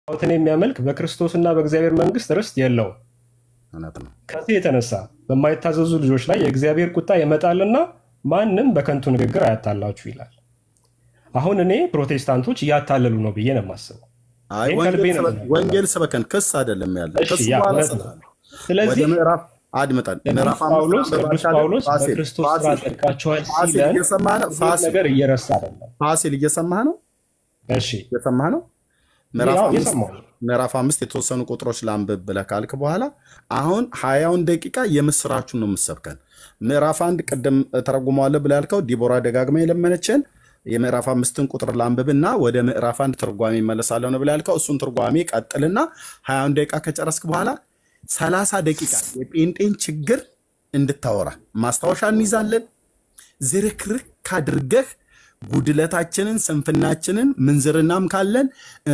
ጣዖትን የሚያመልክ በክርስቶስና በእግዚአብሔር መንግስት ርስት የለውም። እውነት ነው። ከዚህ የተነሳ በማይታዘዙ ልጆች ላይ የእግዚአብሔር ቁጣ ይመጣልና ማንም በከንቱ ንግግር አያታላችሁ ይላል። አሁን እኔ ፕሮቴስታንቶች እያታለሉ ነው ብዬ ነው የማስበው። አይ ይህን ከልቤ ወንጌል ነው ስበክ- የምናገረው። ወንጌል ስበከን ክስ አይደለም ያለ እሺ፣ ክስ ያ በኋላ እውነት ነው። ስላለ ወደ ስለዚህ ምዕራፍ አድምጠን ቅዱስ ምዕራፍ አምስት ጳውሎስ አንብበህ ቅዱስ ካለ ጳውሎስ ፋሲል በክርስቶስ ስራ ፋሲል ጸድቃችኋል ፋሲል ሲለን እየሰማህ ነው? ይህን ፋሲል ነገር እየረሳ አይደለም። ፋሲል እየሰማህ ነው? እሺ እየሰማህ ነው? ምዕራፍ ያው አምስት እየሰማሁ ነው። ምዕራፍ አምስት የተወሰኑ ቁጥሮች ላንብብ ብለህ ካልክ በኋላ አሁን ሀያውን ደቂቃ የምስራቹን ነው የምሰብከን። ምዕራፍ አንድ ቅድም ተረጉመዋለህ ብለህ ያልከው ዲቦራ ደጋግማ የለመነችን የምዕራፍ አምስትን ቁጥር ላንብብና ወደ ምዕራፍ አንድ ትርጓሜ ይመለሳለሁ ነው ብለህ ያልከው እሱን ትርጓሜ ቀጥልና ሀያውን ደቂቃ ከጨረስክ በኋላ ሰላሳ ደቂቃ የጴንጤን ችግር እንድታወራ ማስታወሻ እንይዛለን። ዝርክርክ አድርገህ ጉድለታችንን፣ ስንፍናችንን፣ ምንዝርናም ካለን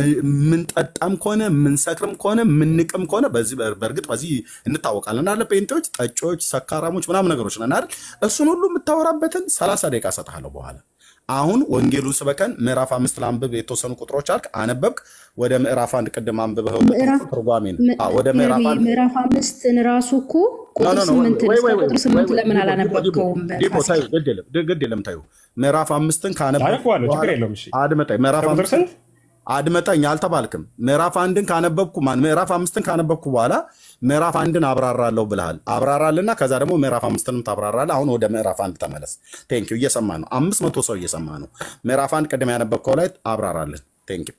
ምንጠጣም ከሆነ ምንሰክርም ከሆነ ምንቅም ከሆነ በዚህ በእርግጥ በዚህ እንታወቃለን አለ ጴንጤዎች፣ ጠጪዎች፣ ሰካራሞች ምናምን ነገሮች ነን አይደል? እሱን ሁሉ የምታወራበትን ሰላሳ ደቂቃ እሰጥሃለሁ በኋላ አሁን ወንጌሉን ስበከን ምዕራፍ አምስት ለአንብብ የተወሰኑ ቁጥሮች አልክ፣ አነበብክ። ወደ ምዕራፍ አንድ ቅድም አንብበህ ምዕራፍ ትርጓሜ ነው። አዎ፣ ወደ ምዕራፍ አንድ ምዕራፍ አምስትን ራሱ እኮ ኖ ቁጥር ኖ ኖ፣ ስምንትን ወይ እስከ ወይ ወይ ቁጥር ወይ ስምንት ወይ ለምን ዲቦ ዲቦ ዲቦ አላነበብከውም? ዲቦ ፋሲል ታዩ፣ ግድ የለም ድ- ግድ የለም ታዩ። ምዕራፍ አምስትን ካነበብክ አነበዋለሁ፣ ችግር በኋላ የለውም። እሺ አድመጠኝ። ምዕራፍ ከቁጥር አምስትን ስንት አድመጠኝ፣ አልተባልክም። ምዕራፍ አንድን ካነበብኩ ማን ምዕራፍ አምስትን ካነበብኩ በኋላ ምዕራፍ አንድን አብራራለሁ ብልሃል። አብራራልና ከዛ ደግሞ ምዕራፍ አምስትንም ታብራራለህ። አሁን ወደ ምዕራፍ አንድ ተመለስ። ቴንኪው። እየሰማ ነው። አምስት መቶ ሰው እየሰማ ነው። ምዕራፍ አንድ ቅድም ያነበብከው ላይ አብራራለን። ቴንኪው።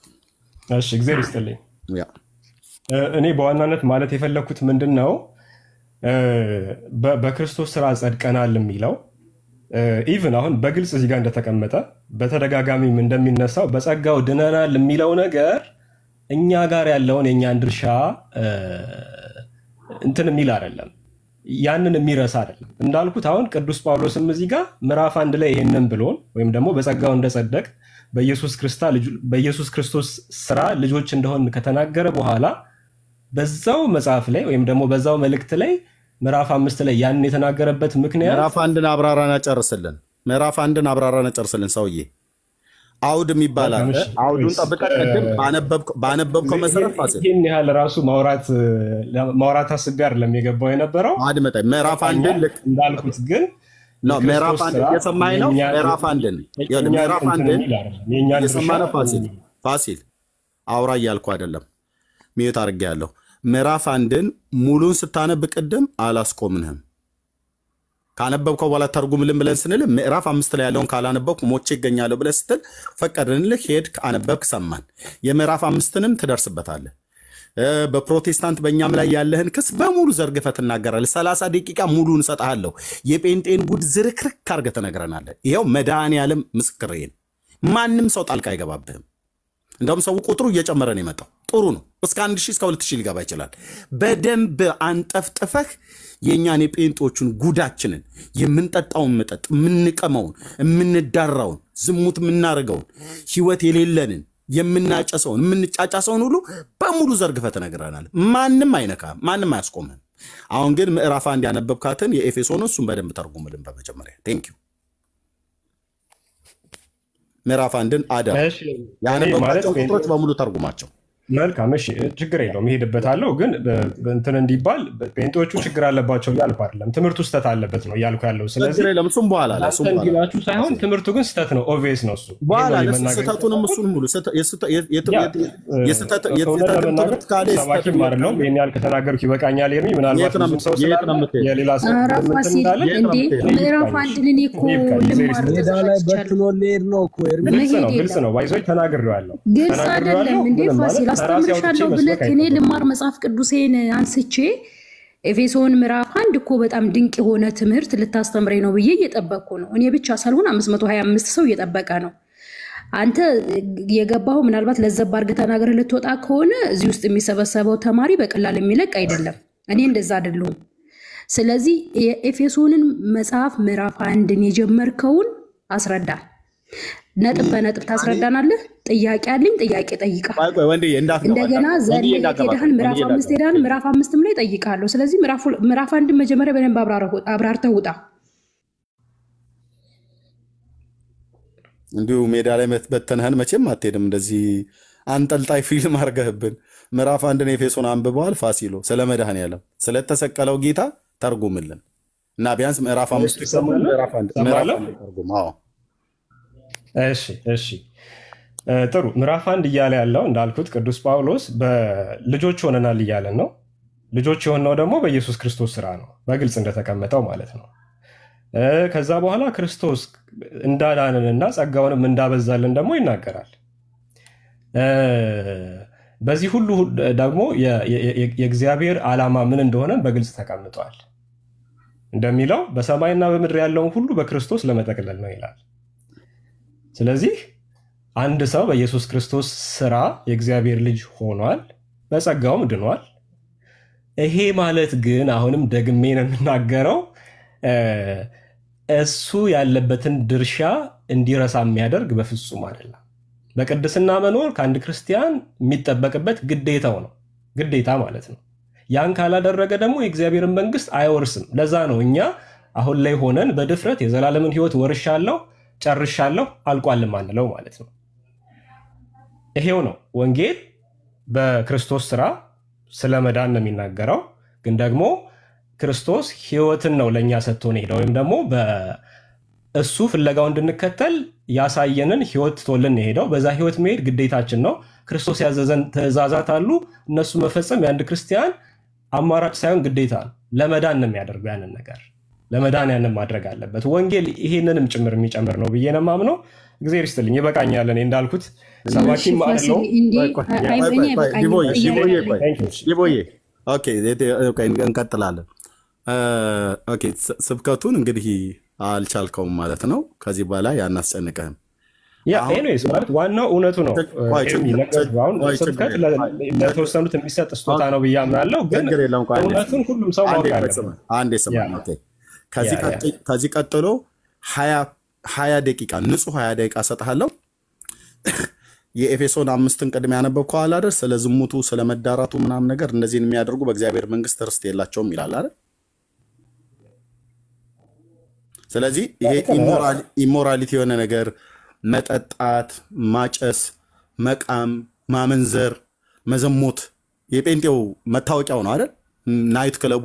እሺ፣ እግዚአብሔር ይስጥልኝ። ያ እ፣ እኔ በዋናነት ማለት የፈለግኩት ምንድን ነው እ፣ በ- በክርስቶስ ስራ ጸድቀናል የሚለው ኢቭን አሁን በግልጽ እዚህ ጋር እንደተቀመጠ በተደጋጋሚም እንደሚነሳው በጸጋው ድነናል የሚለው ነገር እኛ ጋር ያለውን የእኛን ድርሻ እ፣ እንትን የሚል አይደለም፣ ያንን የሚረሳ አይደለም። እንዳልኩት አሁን ቅዱስ ጳውሎስም እዚህ ጋር ምዕራፍ አንድ ላይ ይሄንን ብሎን ወይም ደግሞ በጸጋው እንደጸደቅ በኢየሱስ ክርስታ ልጁ- በኢየሱስ ክርስቶስ ስራ ልጆች እንደሆን ከተናገረ በኋላ በዛው መጽሐፍ ላይ ወይም ደግሞ በዛው መልእክት ላይ ምዕራፍ አምስት ላይ ያንን የተናገረበት ምክንያት ምዕራፍ አንድን አብራራና ጨርስልን። ምዕራፍ አንድን አብራራና ጨርስልን። ሰውዬ አውድ የሚባል አለ። እሺ፣ አውዱን እሺ፣ ጠብቀህ ቅድም ባነበብከው- ባነበብከው መሰረት ፋሲል ይህን ያህል ራሱ ማውራት ማውራት አስቤ አይደለም የገባው የነበረው አድመጠኝ። ምዕራፍ አንድን ልክ እንዳልኩት ግን ነው። ምዕራፍ የክርስቶስ አንድ ስራ እየሰማኸኝ ነው? የእኛ- ምዕራፍ አንድን ይኸውልህ፣ የእኛን ምዕራፍ እንትን አንድን የሚል አይደለም፣ የእኛን እየሰማህ ነው? ድርሻ ፋሲል የሚል ፋሲል አውራ እያልኩ አይደለም፣ ሚዩት አድርጌያለሁ። ምዕራፍ አንድን ሙሉን ስታነብ ቅድም አላስቆምንህም። ካነበብከው በኋላ ተርጉምልን ብለን ስንል ምዕራፍ አምስት ላይ ያለውን ካላነበብኩ ሞቼ ይገኛለሁ ብለህ ስትል ፈቀድንልህ፣ ሄድክ፣ አነበብክ፣ ሰማን። የምዕራፍ አምስትንም ትደርስበታለህ። እ፣ በፕሮቴስታንት በእኛም ላይ ያለህን ክስ በሙሉ ዘርግፈህ ትናገራለህ። ሰላሳ ደቂቃ ሙሉን እሰጥሃለሁ። የጴንጤን ጉድ ዝርክርክ አድርገህ ትነግረናለህ። ይኸው መድኃኔዓለም ምስክሬ ነው። ማንም ሰው ጣልቃ አይገባብህም። እንደውም ሰው ቁጥሩ እየጨመረ ነው የመጣው። ጥሩ ነው። እስከ አንድ ሺህ እስከ ሁለት ሺህ ሊገባ ይችላል። በደንብ አንጠፍጥፈህ የእኛን የጴንጦቹን ጉዳችንን የምንጠጣውን መጠጥ የምንቀመውን፣ የምንዳራውን፣ ዝሙት የምናደርገውን፣ ህይወት የሌለንን የምናጨሰውን፣ የምንጫጫሰውን ሁሉ በሙሉ ዘርግፈህ ትነግረናል። ማንም አይነካም፣ ማንም አያስቆምህም። አሁን ግን ምዕራፍ አንድ ያነበብካትን የኤፌሶን እሱን በደንብ ተርጉምልን በመጀመሪያ ቴንክ ዩ። ምዕራፍ አንድን አደራ እሺ፣ እኔ ማለት ያነበብካቸውን ጴንጤ- ቁጥሮች በሙሉ ተርጉማቸው። መልካም እሺ፣ ችግር የለውም እሄድበታለሁ። ግን በ- እንትን እንዲባል ጴንጤዎቹ ችግር አለባቸው እያልኩ አይደለም። ትምህርቱ ስህተት አለበት ነው እያልኩ ያለው። ስለዚህ ችግር የለም። እሱም በኋላ ላይ እሱም እናንተ በኋላ እንዲላችሁ ሳይሆን ትምህርቱ ግን ስህተት ነው። ኦቪየስ ነው እሱ። በኋላ ይሄን ነው ለስ- የመናገር ስህተቱንም የፈለኩት። እሱን ሙሉ ስህተ- የስህተ- የት- የት- ያ፣ የት- የስህተት- እውነት የስህተትን ለመናገር ትምህርት ካለ የስህተትን ሰባኪም አይደለሁም። ይህን ያህል ከተናገርኩ ይበቃኛል። ኤርሚ ምናልባት የት ነው ብዙም ሰው የምት- የት ስላለ ነው የምትሄድ? የሌላ ሰው ኧረ እንትን ፋሲል እንዳለ የት ነው እንዴ የምትሄደው? ምዕራፍ አንድን እኔ እኮ ይብቃኝ፣ ልማር ይብቃኝ። ሜዳ ላይ ተዘጋጅቻለሁ። በትኖ ሊሄድ ነው እኮ ኤርሚ። ግልጽ ነው፣ መሄድ ግልጽ የለም ነው። ባይዞ ተናግሬዋለሁ፣ ግልጽ ተናግሬዋለሁ። አይደለም እንዴ ምንም ማለት ፋሲል ከራሴ አውጥቼ አስተምርሻለሁ መስበክ ብለህ እኔ አይጠበቅም። ልማር መጽሐፍ ቅዱሴን አንስቼ ኤፌሶን ምዕራፍ አንድ እኮ በጣም ድንቅ የሆነ ትምህርት ልታስተምረኝ ነው ብዬ እየጠበቅኩ ነው። እኔ ብቻ ሳልሆን 525 ሰው እየጠበቀ ነው። አንተ የገባው ምናልባት ለዘብ አድርገህ ተናግረህ ልትወጣ ከሆነ እዚህ ውስጥ የሚሰበሰበው ተማሪ በቀላል የሚለቅ አይደለም። እኔ እንደዛ አይደለሁም። ስለዚህ የኤፌሶንን መጽሐፍ ምዕራፍ አንድን የጀመርከውን አስረዳ። ነጥብ በነጥብ ታስረዳናለህ። ጥያቄ አለኝ፣ ጥያቄ ጠይቃል። ቆይ ቆይ ወንድዬ እንዳትገባ እንደገና ወንድዬ ዘለህ እንዳትገባ ሄደሃል፣ ምዕራፍ ወንድዬ አምስት እንዳትገባ። ሄደሃል፣ ምዕራፍ አምስትም ላይ ጠይቃለሁ። ስለዚህ ምዕራፍ- ምዕራፍ አንድን መጀመሪያ በደንብ አብራረህ- አብራርተህ ውጣ። እንዲሁ ሜዳ ላይ መት- በተንህን መቼም አትሄድም። እንደዚህ አንጠልጣይ ፊልም አድርገህብን ምዕራፍ አንድን ኤፌሶን አንብበዋል። ፋሲሎ ስለ መድኃኔዓለም ስለተሰቀለው ጌታ ተርጉምልን እና ቢያንስ ምዕራፍ አምስት ይሰማል? ምዕራፍ አንድ ምዕራፍ ሰማለሁ? አንድ ተርጉም። አዎ እሺ እሺ እ፣ ጥሩ ምዕራፍ አንድ እያለ ያለው እንዳልኩት ቅዱስ ጳውሎስ በልጆች ሆነናል እያለን ነው። ልጆች የሆነው ደግሞ በኢየሱስ ክርስቶስ ስራ ነው፣ በግልጽ እንደተቀመጠው ማለት ነው። እ፣ ከዛ በኋላ ክርስቶስ እንዳዳንንና ጸጋውንም እንዳበዛልን ደግሞ ይናገራል። እ፣ በዚህ ሁሉ ደግሞ የ- የ- የ- የእግዚአብሔር ዓላማ ምን እንደሆነ በግልጽ ተቀምጧል። እንደሚለው በሰማይና በምድር ያለውን ሁሉ በክርስቶስ ለመጠቅለል ነው ይላል። ስለዚህ አንድ ሰው በኢየሱስ ክርስቶስ ስራ የእግዚአብሔር ልጅ ሆኗል፣ በጸጋውም ድኗል። ይሄ ማለት ግን አሁንም ደግሜ ነው የምናገረው እ፣ እሱ ያለበትን ድርሻ እንዲረሳ የሚያደርግ በፍጹም አይደለም። በቅድስና መኖር ከአንድ ክርስቲያን የሚጠበቅበት ግዴታው ነው፣ ግዴታ ማለት ነው። ያን ካላደረገ ደግሞ የእግዚአብሔርን መንግስት አይወርስም። ለዛ ነው እኛ አሁን ላይ ሆነን በድፍረት የዘላለምን ሕይወት ወርሻለሁ፣ ጨርሻለሁ፣ አልቋልም አንለው ማለት ነው። ይሄው ነው ወንጌል በክርስቶስ ስራ ስለ መዳን ነው የሚናገረው። ግን ደግሞ ክርስቶስ ህይወትን ነው ለእኛ ሰጥቶን ሄደው ወይም ደግሞ በእሱ ፍለጋው እንድንከተል ያሳየንን ህይወት ትቶልን ነው የሄደው። በዛ ህይወት መሄድ ግዴታችን ነው። ክርስቶስ ያዘዘን ትእዛዛት አሉ። እነሱ መፈጸም የአንድ ክርስቲያን አማራጭ ሳይሆን ግዴታ ነው። ለመዳን ነው የሚያደርገው ያንን ነገር ለመዳን ያንን ማድረግ አለበት። ወንጌል ይሄንንም ጭምር የሚጨምር ነው ብዬ ነው የማምነው። እግዚአብሔር ይስጥልኝ። ይበቃኛል። እኔ እንዳልኩት ሰባኪም ፋሲል አለው እንዲህ ቆይ ቆይ አይ ቆይ በእኛ ቆይ ቆይ አይበቃኝም ዲቦዬ ጥያቄ ዲቦዬ አለኝ። ቆይ Thank you. ዲቦዬ ኦኬ ኦኬ፣ እንቀጥላለን። እ፣ ኦኬ ስ- ስብከቱን እንግዲህ አልቻልከውም ማለት ነው። ከዚህ በላይ አናስጨንቅህም። ያ አሁን ኤኒዌይስ ማለት ዋናው እውነቱ ነው። ቆይ ኤርሚ ችግር ነገርኩህ። አሁን ቆይ ችግር ስብከት የለም። ለ- ለተወሰኑት የሚሰጥ ስጦታ ነው ብዬ አምናለሁ። ግን ችግር የለም። ቆይ አንዴ እውነቱን ሁሉም ሰው አንዴ ማወቅ ቆይ አለበት። ስማ፣ አንዴ ስማ። ያ ኦኬ ከዚህ ያ ያ ቀጥ- ከዚህ ቀጥሎ ሀያ ሀያ ደቂቃ ንጹህ ሀያ ደቂቃ ሰጥሃለሁ። የኤፌሶን አምስትን ቅድም ያነበብከው አለ አይደል? ስለ ዝሙቱ ስለ መዳራቱ ምናምን ነገር እነዚህን የሚያደርጉ በእግዚአብሔር መንግስት ርስት የላቸውም ይላል አይደል? ስለዚህ ይሄ ኢሞራሊቲ የሆነ ነገር መጠጣት፣ ማጨስ፣ መቃም፣ ማመንዘር፣ መዘሞት የጴንጤው መታወቂያው ነው አይደል? ናይት ክለቡ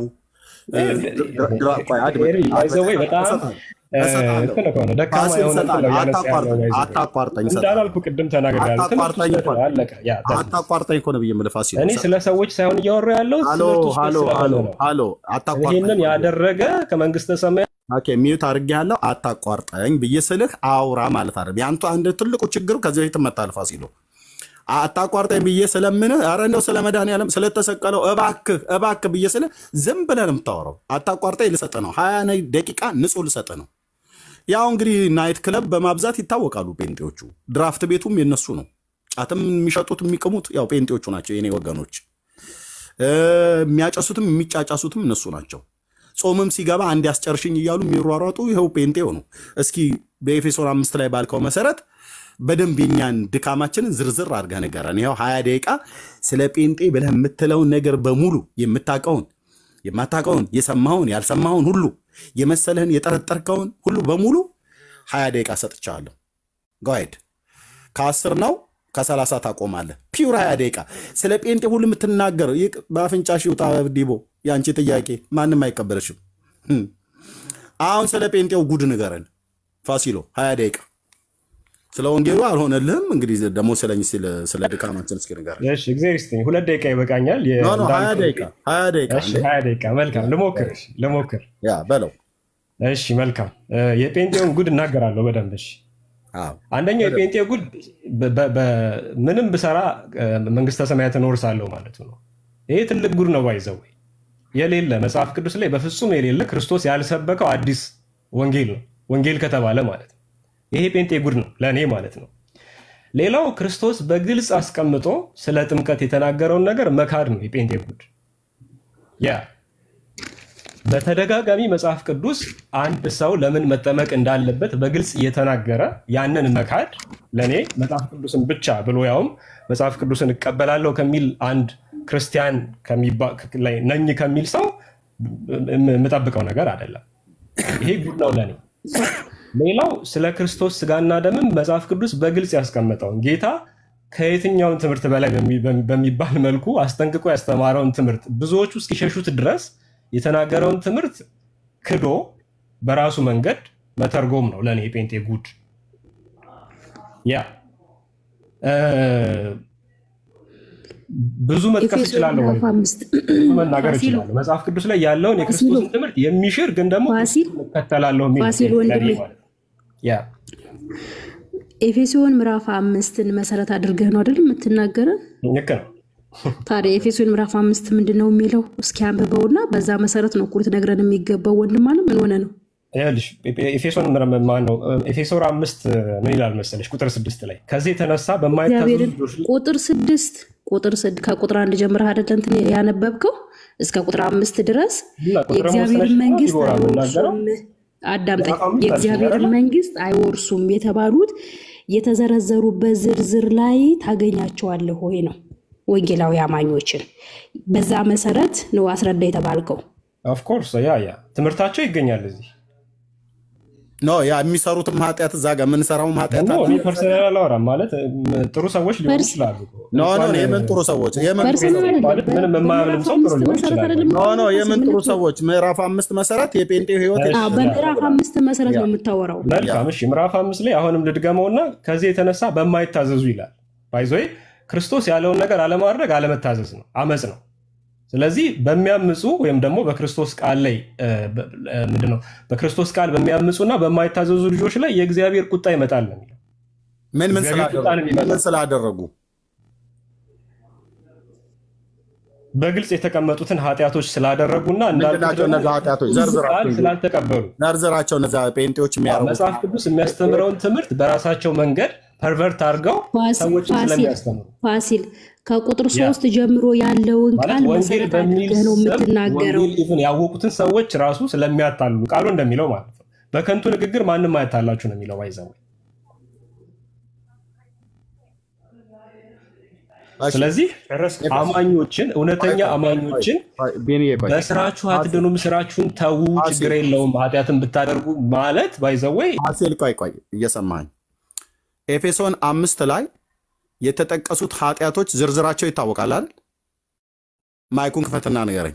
ይዘወይ በጣም እንትን እኮ ነው ደካማ የሆነ እንትን ነው እያነሳ ያለው ባይዘ አታቋርጠኝ እንዳላልኩ ቅድም ተናግሬያለሁ። ትምህርቱ አታቋርጠኝ ስህተት ነው፣ አለቀ። ያ that's it። አታቋርጠኝ እኮ ነው ብዬ የምልህ ፋሲል። እኔ ስለ ሰዎች ሳይሆን እያወራ ያለው ሃሎ ትምህርቱ ስህተት ሃሎ ስለሆነ ሃሎ ነው። ሃሎ አታቋርጠኝ። ይህንን ያደረገ ከመንግስተ ሰማያት ኦኬ ሚዩት አድርጌ ያለው አታቋርጠኝ ብዬ ስልህ አውራ ማለት አይደለም። ያንተ አንድ ትልቁ ችግሩ ከዚህ በፊት መታል ፋሲሎ አታቋርጠኝ ብዬ ስለምንህ ኧረ እንደው ስለ መድኃኒዓለም ስለተሰቀለው እባክህ እባክህ ብዬ ስልህ ዝም ብለህ ነው የምታወራው። አታቋርጠኝ ልሰጥህ ነው። ሀያ ደቂቃ ንጹህ ልሰጥህ ነው። ያው እንግዲህ ናይት ክለብ በማብዛት ይታወቃሉ ጴንጤዎቹ። ድራፍት ቤቱም የነሱ ነው። ጫትም የሚሸጡት የሚቅሙት ያው ጴንጤዎቹ ናቸው የኔ ወገኖች። እ፣ የሚያጨሱትም የሚጫጫሱትም እነሱ ናቸው። ጾምም ሲገባ አንድ ያስጨርሽኝ እያሉ የሚሯሯጡ ይኸው ጴንጤው ነው። እስኪ በኤፌሶን አምስት ላይ ባልከው መሰረት በደንብ የኛን ድካማችንን ዝርዝር አድርገህ ንገረን። ይኸው ሀያ ደቂቃ ስለ ጴንጤ ብለህ የምትለውን ነገር በሙሉ የምታውቀውን የማታውቀውን የሰማኸውን ያልሰማኸውን ሁሉ የመሰለህን የጠረጠርከውን ሁሉ በሙሉ ሀያ ደቂቃ ሰጥቻለሁ። ጋይድ ከአስር ነው ከሰላሳ ታቆማለህ። ፒውር ሀያ ደቂቃ ስለ ጴንጤ ሁሉ የምትናገረው ይህ በአፍንጫሽ ይውጣ ዲቦ፣ የአንቺ ጥያቄ ማንም አይቀበልሽም። ህም። አሁን ስለ ጴንጤው ጉድ ንገረን ፋሲሎ፣ ሀያ ደቂቃ ስለ ወንጌሉ አልሆነልህም። እንግዲህ ደግሞ ስለኝ ስለ- ስለ ድካማችን እስኪ ንገረን። እሺ፣ እግዚአብሔር ይስጥኝ። ሁለት ደቂቃ ይበቃኛል። የ- ኖ ኖ ሀያ እንዳልኩህ- ደቂቃ ሀያ ደቂቃ እሺ፣ እንዴ! ሀያ ደቂቃ መልካም። ልሞክር፣ እሺ፣ ልሞክር። ያ በለው። እሺ፣ መልካም። እ፣ የጴንጤውን ጉድ እናገራለሁ በደንብ። እሺ፣ አዎ አንደኛው የጴንጤ ጉድ በ- በ- በ- ምንም ብሰራ እ፣ መንግስተ ሰማያትን እወርሳለሁ ማለቱ ነው። ይሄ ትልቅ ጉድ ነው። ባይዘው የሌለ መጽሐፍ ቅዱስ ላይ በፍጹም የሌለ ክርስቶስ ያልሰበከው አዲስ ወንጌል ነው። ወንጌል ከተባለ ማለት ነው። ይሄ ጴንጤ ጉድ ነው ለእኔ ማለት ነው። ሌላው ክርስቶስ በግልጽ አስቀምጦ ስለ ጥምቀት የተናገረውን ነገር መካድ ነው የጴንጤ ጉድ። ያ በተደጋጋሚ መጽሐፍ ቅዱስ አንድ ሰው ለምን መጠመቅ እንዳለበት በግልጽ እየተናገረ ያንን መካድ ለእኔ መጽሐፍ ቅዱስን ብቻ ብሎ ያውም መጽሐፍ ቅዱስን እቀበላለሁ ከሚል አንድ ክርስቲያን ከሚባ- ላይ ነኝ ከሚል ሰው የምጠብቀው ነገር አይደለም። ይሄ ጉድ ነው ለእኔ። ሌላው ስለ ክርስቶስ ስጋና ደምም መጽሐፍ ቅዱስ በግልጽ ያስቀመጠውን ጌታ ከየትኛውን ትምህርት በላይ በሚ- በሚባል መልኩ አስጠንቅቆ ያስተማረውን ትምህርት ብዙዎቹ እስኪሸሹት ድረስ የተናገረውን ትምህርት ክዶ በራሱ መንገድ መተርጎም ነው ለእኔ የጴንጤ ጉድ። ያ እ፣ ብዙ መጥቀስ ኤፌሶን እችላለሁ፣ ምዕራፍ አምስት ብዙ መናገር ፋሲል እችላለሁ። መጽሐፍ ቅዱስ ላይ ያለውን የክርስቶስን ትምህርት የሚሽር ግን ደግሞ ፋሲል እከተላለሁ የሚል ፋሲል ለእኔ ወንድሜ ማለት ነው። ያ ኤፌሶን ምዕራፍ አምስትን መሰረት አድርገህ ነው አይደል የምትናገረን? ልክ ነው። ታዲያ ኤፌሶን ምዕራፍ አምስት ምንድን ነው የሚለው? እስኪ አንብበውና በዛ መሰረት ነው እኮ ልትነግረን የሚገባው። ወንድም አለ ምን ሆነ ነው? ይኸውልሽ ኤፌሶን ማን ነው? ኤፌሶን አምስት ምን ይላል መሰለሽ? ቁጥር ስድስት ላይ ከዚህ የተነሳ በማይታዘዙ እግዚአብሔርን ልጆች ላይ ቁጥር ስድስት ቁጥር ስድ ከቁጥር አንድ ጀምረህ አይደለ እንትን ያነበብከው እስከ ቁጥር አምስት ድረስ እና ቁጥር የእግዚአብሔርን መሰለሽ መንግስት ዲቦራ የምናገረው አይወርሱም። አዳምጠኝ። ምዕራፍ አምስት አልሽኝ የእግዚአብሔርን አይደለ? መንግስት አይወርሱም የተባሉት የተዘረዘሩበት ዝርዝር ላይ ታገኛቸዋለህ ወይ ነው ወንጌላዊ አማኞችን በዛ መሰረት ነው አስረዳ የተባልከው። ኦፍኮርስ ያ ያ ትምህርታቸው ይገኛል እዚህ ኖ ያ የሚሰሩትም ኃጢአት እዛ ጋር የምንሰራውም ኃጢአት ደግሞ አለ። እኔ ፐርሰናል አላወራም ማለት እም፣ ጥሩ ሰዎች ሊሆኑ ፐርስ- ይችላሉ። ኖ ኖ እንኳን የምን ጥሩ ሰዎች የምን ጥሩ ፐርሰናል ሰዎች አይደለም። ማለት ምንም የማያምንም ሰው ጥሩ በምዕራፍ ሊሆን አምስት መሰረት ይችላል። አይደለም ኖ ኖ የምታወራው የምን ጥሩ ስምምነት ነው። ሰዎች ምዕራፍ አምስት መሰረት የጴንጤ ህይወት እሺ፣ አዎ፣ በምዕራፍ አምስት መሰረት ነው የምታወራው። መልካም እሺ፣ ምዕራፍ አምስት ላይ አሁንም ልድገመውና ከዚህ የተነሳ በማይታዘዙ ይላል። ባይዞይ ክርስቶስ ያለውን ነገር አለማድረግ አለመታዘዝ ነው፣ አመፅ ነው። ስለዚህ በሚያምፁ ወይም ደግሞ በክርስቶስ ቃል ላይ እ፣ በ- እ፣ ምንድን ነው በክርስቶስ ቃል በሚያምፁና በማይታዘዙ ልጆች ላይ የእግዚአብሔር ቁጣ ይመጣል ነው የሚለው። ምን ምን እግዚአብሔር ስላደረጉ ቁጣን የሚመጣ ምን ስላደረጉ በግልጽ የተቀመጡትን ኃጢአቶች ስላደረጉና ምንድን ናቸው እነዚ ኃጢአቶች? ቃል ዘርዝራቸው እንጂ ስላልተቀበሉ ዘርዝራቸው እነዚ ጴንጤዎች የሚያደርጉት መጽሐፍ ቅዱስ የሚያስተምረውን ትምህርት በራሳቸው መንገድ ፐርቨርት አድርገው ፋሲ- ሰዎችን ፋሲል ስለሚያስተምሩ ፋሲል ከቁጥር ያ። ሶስት ጀምሮ ያለውን ማለት ቃል ወንጌል መሰረት በሚል አድርገህ ነው ስም የምትናገረው። ወንጌል ኢቭን ያወቁትን ሰዎች ራሱ ስለሚያታሉ ቃሉ እንደሚለው ማለት ነው። በከንቱ ንግግር ማንም አያታላችሁ ነው የሚለው ባይዘው። እሺ፣ ስለዚህ አማኞችን እውነተኛ አማኞችን ቆይ፣ ቤንዬ ቆይ። በስራችሁ አትድኑም፣ ስራችሁን ተዉ፣ ችግር የለውም ኃጢአትን ብታደርጉ ማለት ባይዘወይ ፋሲል ቆይ ቆይ እየሰማኝ ኤፌሶን አምስት ላይ የተጠቀሱት ኃጢአቶች ዝርዝራቸው ይታወቃል አይደል? ማይኩን ክፈትና ንገረኝ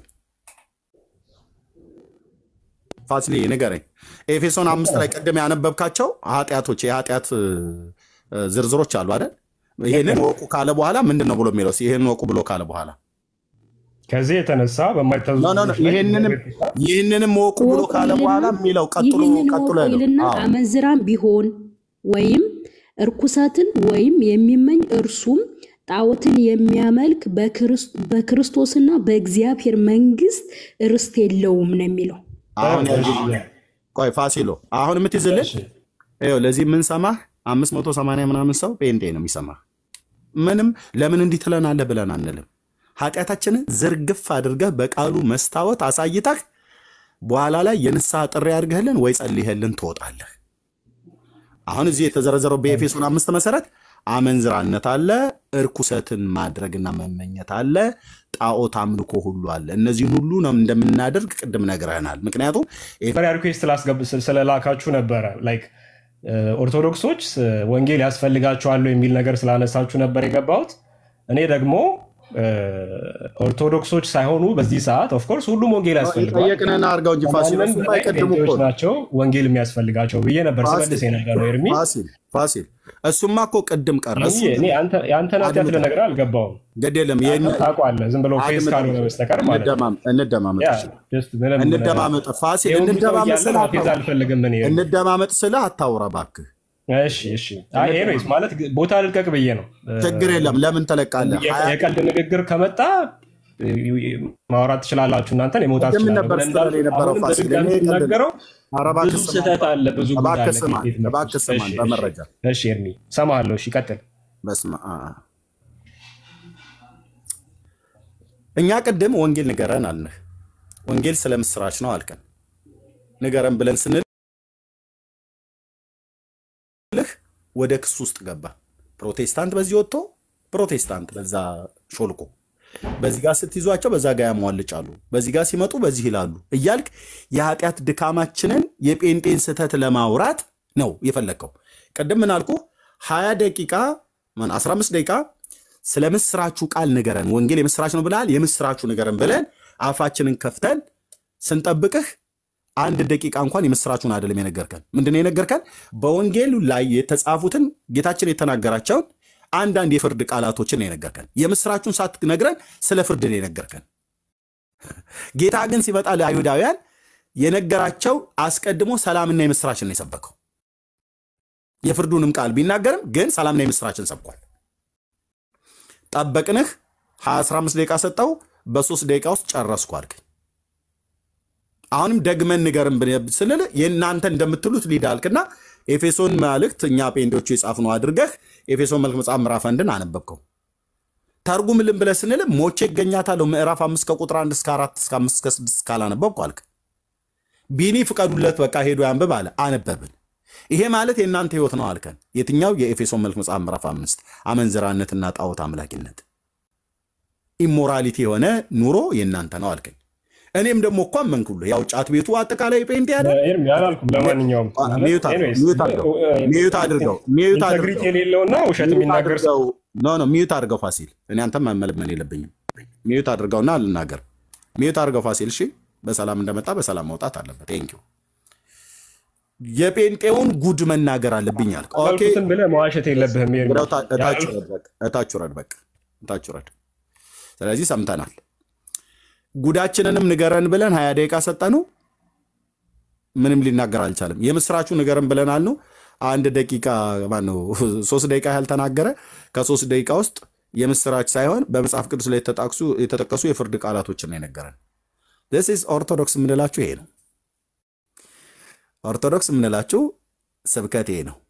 ፋሲል ንገረኝ። ኤፌሶን አምስት ላይ ቅድም ያነበብካቸው ኃጢአቶች የኃጢአት እ፣ እ፣ ዝርዝሮች አሉ አይደል? ይህንን ወቁ ካለ በኋላ ምንድን ነው ብሎ የሚለው ይህንን ወቁ ብሎ ካለ በኋላ ከዚህ የተነሳ በማይታዘዙ ኖ ኖ ኖ፣ ልጆች ላይ ይህንንም ይህንንም ወቁ ብሎ ካለ በኋላ የሚለው ቀጥሎ ይህንን ቀጥሎ ወቁ ይልና ያለው አዎ። አመንዝራም ቢሆን ወይም እርኩሰትን ወይም የሚመኝ እርሱም ጣዖትን የሚያመልክ በክርስ- በክርስቶስና በእግዚአብሔር መንግስት ርስት የለውም ነው የሚለው። አሁን ያልኩህ ቆይ ፋሲሎ አሁን የምትይዝልን ይኸው ለዚህ የምንሰማህ አምስት መቶ ሰማንያ ምናምን ሰው ጴንጤ ነው የሚሰማህ። ምንም ለምን እንዲህ ትለናለህ ብለን አንልም። ኃጢአታችንን ዝርግፍ አድርገህ በቃሉ መስታወት አሳይተህ በኋላ ላይ የንስሐ ጥሪ አድርገህልን ወይ ጸልይህልን ትወጣለህ። አሁን እዚህ የተዘረዘረው በኤፌሶን አምስት መሰረት አመንዝራነት አለ፣ እርኩሰትን ማድረግና መመኘት አለ፣ ጣዖት አምልኮ ሁሉ አለ። እነዚህን ሁሉ ነው እንደምናደርግ ቅድም ነግረህናል። ምክንያቱም መጀመሪያ ሪኩዌስት ላስገብ- ስለላካችሁ ነበረ ላይክ ኦርቶዶክሶች ወንጌል ያስፈልጋቸዋል የሚል ነገር ስላነሳችሁ ነበር የገባሁት። እኔ ደግሞ እ፣ ኦርቶዶክሶች ሳይሆኑ በዚህ ሰዓት ኦፍኮርስ ሁሉም ወንጌል ያስፈልገዋል። ጠየቅንህና አድርገው እንጂ ፋሲል ከማንም እሱማ በላይ አይቀድም እኮ ጴንጤዎች ናቸው ወንጌል የሚያስፈልጋቸው ብዬ ነበር ስመልስ የነበረው ኤርሚ። ፋሲል ፋሲል እሱማ እኮ ቅድም ቀረ። እሱ እኔ አንተ- የአንተን ኃጢአት አድምጠኝ። ልነግርህ አልገባውም። ግድ የለም ይህን ታውቀዋለህ፣ ዝም ብሎ ፌስ ካልሆነ በስተቀር ማለት ነው። እንደማም- እንደማመጥ ያ፣ እሺ። just ምንም እንደማመጥ ፋሲል ይሄ ሁሉ ሰው እንደማመጥ እያለ ስለ ማፌዝ አልፈልግም እኔ። እንደማመጥ ስለ አታውራ እባክህ። እሺ እሺ። አይ ኤኒዌይስ ማለት ቦታ ልልቀቅ ብዬ ነው። ችግር የለም ለምን ተለቃለህ? የ- ሀያ- የቀልድ ንግግር ከመጣ ማውራት ትችላላችሁ እናንተን የመውጣት ቅድም ትችላለሁ። ነበር ግን ስትል እንዳልኩህ የነበረው አሁንም ፋሲል፣ በድጋሚ እኔ ቀልድ- ስናገረው ኧረ እባክህ ብዙ ስማኝ፣ ስህተት አለ፣ ብዙ ጉድ እባክህ አለ። ስማኝ፣ ከፊት መጥቶ። እባክህ ስማኝ እሺ፣ በመረጃ እሺ ኤርሚ እሰማሃለሁ። እሺ ቀጥል። በስመ አብ። እኛ ቅድም ወንጌል ንገረን አልንህ። ወንጌል ስለ ምስራች ነው አልከን። ንገረን ብለን ስንልህ ወደ ክስ ውስጥ ገባ። ፕሮቴስታንት በዚህ ወጥቶ ፕሮቴስታንት በዛ ሾልኮ በዚህ ጋር ስትይዟቸው በዛ ጋር ያሟልጫሉ፣ በዚህ ጋር ሲመጡ በዚህ ይላሉ እያልክ የኃጢአት ድካማችንን የጴንጤን ስህተት ለማውራት ነው የፈለግከው። ቅድም ምን አልኩህ? ሀያ ደቂቃ ማን 15 ደቂቃ ስለ ምስራቹ ቃል ንገረን፣ ወንጌል የምስራች ነው ብለሃል፣ የምስራቹ ንገረን ብለን አፋችንን ከፍተን ስንጠብቅህ አንድ ደቂቃ እንኳን የምስራቹን አይደለም የነገርከን። ምንድነው የነገርከን? በወንጌሉ ላይ የተጻፉትን ጌታችን የተናገራቸውን አንዳንድ የፍርድ ቃላቶችን ነው የነገርከን። የምስራቹን ሳትነግረን ስለ ፍርድ ነው የነገርከን። ጌታ ግን ሲመጣ ለአይሁዳውያን የነገራቸው አስቀድሞ ሰላምና የምስራችን ነው የሰበከው። የፍርዱንም ቃል ቢናገርም ግን ሰላምና የምስራችን ሰብኳል። ጠበቅንህ፣ 15 ደቂቃ ሰጠው፣ በሶስት ደቂቃ ውስጥ ጨረስኩ አልከኝ። አሁንም ደግመን ንገርም ስንል የእናንተ እንደምትሉት ሊድ አልክና ኤፌሶን መልእክት እኛ ጴንጤዎቹ የጻፍነው አድርገህ ኤፌሶን መልክ መጽሐፍ ምዕራፍ አንድን አነበብከው። ተርጉምልን ብለህ ስንል ሞቼ እገኛታለሁ ምዕራፍ አምስት ከቁጥር አንድ እስከ አራት እስከ አምስት እስከ ስድስት ካላነበብኩ አልክ። ቢኒ ፍቀዱለት በቃ ሄዶ ያንብብ አለ። አነበብን። ይሄ ማለት የእናንተ ህይወት ነው አልከን። የትኛው? የኤፌሶን መልክ መጽሐፍ ምዕራፍ አምስት አመንዝራነትና ጣዖት አምላኪነት ኢሞራሊቲ የሆነ ኑሮ የእናንተ ነው አልከኝ። እኔም ደግሞ እኮ አመንኩልህ። ያው ጫት ቤቱ አጠቃላይ ፔንት ያለ ኤርሚ አላልኩም። ለማንኛውም ሚዩት አድርገው፣ ሚዩት አድርገው፣ ሚዩት አድርገው፣ ሚዩት ኢንተግሪቲ አድርገው፣ የሌለውና ውሸት ሚዩት የሚናገር ሰው አድርገው። ኖ ኖ ሚዩት አድርገው ፋሲል። እኔ አንተም መመልመን የለብኝም። ሚዩት አድርገውና ልናገር። ሚዩት አድርገው ፋሲል። እሺ፣ በሰላም እንደመጣ በሰላም መውጣት አለበት። ቴንኪው። የጴንጤውን ጉድ መናገር አለብኝ አልክ። ኦኬ፣ ያልኩትን ብለህ መዋሸት የለብህም ኤርሚ። ወዲያው ታ- እታች ያልኩት- ውረድ፣ በቃ እታች ውረድ፣ በቃ እታች ውረድ። ስለዚህ ሰምተናል። ጉዳችንንም ንገረን ብለን ሀያ ደቂቃ ሰጠነው። ምንም ሊናገር አልቻለም። የምስራቹ ንገረን ብለን አልነው። አንድ ደቂቃ ማነው ሶስት ደቂቃ ያህል ተናገረ። ከሶስት ደቂቃ ውስጥ የምስራች ሳይሆን በመጽሐፍ ቅዱስ ላይ የተጣቅሱ- የተጠቀሱ የፍርድ ቃላቶችን ነው የነገረን። ስ ኢዝ ኦርቶዶክስ የምንላችሁ ይሄ ነው። ኦርቶዶክስ የምንላችሁ ስብከት ይሄ ነው።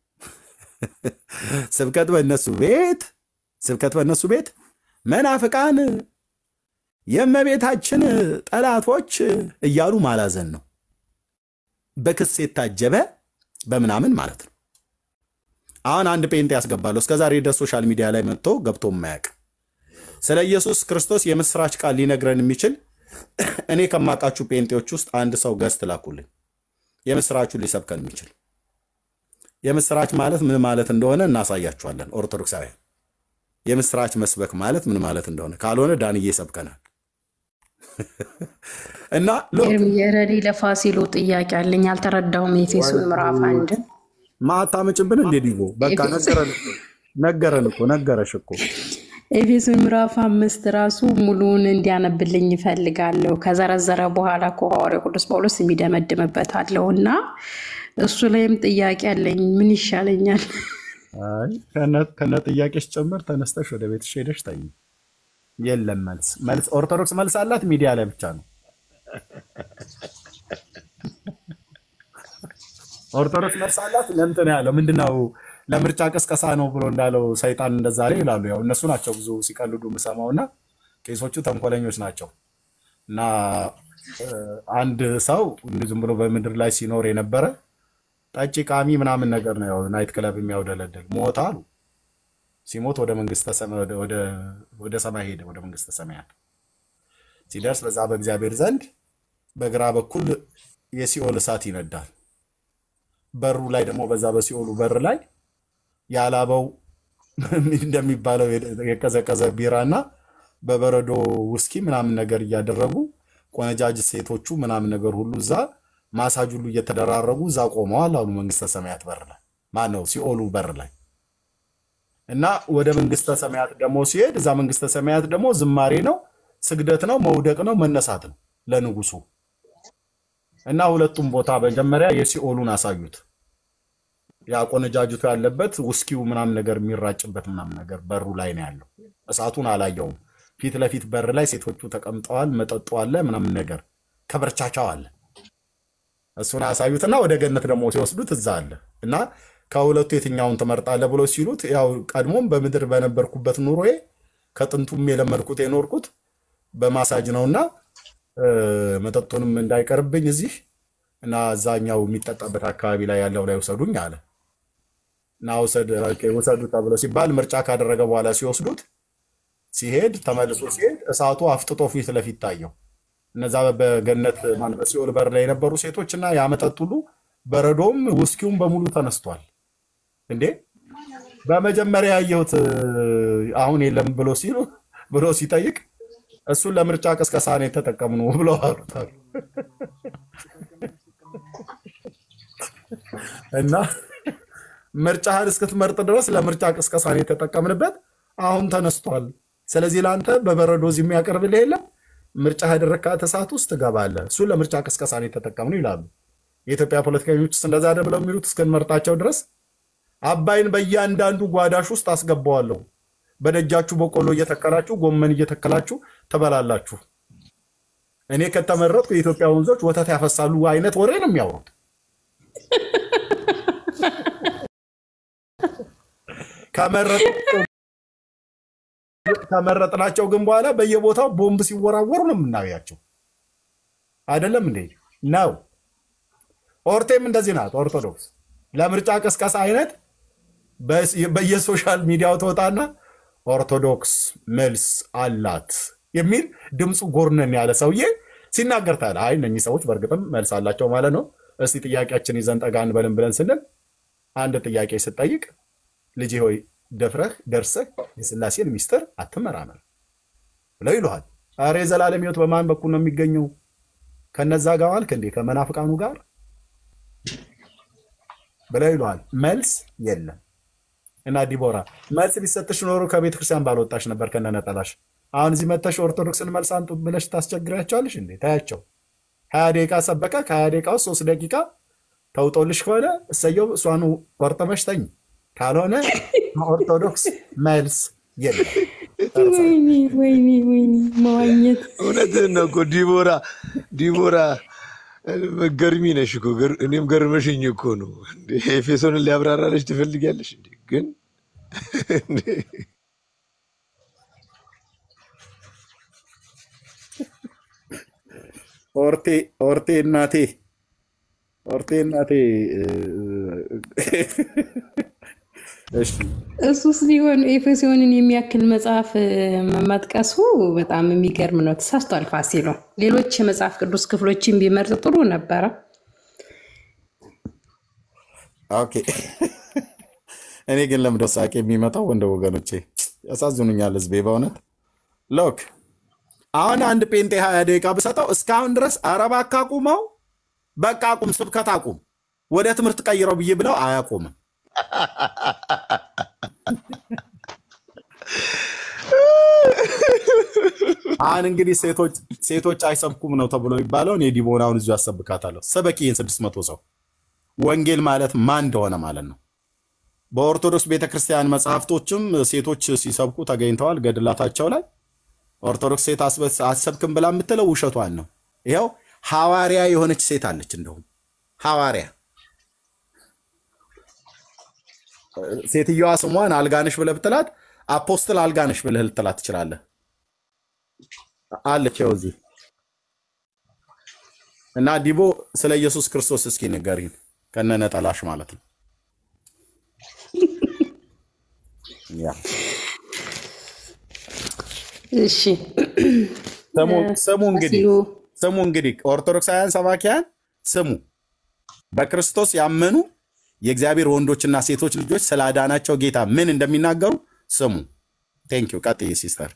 ስብከት በእነሱ ቤት ስብከት በእነሱ ቤት መናፍቃን የእመቤታችን ጠላቶች እያሉ ማላዘን ነው። በክስ የታጀበ በምናምን ማለት ነው። አሁን አንድ ጴንጤ ያስገባለሁ እስከዛሬ ድረስ ሶሻል ሚዲያ ላይ መጥቶ ገብቶ የማያውቅ ስለ ኢየሱስ ክርስቶስ የምስራች ቃል ሊነግረን የሚችል እኔ ከማውቃችሁ ጴንጤዎች ውስጥ አንድ ሰው ገዝት ላኩልኝ። የምስራቹን ሊሰብከን የሚችል የምስራች ማለት ምን ማለት እንደሆነ እናሳያችኋለን። ኦርቶዶክሳውያን የምስራች መስበክ ማለት ምን ማለት እንደሆነ ካልሆነ ዳንዬ ይሰብከናል። እና ሎክ የረዲ ለፋሲሉ ጥያቄ አለኝ። አልተረዳውም። የኤፌሶን ምዕራፍ አንድን ማታመጭብን እንዴ ዲቦ በቃ ነገረን እኮ ነገረን እኮ ነገረሽ እኮ ኤፌሶን ምዕራፍ አምስት ራሱ ሙሉውን እንዲያነብልኝ ይፈልጋለሁ። ከዘረዘረ በኋላ እኮ ሐዋርያው ቅዱስ ጳውሎስ የሚደመድምበት አለው እና እሱ ላይም ጥያቄ አለኝ። ምን ይሻለኛል? አይ ከነ ጥያቄሽ ጭምር ተነስተሽ ወደ ቤትሽ ሄደሽ ተኝ። የለም መልስ መልስ ኦርቶዶክስ መልስ አላት ሚዲያ ላይ ብቻ ነው። ኦርቶዶክስ መልስ አላት ለምንድን ነው ያለው? ምንድነው ለምርጫ ቅስቀሳ ነው ብሎ እንዳለው ሰይጣን እንደዛ ላይ ይላሉ። ያው እነሱ ናቸው ብዙ ሲቀልዱ የምሰማው እና ቄሶቹ ተንኮለኞች ናቸው እና እ፣ አንድ ሰው እንዲህ ዝም ብሎ በምድር ላይ ሲኖር የነበረ ጠጪ ቃሚ ምናምን ነገር ነው ያው ናይት ክለብ የሚያውደለድል ሞት አሉ። ሲሞት ወደ መንግስተ ሰማይ ወደ ወደ- ወደ ሰማይ ሄደ፣ ወደ መንግስተ ሰማያት ሲደርስ በዛ በእግዚአብሔር ዘንድ በግራ በኩል የሲኦል እሳት ይነዳል። በሩ ላይ ደግሞ በዛ በሲኦሉ በር ላይ ያላበው እንደሚባለው የቀዘቀዘ ቢራና በበረዶ ውስኪ ምናምን ነገር እያደረጉ ቆነጃጅ ሴቶቹ ምናምን ነገር ሁሉ እዛ ማሳጅ ሁሉ እየተደራረጉ እዛ ቆመዋል አሉ መንግስተ ሰማያት በር ላይ ማን ነው ሲኦሉ በር ላይ እና ወደ መንግስተ ሰማያት ደግሞ ሲሄድ እዛ መንግስተ ሰማያት ደግሞ ዝማሬ ነው፣ ስግደት ነው፣ መውደቅ ነው፣ መነሳት ነው ለንጉሱ እና ሁለቱም ቦታ መጀመሪያ የሲኦሉን አሳዩት። ያ ቆነጃጅቱ ያለበት ውስኪው ምናምን ነገር የሚራጭበት ምናምን ነገር በሩ ላይ ነው ያለው። እሳቱን አላየውም። ፊት ለፊት በር ላይ ሴቶቹ ተቀምጠዋል፣ መጠጡ አለ ምናምን ነገር ከበርቻቻው አለ። እሱን አሳዩትና ወደ ገነት ደግሞ ሲወስዱት እዛ አለ እና ከሁለቱ የትኛውን ትመርጣለህ ብሎ ሲሉት ያው ቀድሞም በምድር በነበርኩበት ኑሮዬ ከጥንቱም የለመድኩት የኖርኩት በማሳጅ ነውና እ፣ መጠጡንም እንዳይቀርብኝ እዚህ እና እዛኛው የሚጠጣበት አካባቢ ላይ ያለው ላይ ውሰዱኝ አለ እና ውሰድ ኦኬ፣ ውሰዱ ተብሎ ሲባል ምርጫ ካደረገ በኋላ ሲወስዱት ሲሄድ ተመልሶ ሲሄድ እሳቱ አፍጥጦ ፊት ለፊት ታየው። እነዛ በገነት ማነው በሲኦል በር ላይ የነበሩ ሴቶች እና ያመጠጥ ሁሉ በረዶም ውስኪውም በሙሉ ተነስቷል። እንዴ በመጀመሪያ ያየሁት አሁን የለም ብሎ ሲሉ ብሎ ሲጠይቅ እሱን ለምርጫ ቅስቀሳ ነው የተጠቀምነው ብለው አሉታል። እና ምርጫህን እስክትመርጥ ድረስ ለምርጫ ቅስቀሳ ነው የተጠቀምንበት። አሁን ተነስቷል። ስለዚህ ለአንተ በበረዶ እዚህ የሚያቀርብልህ የለም። ምርጫ ያደረግካት እሳት ውስጥ ትገባለህ። እሱን ለምርጫ ቅስቀሳ ነው የተጠቀምነው ይላሉ። የኢትዮጵያ ፖለቲከኞች እንደዛ አይደል ብለው የሚሉት እስክንመርጣቸው ድረስ አባይን በእያንዳንዱ ጓዳሽ ውስጥ አስገባዋለሁ። በደጃችሁ በቆሎ እየተከላችሁ ጎመን እየተከላችሁ ትበላላችሁ። እኔ ከተመረጥኩ የኢትዮጵያ ወንዞች ወተት ያፈሳሉ አይነት ወሬ ነው የሚያወሩት። ከመረጥናቸው ግን በኋላ በየቦታው ቦምብ ሲወራወሩ ነው የምናያቸው። አይደለም እንዴ? ነው። ኦርቴም እንደዚህ ናት። ኦርቶዶክስ ለምርጫ ቀስቀሳ አይነት በየሶሻል ሚዲያው ተወጣና ኦርቶዶክስ መልስ አላት የሚል ድምፁ ጎርነን ያለ ሰውዬ ሲናገር ታያለህ። አይ እነኚህ ሰዎች በእርግጥም መልስ አላቸው ማለት ነው። እስቲ ጥያቄያችን ይዘን ጠጋ እንበልን ብለን ስንል አንድ ጥያቄ ስጠይቅ ልጄ ሆይ ደፍረህ ደርሰህ የስላሴን ሚስጥር አትመራመር ብለው ይሉሃል። ኧረ የዘላለም ሕይወት በማን በኩል ነው የሚገኘው? ከነዛ ጋር ዋልክ እንዴ? ከመናፍቃኑ ጋር ብለው ይሉሃል። መልስ የለም። እና ዲቦራ መልስ ቢሰጥሽ ኖሮ ከቤተ ክርስቲያን ባልወጣሽ ነበር ከነነጠላሽ። አሁን እዚህ መተሽ ኦርቶዶክስን መልስ አንጡ ብለሽ ታስቸግሪያቸዋለሽ እንዴ? ታያቸው። ሀያ ደቂቃ ሰበከ። ከሀያ ደቂቃ ውስጥ ሶስት ደቂቃ ተውጦልሽ ከሆነ እሰየው፣ እሷኑ ቆርጥመሽ ተኝ። ካልሆነ ኦርቶዶክስ መልስ የለም። ወይኔ ወይኔ ወይኔ መዋኘት እውነትህን ነው እኮ ዲቦራ ዲቦራ ገርሚ ነሽ እኮ ገር- እኔም ገርመሽኝ እኮ ነው። እንዴ ኤፌሶንን ሊያብራራለች ትፈልጊያለሽ እንዴ? ግን እንዴ ኦርቴ ኦርቴ እናቴ ኦርቴ እናቴ እሺ እሱስ ቢሆን ኤፌሶንን የሚያክል መጽሐፍ መጥቀሱ በጣም የሚገርም ነው። ተሳስቷል ፋሲሎ። ሌሎች የመጽሐፍ ቅዱስ ክፍሎችን ቢመርጥ ጥሩ ነበረ። ኦኬ። እኔ ግን ለምደው ሳቄ የሚመጣው ወንደ ወገኖቼ ያሳዝኑኛል። ህዝቤ በእውነት ሎክ አሁን አንድ ጴንጤ ሀያ ደቂቃ ብሰጠው እስካሁን ድረስ ኧረ እባክህ አቁመው፣ በቃ አቁም፣ ስብከት አቁም፣ ወደ ትምህርት ቀይረው ብዬ ብለው አያቁምም። አሁን እንግዲህ ሴቶች ሴቶች አይሰብኩም ነው ተብሎ የሚባለው እኔ ዲቦናውን እዚሁ ያሰብካታለሁ። ሰበኪ ይህን ስድስት መቶ ሰው ወንጌል ማለት ማን እንደሆነ ማለት ነው። በኦርቶዶክስ ቤተክርስቲያን መጽሐፍቶችም ሴቶች ሲሰብኩ ተገኝተዋል። ገድላታቸው ላይ ኦርቶዶክስ ሴት አስበ- አትሰብክም ብላ የምትለው ውሸቷን ነው። ይኸው ሐዋርያ የሆነች ሴት አለች። እንደውም ሐዋርያ ሴትየዋ ስሟን አልጋነሽ ብለህ ብትላት አፖስትል አልጋነሽ ብለህ ልትላት ትችላለህ። አለች ይኸው እዚህ እና ዲቦ ስለ ኢየሱስ ክርስቶስ እስኪ ንገሪን ከነነጠላሽ ማለት ነው። ያ እሺ ስሙ ስሙ እንግዲህ ፋሲሎ ስሙ እንግዲህ ኦርቶዶክሳውያን ሰባኪያን ስሙ። በክርስቶስ ያመኑ የእግዚአብሔር ወንዶችና ሴቶች ልጆች ስላዳናቸው ጌታ ምን እንደሚናገሩ ስሙ። ቴንኪው። ቀጥይ ሲስተር።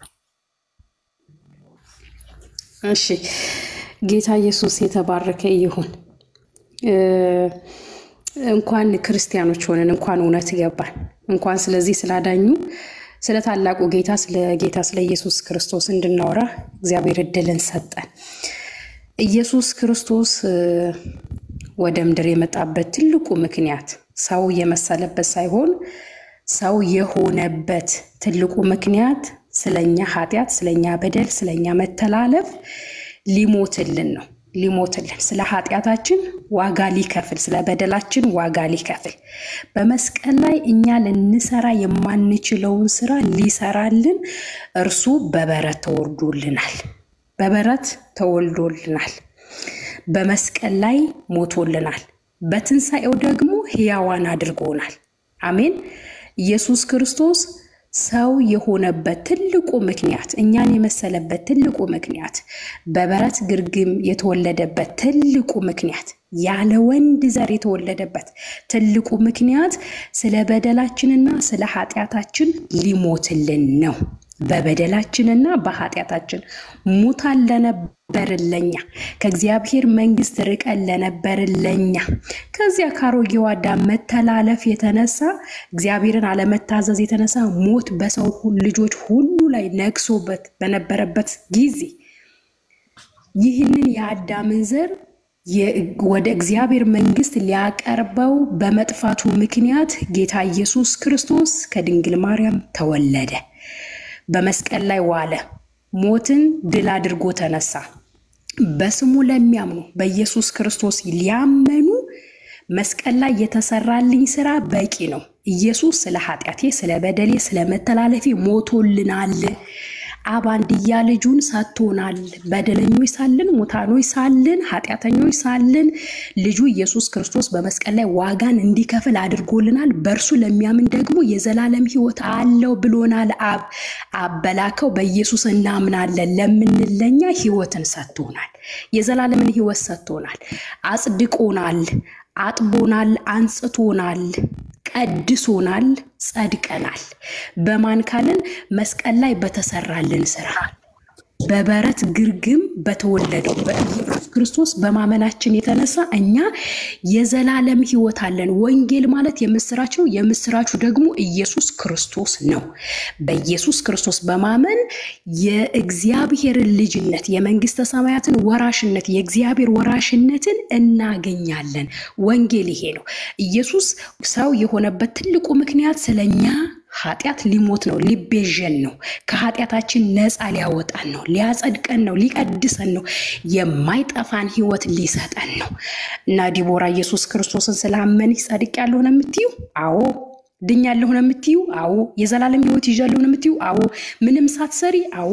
እሺ ጌታ ኢየሱስ የተባረከ ይሁን። እ፣ እንኳን ክርስቲያኖች ሆነን እንኳን እውነት ገባን። እንኳን ስለዚህ ስላዳኙ ስለ ታላቁ ጌታ ስለ ጌታ ስለ ኢየሱስ ክርስቶስ እንድናወራ እግዚአብሔር እድልን ሰጠን። ኢየሱስ ክርስቶስ እ፣ ወደ ምድር የመጣበት ትልቁ ምክንያት ሰው የመሰለበት ሳይሆን ሰው የሆነበት ትልቁ ምክንያት ስለኛ ኃጢአት፣ ስለኛ በደል፣ ስለኛ መተላለፍ ሊሞትልን ነው። ሊሞትልን ስለ ኃጢአታችን ዋጋ ሊከፍል፣ ስለ በደላችን ዋጋ ሊከፍል በመስቀል ላይ እኛ ልንሰራ የማንችለውን ስራ ሊሰራልን እርሱ በበረት ተወልዶልናል። በበረት ተወልዶልናል። በመስቀል ላይ ሞቶልናል። በትንሣኤው ደግሞ ሕያዋን አድርጎናል። አሜን። ኢየሱስ ክርስቶስ ሰው የሆነበት ትልቁ ምክንያት እኛን የመሰለበት ትልቁ ምክንያት በበረት ግርግም የተወለደበት ትልቁ ምክንያት ያለ ወንድ ዘር የተወለደበት ትልቁ ምክንያት ስለ በደላችንና ስለ ኃጢአታችን ሊሞትልን ነው። በበደላችንና በኃጢአታችን ሙታን ለነበርን ለኛ ከእግዚአብሔር መንግስት ርቀን ለነበርን ለኛ ከዚያ ከአሮጌው አዳም መተላለፍ የተነሳ እግዚአብሔርን አለመታዘዝ የተነሳ ሞት በሰው ልጆች ሁሉ ላይ ነግሶበት በነበረበት ጊዜ ይህንን የአዳምን ዘር ወደ እግዚአብሔር መንግስት ሊያቀርበው በመጥፋቱ ምክንያት ጌታ ኢየሱስ ክርስቶስ ከድንግል ማርያም ተወለደ። በመስቀል ላይ ዋለ። ሞትን ድል አድርጎ ተነሳ። በስሙ ለሚያምኑ በኢየሱስ ክርስቶስ ሊያመኑ መስቀል ላይ የተሰራልኝ ስራ በቂ ነው። ኢየሱስ ስለ ኃጢአቴ፣ ስለ በደሌ፣ ስለ መተላለፌ ሞቶልናል። አብ አንድያ ልጁን ሰጥቶናል። በደለኞች ሳልን፣ ሙታኖች ሳልን፣ ኃጢአተኞች ሳልን ልጁ ኢየሱስ ክርስቶስ በመስቀል ላይ ዋጋን እንዲከፍል አድርጎልናል። በእርሱ ለሚያምን ደግሞ የዘላለም ሕይወት አለው ብሎናል። አብ አብ በላከው በኢየሱስ እናምናለን ለምንለኛ ሕይወትን ሰጥቶናል። የዘላለምን ሕይወት ሰጥቶናል። አጽድቆናል፣ አጥቦናል፣ አንጽቶናል ቀድሶናል፣ ጸድቀናል። በማን ካልን መስቀል ላይ በተሰራልን ስራ በበረት ግርግም በተወለደው በኢየሱስ ክርስቶስ በማመናችን የተነሳ እኛ የዘላለም ሕይወት አለን። ወንጌል ማለት የምስራች ነው። የምስራቹ ደግሞ ኢየሱስ ክርስቶስ ነው። በኢየሱስ ክርስቶስ በማመን የእግዚአብሔርን ልጅነት የመንግስተ ሰማያትን ወራሽነት የእግዚአብሔር ወራሽነትን እናገኛለን። ወንጌል ይሄ ነው። ኢየሱስ ሰው የሆነበት ትልቁ ምክንያት ስለኛ ኃጢአት ሊሞት ነው፣ ሊቤዠን ነው፣ ከኃጢአታችን ነፃ ሊያወጣን ነው፣ ሊያጸድቀን ነው፣ ሊቀድሰን ነው፣ የማይጠፋን ህይወት ሊሰጠን ነው። እና ዲቦራ ኢየሱስ ክርስቶስን ስላመንሽ ጸድቄያለሁ ነው የምትዩ? አዎ። ድኛለሁ ነው የምትዩ? አዎ። የዘላለም ህይወት ይዣለሁ ነው የምትዩ? አዎ። ምንም ሳትሰሪ? አዎ።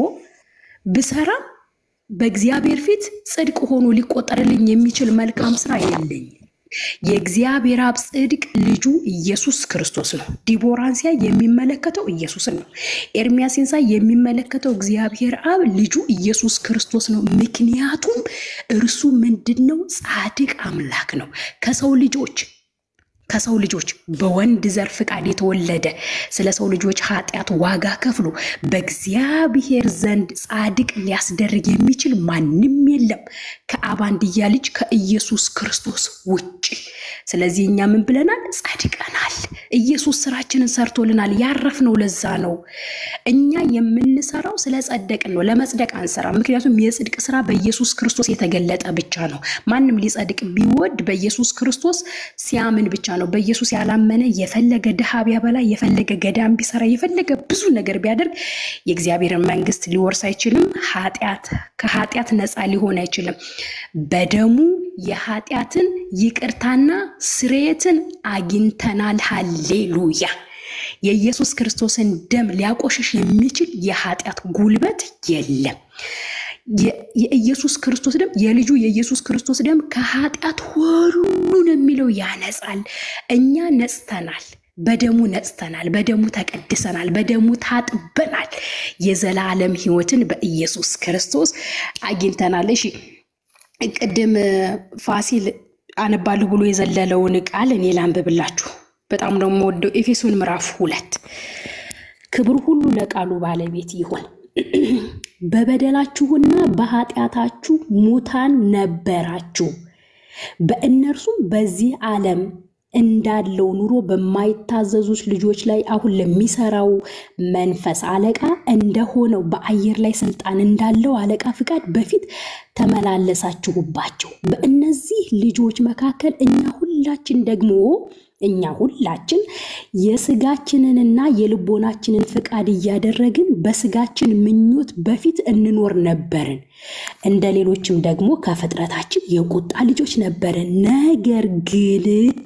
ብሰራ በእግዚአብሔር ፊት ጽድቅ ሆኖ ሊቆጠርልኝ የሚችል መልካም ስራ የለኝም። የእግዚአብሔር አብ ጽድቅ ልጁ ኢየሱስ ክርስቶስ ነው። ዲቦራን ሲያይ የሚመለከተው ኢየሱስን ነው። ኤርሚያስን ሲያይ የሚመለከተው እግዚአብሔር አብ ልጁ ኢየሱስ ክርስቶስ ነው። ምክንያቱም እርሱ ምንድን ነው? ጻድቅ አምላክ ነው። ከሰው ልጆች ከሰው ልጆች በወንድ ዘር ፍቃድ የተወለደ ስለ ሰው ልጆች ኃጢአት ዋጋ ከፍሎ በእግዚአብሔር ዘንድ ጻድቅ ሊያስደርግ የሚችል ማንም የለም ከአብ አንድያ ልጅ ከኢየሱስ ክርስቶስ ውጭ። ስለዚህ እኛ ምን ብለናል? ጸድቀናል። ኢየሱስ ስራችንን ሰርቶልናል። ያረፍነው ለዛ ነው። እኛ የምንሰራው ስለ ጸደቅን ነው። ለመጽደቅ አንሰራም። ምክንያቱም የጽድቅ ስራ በኢየሱስ ክርስቶስ የተገለጠ ብቻ ነው። ማንም ሊጸድቅ ቢወድ በኢየሱስ ክርስቶስ ሲያምን ብቻ ነው። በኢየሱስ ያላመነ የፈለገ ድሃ ቢያበላ፣ የፈለገ ገዳም ቢሰራ፣ የፈለገ ብዙ ነገር ቢያደርግ የእግዚአብሔርን መንግስት ሊወርስ አይችልም። ኃጢአት ከኃጢአት ነፃ ሊሆን አይችልም። በደሙ የኃጢአትን ይቅርታና ስርየትን አግኝተናል። ሃሌሉያ! የኢየሱስ ክርስቶስን ደም ሊያቆሽሽ የሚችል የኃጢአት ጉልበት የለም። የኢየሱስ ክርስቶስ ደም የልጁ የኢየሱስ ክርስቶስ ደም ከኃጢአት ሁሉን የሚለው ያነጻል። እኛ ነጽተናል። በደሙ ነጽተናል። በደሙ ተቀድሰናል። በደሙ ታጥበናል። የዘላለም ሕይወትን በኢየሱስ ክርስቶስ አግኝተናል። እሺ ቅድም ፋሲል አነባለሁ ብሎ የዘለለውን ቃል እኔ ላንብብላችሁ። በጣም ነው የምወደው። ኤፌሶን ምዕራፍ ሁለት ክብር ሁሉ ለቃሉ ባለቤት ይሁን። በበደላችሁና በኃጢአታችሁ ሙታን ነበራችሁ፣ በእነርሱም በዚህ ዓለም እንዳለው ኑሮ በማይታዘዙት ልጆች ላይ አሁን ለሚሰራው መንፈስ አለቃ እንደሆነው በአየር ላይ ስልጣን እንዳለው አለቃ ፍቃድ በፊት ተመላለሳችሁባቸው። በእነዚህ ልጆች መካከል እኛ ሁላችን ደግሞ እኛ ሁላችን የስጋችንንና የልቦናችንን ፍቃድ እያደረግን በስጋችን ምኞት በፊት እንኖር ነበርን። እንደ ሌሎችም ደግሞ ከፍጥረታችን የቁጣ ልጆች ነበርን። ነገር ግን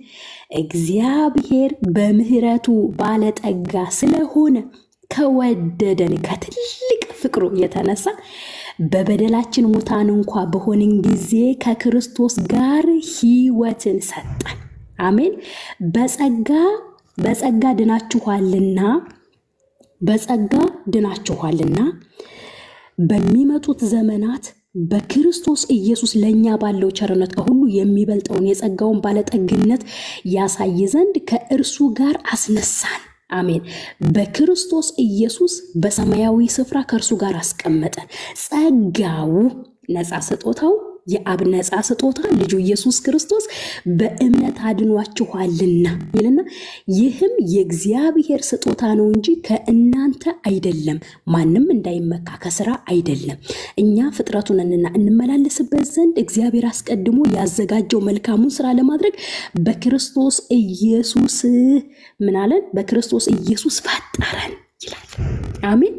እግዚአብሔር በምሕረቱ ባለጠጋ ስለሆነ ከወደደን ከትልቅ ፍቅሩ የተነሳ በበደላችን ሙታን እንኳ በሆንን ጊዜ ከክርስቶስ ጋር ሕይወትን ሰጠን። አሜን። በጸጋ በጸጋ ድናችኋልና በጸጋ ድናችኋልና በሚመጡት ዘመናት በክርስቶስ ኢየሱስ ለእኛ ባለው ቸርነት ከሁሉ የሚበልጠውን የጸጋውን ባለጠግነት ያሳይ ዘንድ ከእርሱ ጋር አስነሳን። አሜን። በክርስቶስ ኢየሱስ በሰማያዊ ስፍራ ከእርሱ ጋር አስቀመጠን። ጸጋው ነፃ ስጦታው የአብ ነፃ ስጦታ ልጁ ኢየሱስ ክርስቶስ በእምነት አድኗችኋልና ይልና ይህም የእግዚአብሔር ስጦታ ነው እንጂ ከእናንተ አይደለም፣ ማንም እንዳይመካ ከስራ አይደለም። እኛ ፍጥረቱንና እንመላለስበት ዘንድ እግዚአብሔር አስቀድሞ ያዘጋጀው መልካሙን ስራ ለማድረግ በክርስቶስ ኢየሱስ ምን አለን? በክርስቶስ ኢየሱስ ፈጠረን ይላል። አሜን።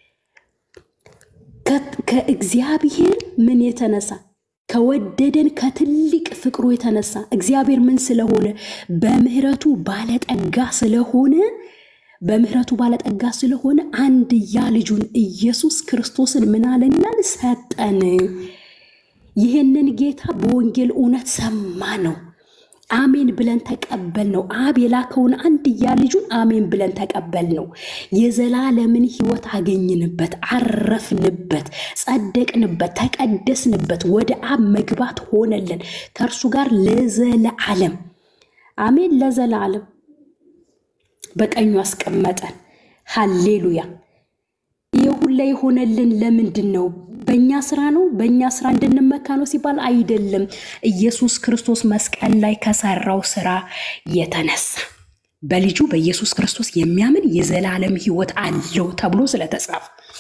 ከእግዚአብሔር ምን የተነሳ ከወደደን ከትልቅ ፍቅሩ የተነሳ እግዚአብሔር ምን ስለሆነ በምሕረቱ ባለጠጋ ስለሆነ በምሕረቱ ባለጠጋ ስለሆነ አንድያ ልጁን ኢየሱስ ክርስቶስን ምን አለን ይላል ሰጠን። ይህንን ጌታ በወንጌል እውነት ሰማ ነው አሜን ብለን ተቀበል ነው። አብ የላከውን አንድያ ልጁን አሜን ብለን ተቀበል ነው። የዘላለምን ሕይወት አገኝንበት፣ አረፍንበት፣ ጸደቅንበት፣ ተቀደስንበት፣ ወደ አብ መግባት ሆነልን ከእርሱ ጋር ለዘለዓለም አሜን። ለዘለዓለም በቀኙ አስቀመጠን። ሃሌሉያ። ይህ ሁላ የሆነልን ለምንድን ነው? በእኛ ስራ ነው? በእኛ ስራ እንድንመካ ነው ሲባል አይደለም። ኢየሱስ ክርስቶስ መስቀል ላይ ከሰራው ስራ የተነሳ በልጁ በኢየሱስ ክርስቶስ የሚያምን የዘላለም ሕይወት አለው ተብሎ ስለተጻፈ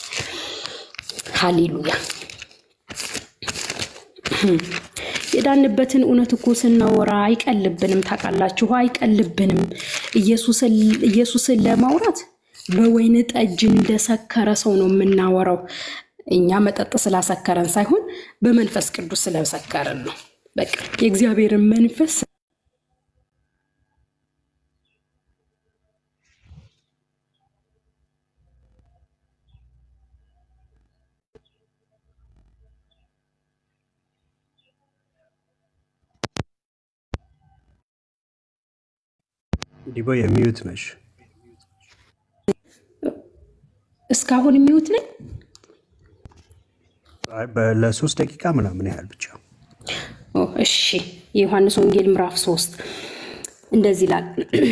ሃሌሉያ። የዳንበትን እውነት እኮ ስናወራ አይቀልብንም። ታውቃላችሁ፣ አይቀልብንም። ኢየሱስን ለማውራት በወይን ጠጅ እንደሰከረ ሰው ነው የምናወራው። እኛ መጠጥ ስላሰከረን ሳይሆን በመንፈስ ቅዱስ ስለሰከረን ነው። በቃ የእግዚአብሔርን መንፈስ ዲቦ የሚዩት ነሽ። እስካሁን የሚውት ነኝ። አይ፣ በ- ለሶስት ደቂቃ ምናምን ያህል ብቻ ኦ፣ እሺ የዮሐንስ ወንጌል ምዕራፍ ሶስት እንደዚህ ይላል።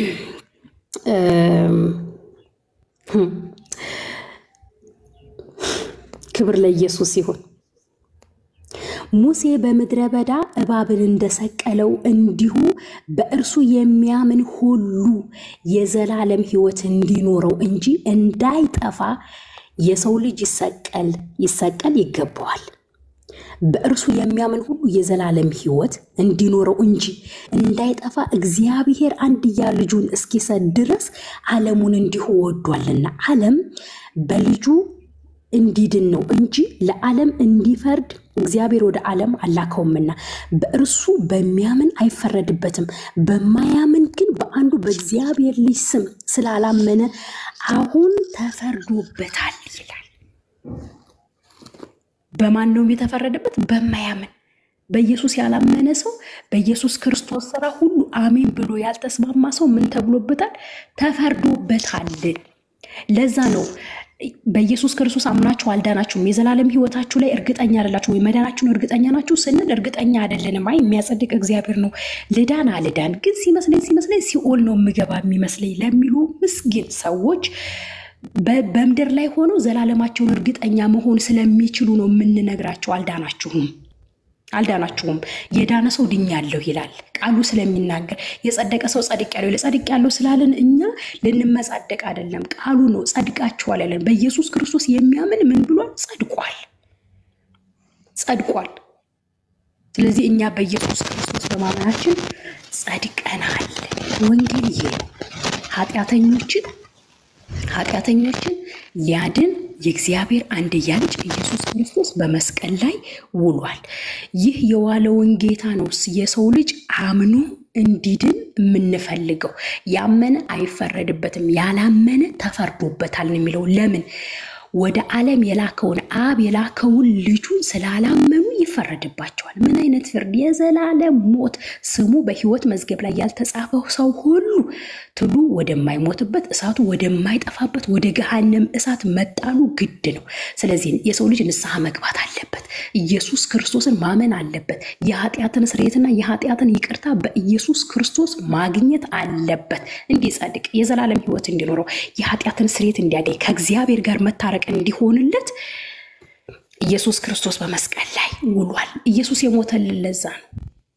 እም፣ ህም፣ ክብር ለኢየሱስ ይሁን። ሙሴ በምድረ በዳ እባብን እንደሰቀለው እንዲሁ በእርሱ የሚያምን ሁሉ የዘላለም ሕይወት እንዲኖረው እንጂ እንዳይጠፋ የሰው ልጅ ይሰቀል ይሰቀል ይገባዋል። በእርሱ የሚያምን ሁሉ የዘላለም ሕይወት እንዲኖረው እንጂ እንዳይጠፋ እግዚአብሔር አንድያ ልጁን እስኪሰጥ ድረስ ዓለሙን እንዲሁ ወዷልና። ዓለም በልጁ እንዲድን ነው እንጂ ለዓለም እንዲፈርድ እግዚአብሔር ወደ ዓለም አላከውምና። በእርሱ በሚያምን አይፈረድበትም። በማያምን ግን በአንዱ በእግዚአብሔር ልጅ ስም ስላላመነ አሁን ተፈርዶበታል ይላል። በማን ነው የተፈረደበት? በማያምን በኢየሱስ ያላመነ ሰው በኢየሱስ ክርስቶስ ስራ ሁሉ አሜን ብሎ ያልተስማማ ሰው ምን ተብሎበታል? ተፈርዶበታል። ለዛ ነው በኢየሱስ ክርስቶስ አምናችሁ አልዳናችሁም፣ የዘላለም ሕይወታችሁ ላይ እርግጠኛ አይደላችሁ ወይ መዳናችሁን እርግጠኛ ናችሁ ስንል እርግጠኛ አይደለንም። አይ የሚያጸድቅ እግዚአብሔር ነው። ልዳን አልዳን ግን ሲመስለኝ ሲመስለኝ ሲኦል ነው የምገባ የሚመስለኝ ለሚሉ ምስኪን ሰዎች በ- በምድር ላይ ሆነው ዘላለማቸውን እርግጠኛ መሆን ስለሚችሉ ነው የምንነግራቸው። አልዳናችሁም አልዳናችሁም። የዳነ ሰው ድኛለሁ ይላል ቃሉ ስለሚናገር። የጸደቀ ሰው ጸድቅ ያለው ይላል። ጸድቅ ያለው ስላለን እኛ ልንመጻደቅ አይደለም፣ ቃሉ ነው ጸድቃችኋል ያለን። በኢየሱስ ክርስቶስ የሚያምን ምን ብሏል? ጸድቋል፣ ጸድቋል። ስለዚህ እኛ በኢየሱስ ክርስቶስ በማመናችን ጸድቀናል። ወንጌል ይሄ ነው። ኃጢአተኞችን ኃጢአተኞችን ሊያድን የእግዚአብሔር አንድያ ልጅ ኢየሱስ ክርስቶስ በመስቀል ላይ ውሏል። ይህ የዋለውን ጌታ ነው የሰው ልጅ አምኖ እንዲድን የምንፈልገው። ያመነ አይፈረድበትም፣ ያላመነ ተፈርዶበታል ነው የሚለው። ለምን ወደ ዓለም የላከውን አብ የላከውን ልጁን ስላላመኑ ይፈረድባቸዋል። ምን አይነት ፍርድ? የዘላለም ሞት። ስሙ በሕይወት መዝገብ ላይ ያልተጻፈው ሰው ሁሉ ትሉ ወደማይሞትበት እሳቱ ወደማይጠፋበት ወደ ገሃነም እሳት መጣሉ ግድ ነው። ስለዚህ የሰው ልጅ ንስሐ መግባት አለበት። ኢየሱስ ክርስቶስን ማመን አለበት። የኃጢአትን ስርየትና የኃጢአትን ይቅርታ በኢየሱስ ክርስቶስ ማግኘት አለበት። እንዲጸድቅ የዘላለም ሕይወት እንዲኖረው የኃጢአትን ስርየት እንዲያገኝ ከእግዚአብሔር ጋር መታረቅ እንዲሆንለት ኢየሱስ ክርስቶስ በመስቀል ላይ ውሏል። ኢየሱስ የሞተልን ለዛ ነው።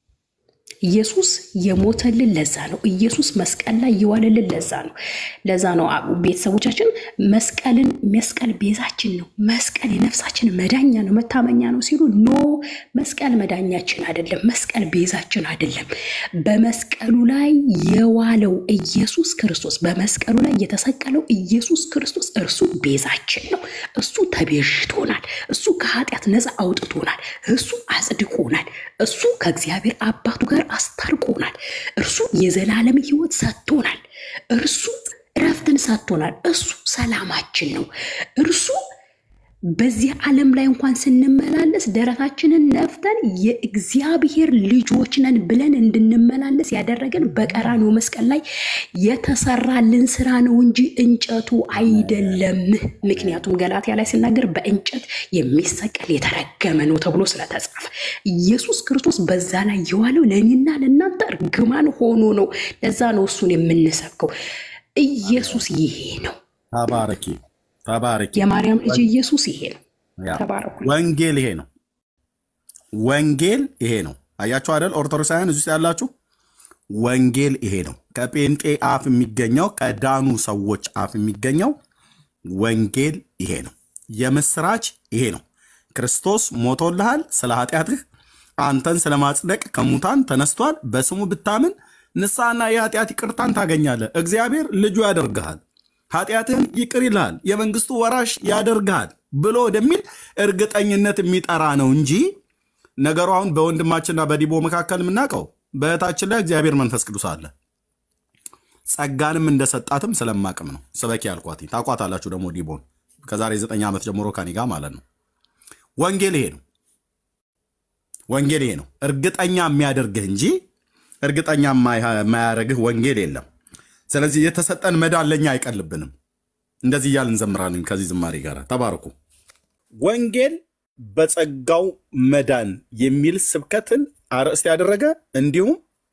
ኢየሱስ የሞተልን ለዛ ነው። ኢየሱስ መስቀል ላይ የዋለልን ለዛ ነው። ለዛ ነው ቤተሰቦቻችን መስቀልን መስቀል ቤዛችን ነው፣ መስቀል የነፍሳችን መዳኛ ነው፣ መታመኛ ነው ሲሉ ኖ መስቀል መዳኛችን አይደለም፣ መስቀል ቤዛችን አይደለም። በመስቀሉ ላይ የዋለው ኢየሱስ ክርስቶስ፣ በመስቀሉ ላይ የተሰቀለው ኢየሱስ ክርስቶስ እርሱ ቤዛችን ነው። እሱ ተቤዥቶናል። እሱ ከኃጢአት ነፃ አውጥቶናል። እሱ አጽድቆናል። እሱ ከእግዚአብሔር አባቱ ጋር አስታርቆናል። እርሱ የዘላለም ሕይወት ሰጥቶናል። እርሱ እረፍትን ሰጥቶናል። እሱ ሰላማችን ነው። እርሱ በዚህ ዓለም ላይ እንኳን ስንመላለስ ደረታችንን ነፍተን የእግዚአብሔር ልጆች ነን ብለን እንድንመላለስ ያደረገን በቀራንዮ መስቀል ላይ የተሰራልን ስራ ነው እንጂ እንጨቱ አይደለም። ምክንያቱም ገላትያ ላይ ሲናገር በእንጨት የሚሰቀል የተረገመ ነው ተብሎ ስለተጻፈ ኢየሱስ ክርስቶስ በዛ ላይ የዋለው ለእኔና ለእናንተ እርግማን ሆኖ ነው። ለዛ ነው እሱን የምንሰብከው። ኢየሱስ ይሄ ነው። ተባረኪ ተባረኪ። የማርያም ልጅ ኢየሱስ ይሄ ነው። ያ ተባረኩ። ወንጌል ይሄ ነው። ወንጌል ይሄ ነው። አያችሁ አይደል? ኦርቶዶክሳውያን እዚህ ውስጥ ያላችሁ ወንጌል ይሄ ነው። ከጴንጤ አፍ የሚገኘው ከዳኑ ሰዎች አፍ የሚገኘው ወንጌል ይሄ ነው። የምስራች ይሄ ነው። ክርስቶስ ሞቶልሃል ስለ ኃጢአትህ አንተን ስለ ማጽደቅ ከሙታን ተነስቷል። በስሙ ብታምን ንስሐና የኃጢአት ይቅርታን ታገኛለህ። እግዚአብሔር ልጁ ያደርግሃል፣ ኃጢአትህን ይቅር ይልሃል፣ የመንግስቱ ወራሽ ያደርግሃል ብሎ ወደሚል እርግጠኝነት የሚጠራ ነው እንጂ ነገሩ አሁን በወንድማችንና በዲቦ መካከል የምናውቀው በእህታችን ላይ እግዚአብሔር መንፈስ ቅዱስ አለ። ጸጋንም እንደሰጣትም ስለማቅም ነው ስበኪ ያልኳት። ታቋታላችሁ ደግሞ ዲቦን ከዛሬ ዘጠኝ ዓመት ጀምሮ ከኔ ጋር ማለት ነው። ወንጌል ይሄ ነው። ወንጌል ይሄ ነው። እርግጠኛ የሚያደርግህ እንጂ እርግጠኛ የማያደርግህ ወንጌል የለም። ስለዚህ የተሰጠን መዳን ለእኛ አይቀልብንም። እንደዚህ እያልን እንዘምራለን ከዚህ ዝማሬ ጋር ተባርኩ። ወንጌል በጸጋው መዳን የሚል ስብከትን አርዕስት ያደረገ እንዲሁም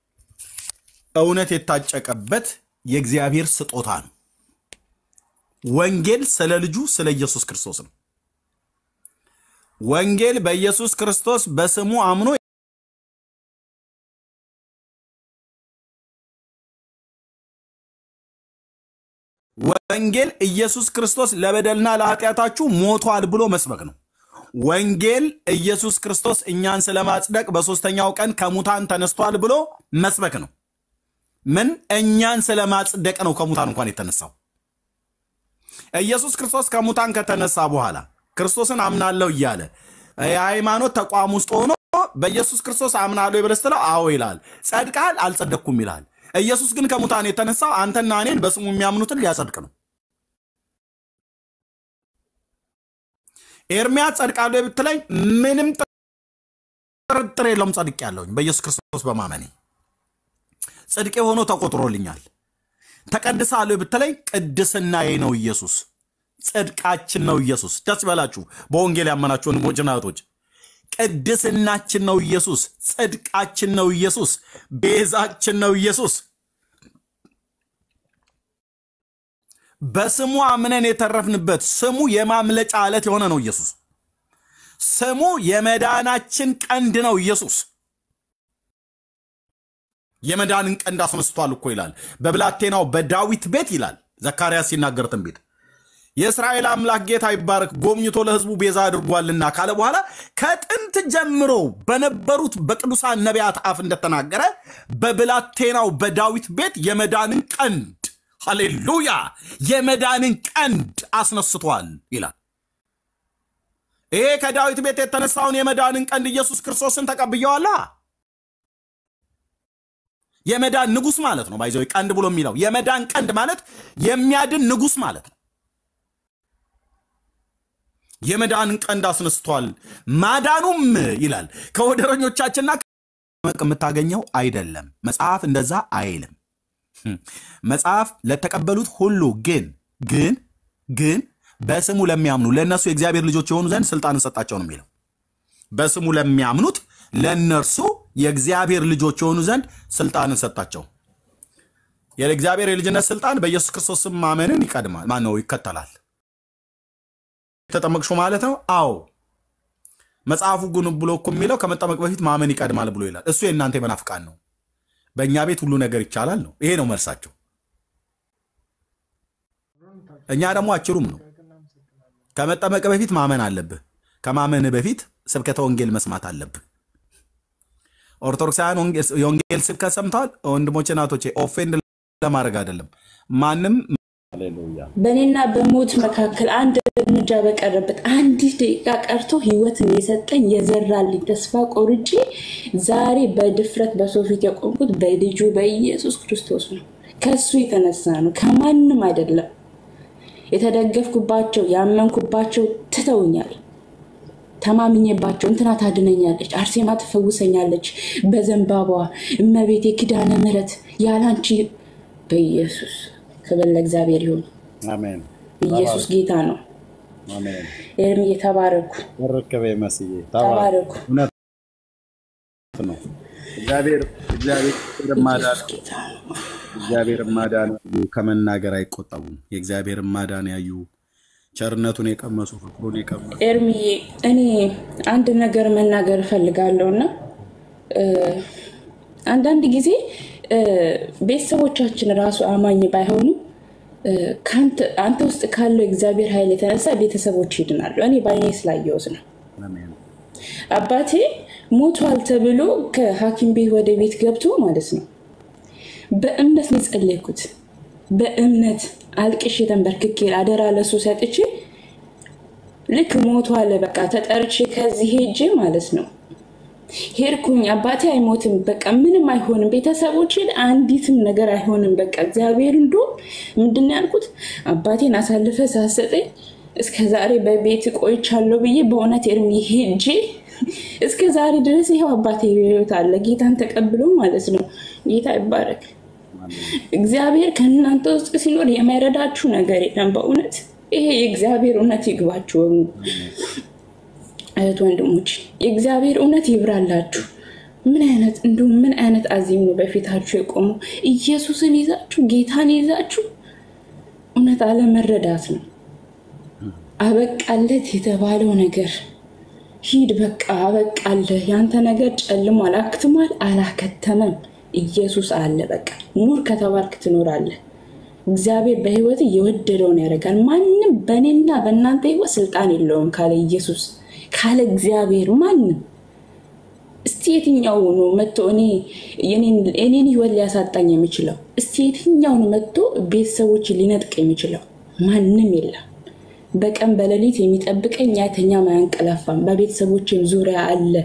እውነት የታጨቀበት የእግዚአብሔር ስጦታ ነው። ወንጌል ስለ ልጁ ስለ ኢየሱስ ክርስቶስ ነው። ወንጌል በኢየሱስ ክርስቶስ በስሙ አምኖ ወንጌል ኢየሱስ ክርስቶስ ለበደልና ለኃጢአታችሁ ሞቷል ብሎ መስበክ ነው። ወንጌል ኢየሱስ ክርስቶስ እኛን ስለማጽደቅ በሦስተኛው ቀን ከሙታን ተነስቷል ብሎ መስበክ ነው። ምን እኛን ስለማጽደቅ ነው ከሙታን እንኳን የተነሳው። ኢየሱስ ክርስቶስ ከሙታን ከተነሳ በኋላ ክርስቶስን አምናለሁ እያለ የሃይማኖት ተቋም ውስጥ ሆኖ በኢየሱስ ክርስቶስ አምናለሁ ብለህ ስትለው አዎ ይላል። ጸድቃል አልጸደቅኩም ይላል። ኢየሱስ ግን ከሙታን የተነሳው አንተና እኔን በስሙ የሚያምኑትን ሊያጸድቅ ነው። ኤርሚያስ ጸድቃለሁ ብትለኝ ምንም ጥርጥር የለውም ጸድቅ ያለውኝ በኢየሱስ ክርስቶስ በማመኔ ጽድቄ ሆኖ ተቆጥሮልኛል። ተቀድሳለሁ ብትለኝ ቅድስናዬ ነው ኢየሱስ፣ ጽድቃችን ነው ኢየሱስ። ደስ ይበላችሁ በወንጌል ያመናችሁ ወንድሞችና እህቶች። ቅድስናችን ነው ኢየሱስ፣ ጽድቃችን ነው ኢየሱስ፣ ቤዛችን ነው ኢየሱስ። በስሙ አምነን የተረፍንበት ስሙ የማምለጫ ዓለት የሆነ ነው ኢየሱስ። ስሙ የመዳናችን ቀንድ ነው ኢየሱስ። የመዳንን ቀንድ አስነስቷል እኮ ይላል በብላቴናው በዳዊት ቤት ይላል ዘካርያስ ሲናገር ትንቢት የእስራኤል አምላክ ጌታ ይባረክ ጎብኝቶ ለሕዝቡ ቤዛ አድርጓልና ካለ በኋላ ከጥንት ጀምሮ በነበሩት በቅዱሳን ነቢያት አፍ እንደተናገረ በብላቴናው በዳዊት ቤት የመዳንን ቀንድ ሃሌሉያ የመዳንን ቀንድ አስነስቷል ይላል። ይሄ ከዳዊት ቤት የተነሳውን የመዳንን ቀንድ ኢየሱስ ክርስቶስን ተቀብየዋላ። የመዳን ንጉሥ ማለት ነው። ባይዘው ቀንድ ብሎ የሚለው የመዳን ቀንድ ማለት የሚያድን ንጉሥ ማለት ነው። የመዳንን ቀንድ አስነስቷል። ማዳኑም ይላል ከወደረኞቻችንና ከመቅ የምታገኘው አይደለም። መጽሐፍ እንደዛ አይልም። መጽሐፍ ለተቀበሉት ሁሉ ግን ግን ግን በስሙ ለሚያምኑ ለእነሱ የእግዚአብሔር ልጆች የሆኑ ዘንድ ስልጣንን ሰጣቸው ነው የሚለው። በስሙ ለሚያምኑት ለእነርሱ የእግዚአብሔር ልጆች የሆኑ ዘንድ ስልጣንን ሰጣቸው። የእግዚአብሔር የልጅነት ስልጣን በኢየሱስ ክርስቶስ ስም ማመንን ይቀድማል። ማን ነው ይከተላል። ተጠመቅሹ ማለት ነው። አዎ መጽሐፉ ግን ብሎ እኮ የሚለው ከመጠመቅ በፊት ማመን ይቀድማል ብሎ ይላል። እሱ የእናንተ የመናፍቃን ነው። በእኛ ቤት ሁሉ ነገር ይቻላል ነው። ይሄ ነው መልሳቸው። እኛ ደግሞ አጭሩም ነው። ከመጠመቅ በፊት ማመን አለብህ። ከማመን በፊት ስብከተ ወንጌል መስማት አለብህ። ኦርቶዶክሳውያን ወንጌል- የወንጌል ስብከት ሰምተዋል። ወንድሞቼ ናቶቼ፣ ኦፌንድ ለማድረግ አይደለም። ማንም በእኔና በሞት መካከል አንድ እርምጃ በቀረበት አንዲት ደቂቃ ቀርቶ ህይወትን የሰጠኝ የዘራልኝ ተስፋ ቆርጬ ዛሬ በድፍረት በሰው ፊት የቆምኩት በልጁ በኢየሱስ ክርስቶስ ነው። ከሱ የተነሳ ነው፣ ከማንም አይደለም። የተደገፍኩባቸው ያመንኩባቸው ትተውኛል። ተማምኜባቸው እንትና ታድነኛለች፣ አርሴማ ትፈውሰኛለች፣ በዘንባባ እመቤቴ ኪዳነ ምሕረት ያላንቺ በኢየሱስ ክብር ለእግዚአብሔር ይሁን። አሜን ኢየሱስ ጌታ ነው። አሜን። ኤርምዬ ተባረኩ፣ ተረከበ መስዬ ተባረኩ። እውነት ነው። እግዚአብሔር እግዚአብሔር ማዳን ኢየሱስ ጌታ ነው። እግዚአብሔር ማዳን ያዩ ከመናገር አይቆጠቡም። የእግዚአብሔር ማዳን ያዩ ቸርነቱን የቀመሱ ፍቅሩን የቀመሱ ኤርምዬ እኔ አንድ ነገር መናገር እፈልጋለሁ እና እ፣ አንዳንድ ጊዜ እ፣ ቤተሰቦቻችን ራሱ አማኝ ባይሆኑ እ፣ ከአንተ- አንተ ውስጥ ካለው የእግዚአብሔር ኃይል የተነሳ ቤተሰቦች ይድናሉ። እኔ በአይኔ ስላየሁት ነው። አሜን። አባቴ ሞቷል ተብሎ ከሐኪም ቤት ወደ ቤት ገብቶ ማለት ነው በእምነት ነው የጸለይኩት። በእምነት አልቅሼ ተንበርክኬ አደራ ለሱ ሰጥቼ ልክ ሞቷል በቃ ተጠርቼ ከዚህ ሄጄ ማለት ነው ሄድኩኝ። አባቴ አይሞትም፣ በቃ ምንም አይሆንም፣ ቤተሰቦችን አንዲትም ነገር አይሆንም። በቃ እግዚአብሔር እንዶ ምንድን ነው ያልኩት? አባቴን አሳልፈ ሳሰጠኝ እስከ ዛሬ በቤት ቆይቻለሁ ብዬ በእውነት ኤርሚ ሄጄ እስከ ዛሬ ድረስ ይኸው አባቴ በሕይወት አለ፣ ጌታን ተቀብሎ ማለት ነው። ጌታ ይባረክ። እግዚአብሔር ከእናንተ ውስጥ ሲኖር የማይረዳችሁ ነገር የለም። በእውነት ይሄ የእግዚአብሔር እውነት ይግባችሁ። እህት ወንድሞች፣ የእግዚአብሔር እውነት ይብራላችሁ። ምን አይነት እንዲሁም ምን አይነት አዚም ነው በፊታችሁ የቆመው? ኢየሱስን ይዛችሁ ጌታን ይዛችሁ እውነት አለመረዳት ነው። አበቃለት የተባለው ነገር ሂድ በቃ አበቃለህ። ያንተ ነገር ጨልሟል፣ አክትሟል፣ አላከተመም። ኢየሱስ አለ። በቃ ኑር ከተባልክ ትኖራለህ። እግዚአብሔር በህይወት የወደደውን ያደርጋል። ማንም በእኔና በእናንተ ህይወት ስልጣን የለውም ካለ ኢየሱስ ካለ እግዚአብሔር ማንም። እስቲ የትኛው ነው መጥቶ እኔ የኔን ህይወት ሊያሳጣኝ የሚችለው? እስቲ የትኛው ነው መጥቶ ቤተሰቦች ሊነጥቅ የሚችለው? ማንም የለም። በቀን በሌሊት የሚጠብቀኝ አይተኛም አያንቀላፋም። በቤተሰቦችም ዙሪያ አለ።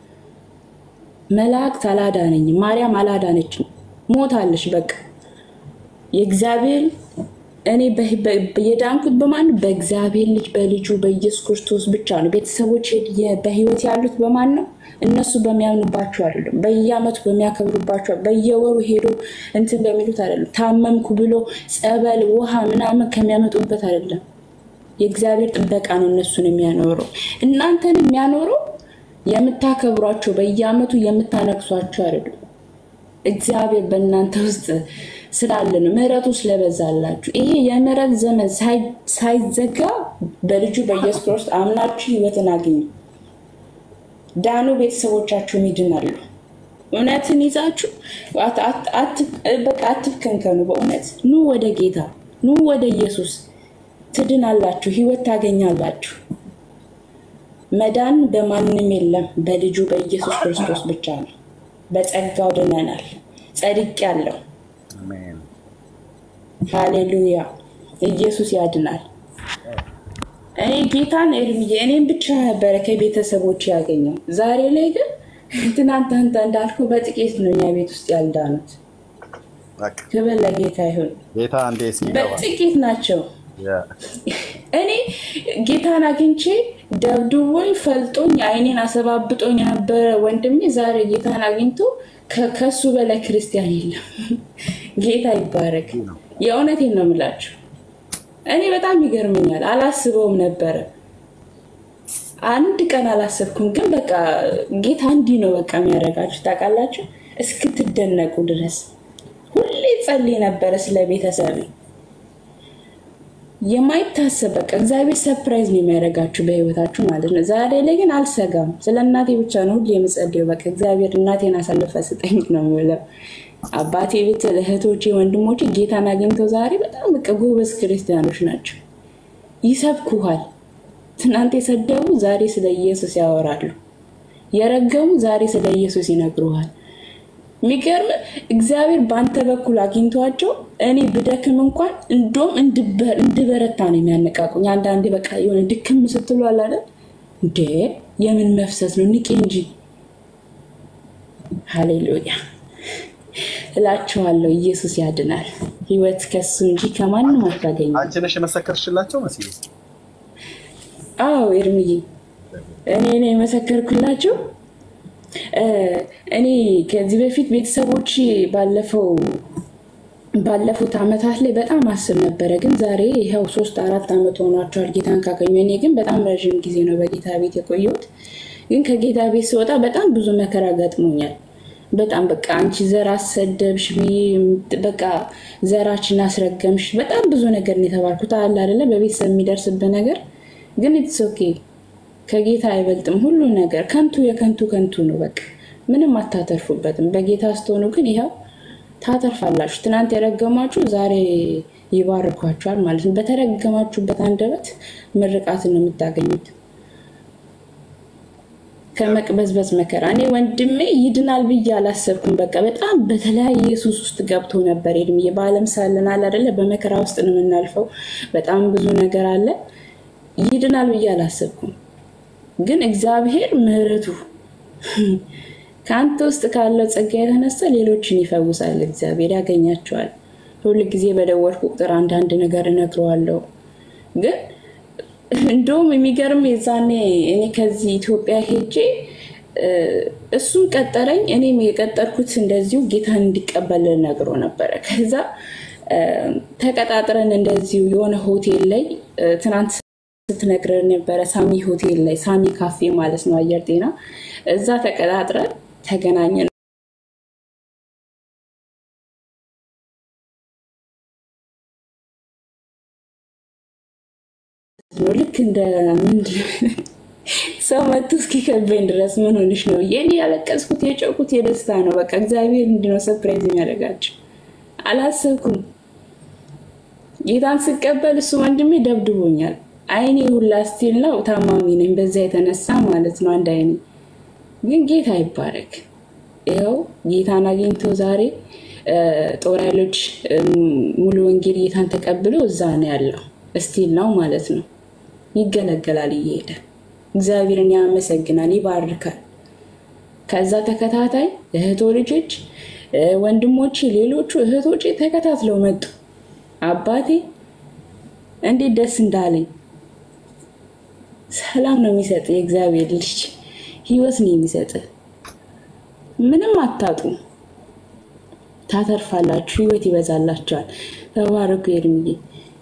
መላእክት አላዳነኝም። ማርያም አላዳነችም። ሞታለች። በቃ የእግዚአብሔር እኔ የዳንኩት በማን ነው? በእግዚአብሔር ልጅ በልጁ በኢየሱስ ክርስቶስ ብቻ ነው። ቤተሰቦች በህይወት ያሉት በማን ነው? እነሱ በሚያምኑባቸው አይደለም። በየአመቱ በሚያከብሩባቸው በየወሩ ሄዶ እንትን በሚሉት አይደለም። ታመምኩ ብሎ ጸበል፣ ውሃ ምናምን ከሚያመጡበት አይደለም። የእግዚአብሔር ጥበቃ ነው እነሱን የሚያኖረው። እናንተን የሚያኖረው የምታከብሯቸው በየአመቱ የምታነግሷቸው አይደሉም። እግዚአብሔር በእናንተ ውስጥ ስላለ ነው፣ ምሕረቱ ስለበዛላችሁ። ይሄ የምሕረት ዘመን ሳይዘጋ በልጁ በኢየሱስ ክርስቶስ አምናችሁ ህይወትን አግኙ። ዳኑ፣ ቤተሰቦቻችሁም ይድናሉ። እውነትን ይዛችሁ በቃ አትብከንከኑ። በእውነት ኑ ወደ ጌታ፣ ኑ ወደ ኢየሱስ ትድናላችሁ፣ ህይወት ታገኛላችሁ። መዳን በማንም የለም፣ በልጁ በኢየሱስ ክርስቶስ ብቻ ነው። በጸጋው ድነናል። ጸድቅ ያለው አሜን። ሃሌሉያ! ኢየሱስ ያድናል። እኔ ጌታን ኤርምዬ እኔም ብቻ ነበረ ከቤተሰቦች ያገኘው። ዛሬ ላይ ግን ትናንት አንተ እንዳልከው በጥቂት ነው እኛ ቤት ውስጥ ያልዳኑት። በቃ ክብር ለጌታ ይሁን። ጌታ እንዴ ሲገባ በጥቂት ናቸው። ያ እኔ ጌታን አግኝቼ ደብድቦኝ ፈልጦኝ አይኔን አሰባብጦኝ የነበረ ወንድሜ ዛሬ ጌታን አግኝቶ ከ- ከሱ በላይ ክርስቲያን የለም። ጌታ ይባረክ። የእውነቴን ነው የምላችሁ። እኔ በጣም ይገርመኛል። አላስበውም ነበረ። አንድ ቀን አላሰብኩም። ግን በቃ ጌታ እንዲህ ነው በቃ የሚያደርጋችሁ ታውቃላችሁ፣ እስክትደነቁ ድረስ ሁሌ ጸልይ ነበረ ስለ ቤተሰብ የማይታሰብ በቃ እግዚአብሔር ሰርፕራይዝ ነው የሚያደርጋችሁ በህይወታችሁ ማለት ነው። ዛሬ ላይ ግን አልሰጋም። ስለ እናቴ ብቻ ነው ሁሌ የምጸልየው። በቃ እግዚአብሔር እናቴን አሳልፈ ስጠኝ ነው የምለው። አባቴ ቤት እህቶቼ፣ ወንድሞቼ ጌታን አግኝተው ዛሬ በጣም በቃ ጎበዝ ክርስቲያኖች ናቸው። ይሰብኩሃል። ትናንት የሰደቡ ዛሬ ስለ ኢየሱስ ያወራሉ። የረገሙ ዛሬ ስለ ኢየሱስ ይነግሩሃል። የሚገርም እግዚአብሔር በአንተ በኩል አግኝቷቸው እኔ ብደክም እንኳን እንደውም እንድበ- እንድበረታ ነው የሚያነቃቁኝ። አንዳንዴ በቃ የሆነ ድክም ስትሉ አለ አይደል እንዴ የምን መፍሰስ ነው ንቄ እንጂ ሃሌሉያ እላችኋለሁ። ኢየሱስ ያድናል። ህይወት ከሱ እንጂ ከማንም አታገኝም። አንቺ ነሽ የመሰከርሽላቸው መስዬ? አዎ ኤርምዬ እኔ ነው የመሰከርኩላቸው። እ፣ እኔ ከዚህ በፊት ቤተሰቦች ባለፈው ባለፉት አመታት ላይ በጣም አስብ ነበረ፣ ግን ዛሬ ይኸው ሶስት አራት አመት ሆኗቸዋል ጌታን ካገኙ። እኔ ግን በጣም ረዥም ጊዜ ነው በጌታ ቤት የቆየሁት። ግን ከጌታ ቤት ስወጣ በጣም ብዙ መከራ ገጥሞኛል። በጣም በቃ አንቺ ዘር አሰደብሽ ብዬ በቃ ዘራችን አስረገምሽ፣ በጣም ብዙ ነገር ነው የተባልኩት። አለ አይደለ በቤተሰብ የሚደርስብህ ነገር ግን ኢትስ ኦኬ ከጌታ አይበልጥም ሁሉ ነገር። ከንቱ የከንቱ ከንቱ ነው። በቃ ምንም አታተርፉበትም። በጌታ ስትሆኑ ግን ይኸው ታተርፋላችሁ። ትናንት የረገማችሁ ዛሬ ይባርኳችኋል ማለት ነው። በተረገማችሁበት አንደበት ምርቃትን ነው የምታገኙት። ከመቅበዝበዝ መከራ እኔ ወንድሜ ይድናል ብዬ አላሰብኩም። በቃ በጣም በተለያየ ሱስ ውስጥ ገብቶ ነበር። እድሜ በዓለም ሳለን አለ አይደለ በመከራ ውስጥ ነው የምናልፈው። በጣም ብዙ ነገር አለ። ይድናል ብዬ አላሰብኩም። ግን እግዚአብሔር ምሕረቱ ከአንተ ውስጥ ካለው ጸጋ የተነሳ ሌሎችን ይፈውሳል። እግዚአብሔር ያገኛቸዋል። ሁል ጊዜ በደወልኩ ቁጥር አንዳንድ ነገር እነግረዋለሁ። ግን እንደውም የሚገርም የዛኔ እኔ ከዚህ ኢትዮጵያ ሄጄ እ፣ እሱም ቀጠረኝ፣ እኔም የቀጠርኩት እንደዚሁ ጌታን እንዲቀበል ነግሮ ነበረ። ከዛ እ፣ ተቀጣጥረን እንደዚሁ የሆነ ሆቴል ላይ እ፣ ትናንት ስትነግረን ነበረ ሳሚ ሆቴል ላይ ሳሚ ካፌ ማለት ነው፣ አየር ጤና እዛ ተቀጣጥረን ተገናኘን። ነው ልክ እንደ ምንድን ሰው መቶ እስኪከበኝ ድረስ ምን ሆንሽ ነው የኔ ያለቀስኩት የጨውኩት የደስታ ነው። በቃ እግዚአብሔር እንዲነው ሰፕራይዝ የሚያደርጋቸው አላሰብኩም። ጌታን ስቀበል እሱ ወንድሜ ደብድቦኛል። አይኔ ሁላ ስቲል ነው ታማሚ ነኝ፣ በዛ የተነሳ ማለት ነው አንድ አይኔ ግን ጌታ ይባረክ። ይኸው ጌታን አግኝቶ ዛሬ እ፣ ጦር ኃይሎች እ፣ ሙሉ ወንጌል ጌታን ተቀብሎ እዛ ነው ያለው። እስቲል ነው ማለት ነው። ይገለገላል እየሄደ እግዚአብሔርን ያመሰግናል፣ ይባርካል። ከዛ ተከታታይ እህቶ ልጆች እ፣ ወንድሞቼ፣ ሌሎቹ እህቶቼ ተከታትለው መጡ። አባቴ እንዴት ደስ እንዳለኝ ሰላም ነው የሚሰጥ የእግዚአብሔር ልጅ ህይወት ነው የሚሰጥ። ምንም አታጡ፣ ታተርፋላችሁ፣ ህይወት ይበዛላችኋል። ተባረኩ። የእድሜዬ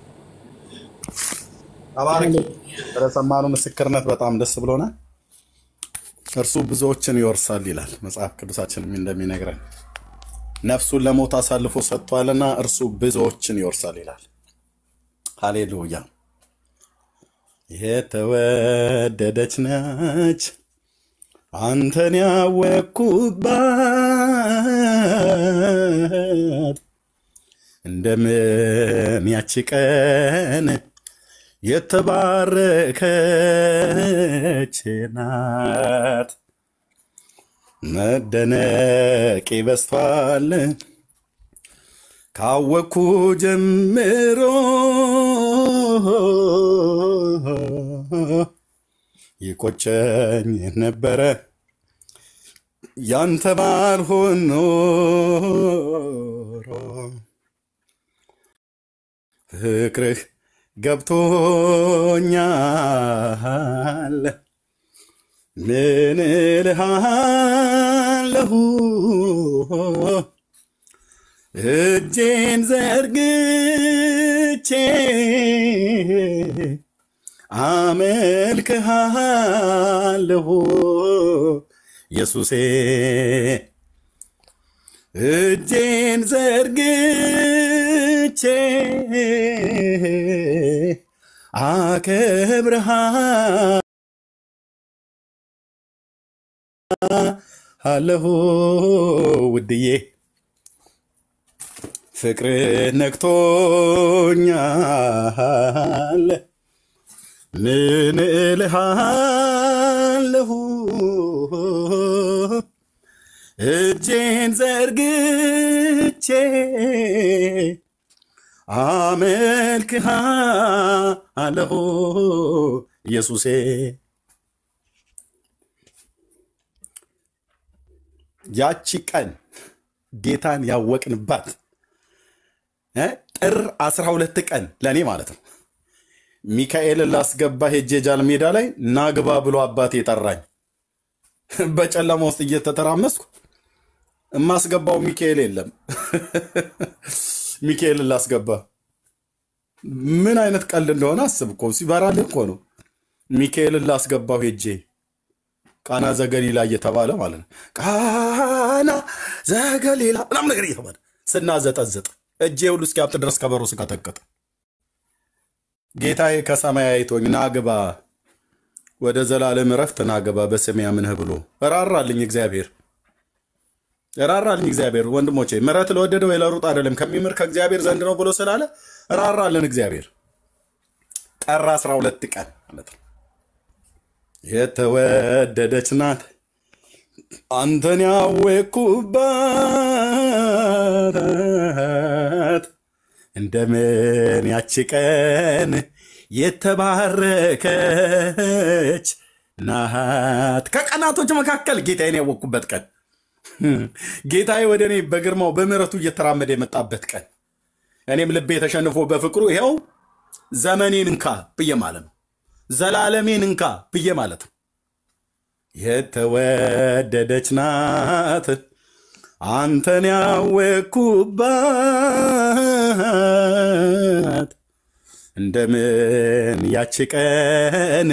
ተባረክ። ስለሰማነው ምስክርነት በጣም ደስ ብሎናል። እርሱ ብዙዎችን ይወርሳል ይላል መጽሐፍ ቅዱሳችንም እንደሚነግረን ነፍሱን ለሞት አሳልፎ ሰጥቷልና እርሱ ብዙዎችን ይወርሳል ይላል። ሃሌሉያ። የተወደደች ነች አንተን ያወቅኩባት እንደምን ያቺ ቀን የተባረከች ናት። መደነቅ በስቷል ካወቅኩ ጀምሮ ይቆጨኝ ነበረ ያንተ ባልሆን ኖሮ ፍቅርህ ገብቶኛል። ምን እልሃለሁ እጄን ዘርግቼ አመልክሃለሁ ኢየሱሴ እጄን ዘርግቼ አከብርሃለሁ ውድዬ ፍቅር ነክቶኛል። ምን እልሃለሁ እጄን ዘርግቼ አመልክሃለሁ ኢየሱሴ ያቺ ቀን ጌታን ያወቅንባት እ ጥር 12 ቀን ለእኔ ማለት ነው። ሚካኤልን ላስገባ ሄጄ ጃል ሜዳ ላይ ናግባ ብሎ አባቴ ጠራኝ። በጨለማ ውስጥ እየተተራመስኩ የማስገባው ሚካኤል የለም። ሚካኤልን ላስገባ ምን አይነት ቀልድ እንደሆነ አስብ እኮ ሲበራልህ እኮ ነው። ሚካኤልን ላስገባው ሄጄ ቃና ዘገሊላ እየተባለ ማለት ነው። ቃና ዘገሊላ ምናምን ነገር እየተባለ ስናዘጠዝጥ እጄ ሁሉ እስኪያብጥ ድረስ ከበሮ ስቀጠቅጥ ጌታዬ ከሰማይ አይቶኝ ናግባ ወደ ዘላለም እረፍት ናግባ በስሜ አምነህ ብሎ እራራልኝ እግዚአብሔር እራራልኝ እግዚአብሔር። ወንድሞቼ ምሕረት ለወደደ ወይ ለሩጥ አይደለም ከሚምር ከእግዚአብሔር ዘንድ ነው ብሎ ስላለ እራራልን እግዚአብሔር። ጥር 12 ቀን ማለት ነው። የተወደደች ናት አንተን ያወቅኩባት እንደምን ያቺ ቀን የተባረከች ናት። ከቀናቶች መካከል ጌታዬን ያወቅኩበት ቀን ጌታዬ ወደ እኔ በግርማው በምሕረቱ እየተራመደ የመጣበት ቀን እኔም ልቤ ተሸንፎ በፍቅሩ ይኸው ዘመኔን እንካ ብዬ ማለት ነው። ዘላለሜን እንካ ብዬ ማለት ነው። የተወደደች ናት አንተን ያወቅኩባት እንደምን ያቺ ቀን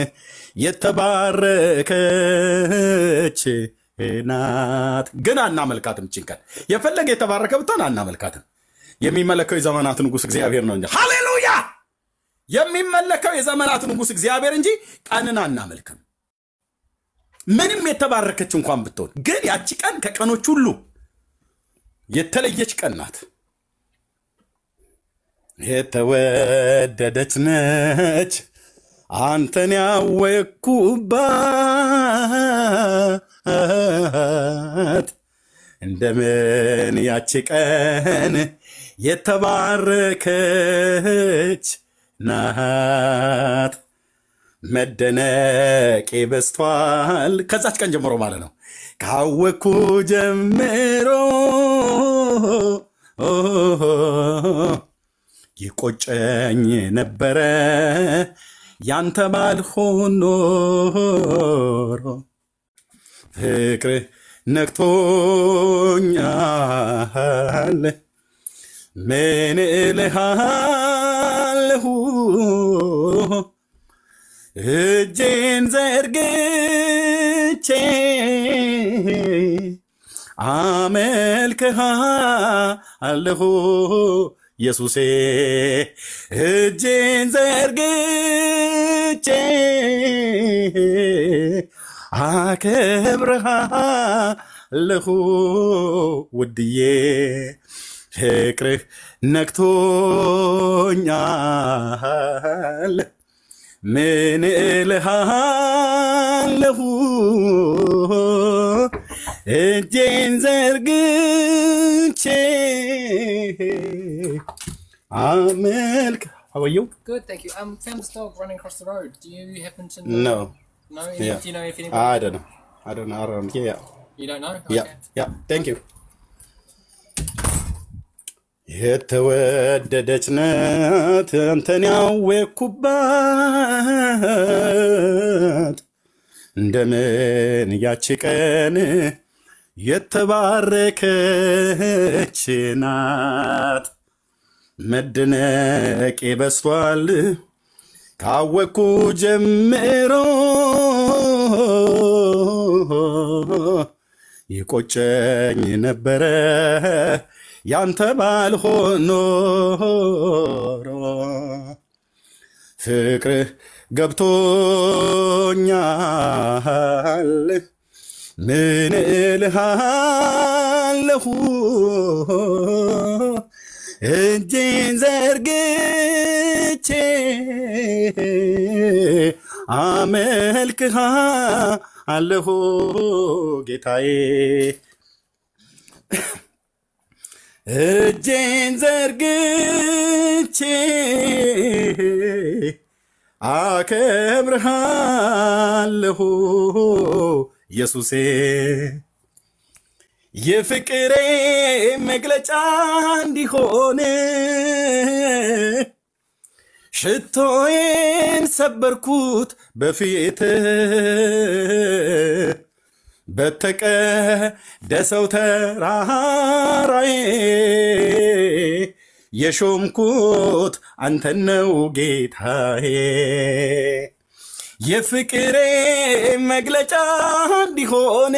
የተባረከች ናት። ግን አናመልካትም። ችን ቀን የፈለገ የተባረከ ብትሆን አናመልካትም። የሚመለከው የዘመናት ንጉሥ እግዚአብሔር ነው እንጂ ሃሌሉያ! የሚመለከው የዘመናት ንጉሥ እግዚአብሔር እንጂ ቀንን አናመልክም። ምንም የተባረከች እንኳን ብትሆን ግን ያቺ ቀን ከቀኖች ሁሉ የተለየች ቀን ናት። የተወደደች ነች አንተን ያወቅኩባት እንደምን ያቺ ቀን የተባረከች ናት። መደነቄ በዝቷል። ከዛች ቀን ጀምሮ ማለት ነው። ካወኩ ጀምሮ ይቆጨኝ ነበረ ያንተ ባልሆን ኖሮ ፍቅር ነክቶኛል። ምን እልሃለሁ እጄን ዘርግቼ አመልክሃለሁ ኢየሱሴ እጄን ዘርግቼ አከብርሃለሁ ውድዬ ፍቅርህ ነክቶኛል። ምን እልሃለሁ እጄን ዘርግቼ አመልክ አወየው Good, thank you. Um, found this dog running across the road. Do you happen to know? No. No? Yeah. Do you know if anybody? I don't know. I don't know. I don't know. Yeah. You don't know? Yeah. Okay. Yeah. Thank you. የተወደደች ናት አንተን ያወቅኩባት እንደምን ያቺ ቀን የተባረከች ናት። መደነቄ በስቷል ካወቅኩ ጀምሮ ይቆጨኝ ነበረ ያንተ ባልሆን ኖሮ ፍቅርህ ገብቶኛል ምን እልሃለሁ እጄን ዘርግቼ አመልክሃ አለሁ ጌታዬ እጄን ዘርግቼ አከብርሃለሁ ኢየሱሴ የፍቅሬ መግለጫ እንዲሆን ሽቶዬን ሰበርኩት በፊት በተቀደሰው ተራራዬ የሾምኩት አንተን ነው ጌታዬ የፍቅሬ መግለጫ እንዲሆን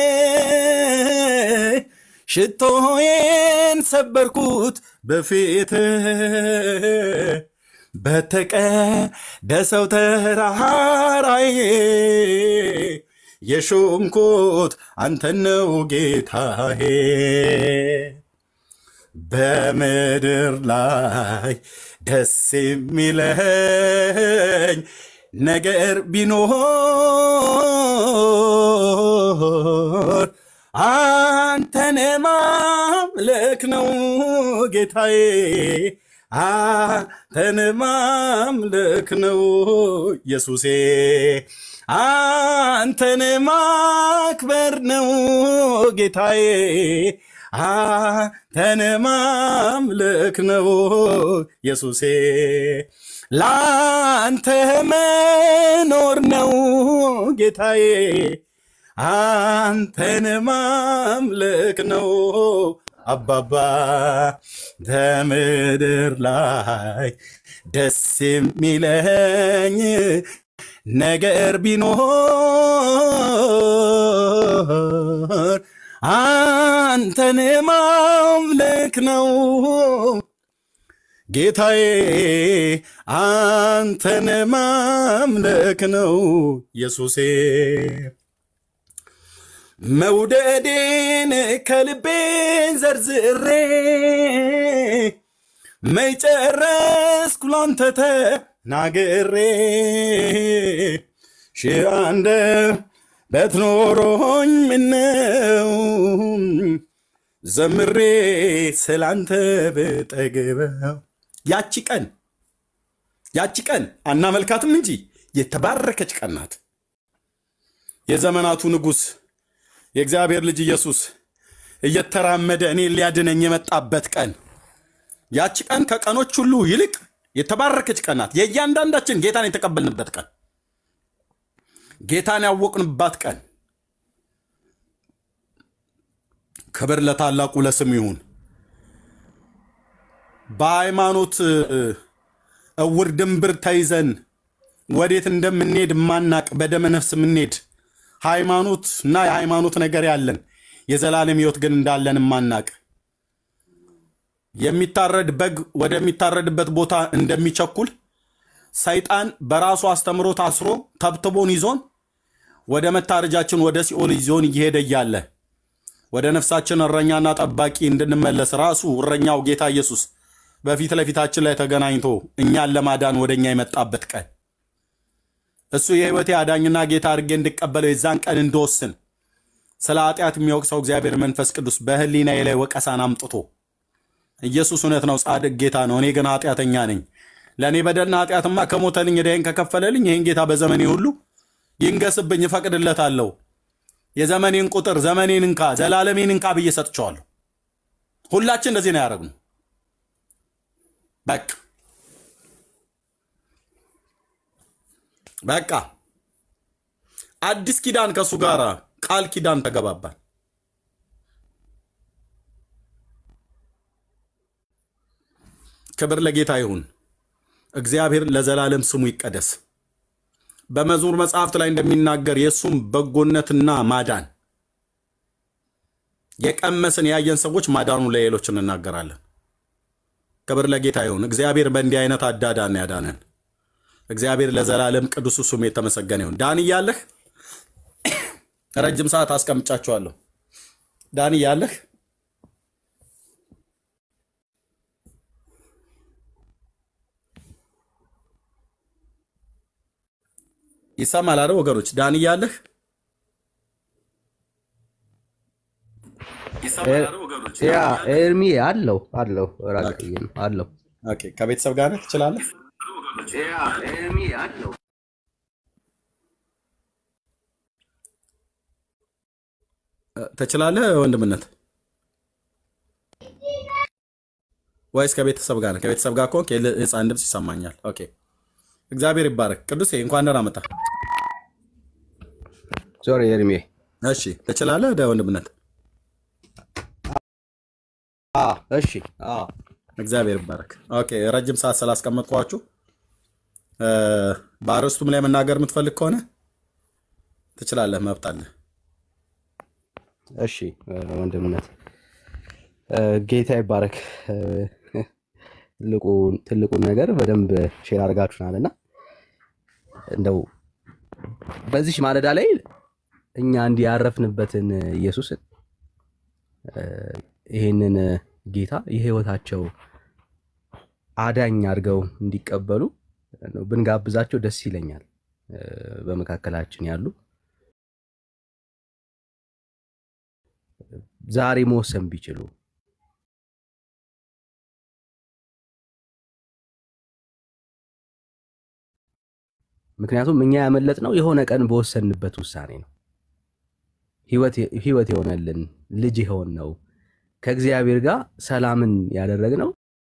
ሽቶዬን ሰበርኩት በፊት በተቀደሰው ተራራዬ የሾምኩት አንተን ነው ጌታዬ በምድር ላይ ደስ የሚለኝ ነገር ቢኖር አንተን ማምለክ ነው ጌታዬ፣ አንተን ማምለክ ነው ኢየሱሴ፣ አንተን ማክበር ነው ጌታዬ፣ አንተን ማምለክ ነው ኢየሱሴ፣ ለአንተ መኖር ነው ጌታዬ፣ አንተን ማምለክ ነው አባባ በምድር ላይ ደስ የሚለኝ ነገር ቢኖር አንተን ማምለክ ነው ጌታዬ፣ አንተን ማምለክ ነው ኢየሱሴ። መውደዴን ከልቤ ዘርዝሬ መይጨረስኩ ላንተ ተናግሬ ሺህ አንደበት ኖሮኝ ምነው ዘምሬ ስላንተ ብጠግበው። ያቺ ቀን ያቺ ቀን አናመልካትም እንጂ የተባረከች ቀን ናት። የዘመናቱ ንጉሥ የእግዚአብሔር ልጅ ኢየሱስ እየተራመደ እኔን ሊያድነኝ የመጣበት ቀን ያቺ ቀን ከቀኖች ሁሉ ይልቅ የተባረከች ቀን ናት። የእያንዳንዳችን ጌታን የተቀበልንበት ቀን፣ ጌታን ያወቅንባት ቀን። ክብር ለታላቁ ለስም ይሁን። በሃይማኖት እውር ድንብር ተይዘን ወዴት እንደምንሄድ ማናቅ በደመ ነፍስ የምንሄድ ሃይማኖት እና የሃይማኖት ነገር ያለን የዘላለም ሕይወት ግን እንዳለን ማናቅ የሚታረድ በግ ወደሚታረድበት ቦታ እንደሚቸኩል ሰይጣን በራሱ አስተምሮ ታስሮ ተብትቦን ይዞን ወደ መታረጃችን ወደ ሲኦል ይዞን እየሄደ እያለ ወደ ነፍሳችን እረኛና ጠባቂ እንድንመለስ ራሱ እረኛው ጌታ ኢየሱስ በፊት ለፊታችን ላይ ተገናኝቶ እኛን ለማዳን ወደ እኛ የመጣበት ቀን እሱ የህይወቴ አዳኝና ጌታ አድርጌ እንድቀበለው የዛን ቀን እንድወስን ስለ ኃጢአት የሚወቅሰው እግዚአብሔር መንፈስ ቅዱስ በህሊናዬ ላይ ወቀሳን አምጥቶ ኢየሱስ እውነት ነው፣ ጻድቅ ጌታ ነው፣ እኔ ግን ኃጢአተኛ ነኝ። ለእኔ በደልና ኃጢአትማ ከሞተልኝ ዕዳዬን ከከፈለልኝ ይህን ጌታ በዘመኔ ሁሉ ይንገስብኝ፣ እፈቅድለታለሁ። የዘመኔን ቁጥር ዘመኔን እንካ፣ ዘላለሜን እንካ ብዬ ሰጥቼዋለሁ። ሁላችን እንደዚህ ነው ያደረግነው። በቃ በቃ አዲስ ኪዳን ከእሱ ጋር ቃል ኪዳን ተገባባል። ክብር ለጌታ ይሁን። እግዚአብሔር ለዘላለም ስሙ ይቀደስ። በመዝሙር መጽሐፍት ላይ እንደሚናገር የእሱም በጎነትና ማዳን የቀመስን ያየን ሰዎች ማዳኑ ለሌሎች እንናገራለን። ክብር ለጌታ ይሁን። እግዚአብሔር በእንዲህ አይነት አዳዳን ያዳነን። እግዚአብሔር ለዘላለም ቅዱሱ ስሙ የተመሰገነ ይሁን። ዳን እያለህ ረጅም ሰዓት አስቀምጫችኋለሁ። ዳን እያለህ ይሰማል አይደል ወገኖች? ዳን እያለህ ያ ኤርሚ አለው አለው ራቅዬ ነው አለው ኦኬ፣ ከቤተሰብ ጋር ነህ? ትችላለህ? ኤርሚ አለው ትችላለህ ወንድምነት ወይስ ከቤተሰብ ጋር ነህ? ከቤተሰብ ጋር ከሆንክ የህፃን ድምፅ ይሰማኛል። ኦኬ፣ እግዚአብሔር ይባረክ። ቅዱሴ እንኳን ደህና መጣህ። ሶሪ ኤርሚ እሺ፣ ትችላለህ ወደ ወንድምነት አ እሺ አ እግዚአብሔር ይባረክ። ኦኬ ረጅም ሰዓት ስላስቀመጥኳችሁ እ፣ በአርዕስቱም ላይ መናገር የምትፈልግ ከሆነ ትችላለህ፣ መብት አለ። እሺ ወንድምነት እ፣ ጌታ ይባረክ። እ፣ ትልቁን ትልቁን ነገር በደንብ ሼር አድርጋችሁናል እና እንደው በዚች ማለዳ ላይ እኛ እንዲህ ያረፍንበትን ኢየሱስን እ፣ ይሄንን ጌታ የህይወታቸው አዳኝ አድርገው እንዲቀበሉ ነው ብንጋብዛቸው ደስ ይለኛል። እ፣ በመካከላችን ያሉ ዛሬ መወሰን ቢችሉ ምክንያቱም እኛ ያመለጥነው የሆነ ቀን በወሰንበት ውሳኔ ነው። ህይወት የሆነልን ልጅ የሆን ነው ከእግዚአብሔር ጋር ሰላምን ያደረግነው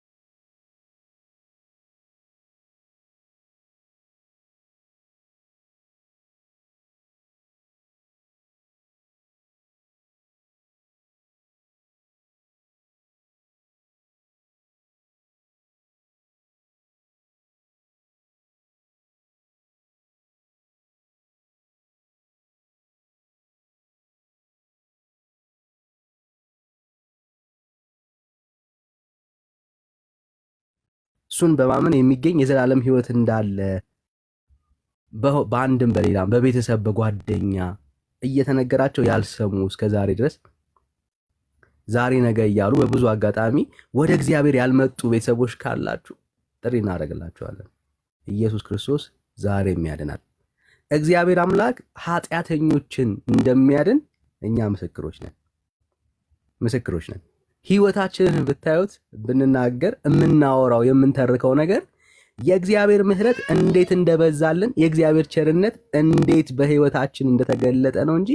እሱን በማመን የሚገኝ የዘላለም ህይወት እንዳለ በ- በአንድም በሌላም በቤተሰብ በጓደኛ እየተነገራቸው ያልሰሙ እስከ ዛሬ ድረስ ዛሬ ነገ እያሉ በብዙ አጋጣሚ ወደ እግዚአብሔር ያልመጡ ቤተሰቦች ካላችሁ ጥሪ እናደርግላችኋለን። ኢየሱስ ክርስቶስ ዛሬም ያድናል። እግዚአብሔር አምላክ ኃጢአተኞችን እንደሚያድን እኛ ምስክሮች ነን ምስክሮች ነን። ህይወታችንን ብታዩት ብንናገር የምናወራው የምንተርከው ነገር የእግዚአብሔር ምሕረት እንዴት እንደበዛልን የእግዚአብሔር ቸርነት እንዴት በህይወታችን እንደተገለጠ ነው እንጂ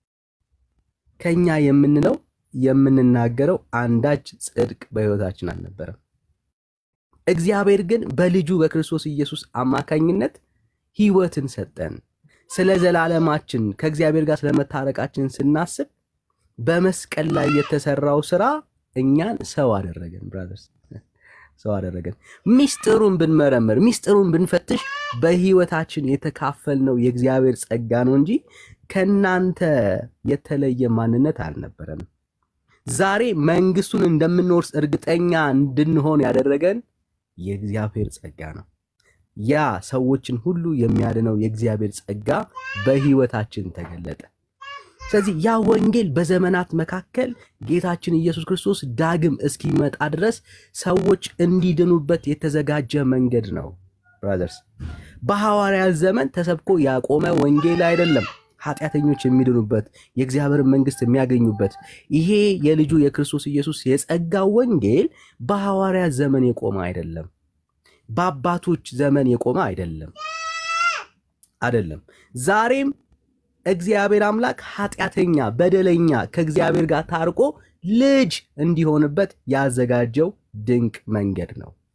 ከኛ የምንለው የምንናገረው አንዳች ጽድቅ በህይወታችን አልነበረም። እግዚአብሔር ግን በልጁ በክርስቶስ ኢየሱስ አማካኝነት ህይወትን ሰጠን። ስለ ዘላለማችን ከእግዚአብሔር ጋር ስለመታረቃችን ስናስብ በመስቀል ላይ የተሰራው ስራ እኛን ሰው አደረገን። ብራዘርስ ሰው አደረገን። ሚስጥሩን ብንመረምር ሚስጥሩን ብንፈትሽ በህይወታችን የተካፈልነው የእግዚአብሔር ጸጋ ነው እንጂ ከናንተ የተለየ ማንነት አልነበረንም። ዛሬ መንግስቱን እንደምንወርስ እርግጠኛ እንድንሆን ያደረገን የእግዚአብሔር ጸጋ ነው። ያ ሰዎችን ሁሉ የሚያድነው የእግዚአብሔር ጸጋ በህይወታችን ተገለጠ። ስለዚህ ያ ወንጌል በዘመናት መካከል ጌታችን ኢየሱስ ክርስቶስ ዳግም እስኪመጣ ድረስ ሰዎች እንዲድኑበት የተዘጋጀ መንገድ ነው። ብራዘርስ በሐዋርያት ዘመን ተሰብኮ ያቆመ ወንጌል አይደለም። ኃጢአተኞች የሚድኑበት የእግዚአብሔር መንግስት የሚያገኙበት ይሄ የልጁ የክርስቶስ ኢየሱስ የጸጋ ወንጌል በሐዋርያት ዘመን የቆመ አይደለም። በአባቶች ዘመን የቆመ አይደለም አይደለም። ዛሬም እግዚአብሔር አምላክ ኃጢአተኛ በደለኛ ከእግዚአብሔር ጋር ታርቆ ልጅ እንዲሆንበት ያዘጋጀው ድንቅ መንገድ ነው።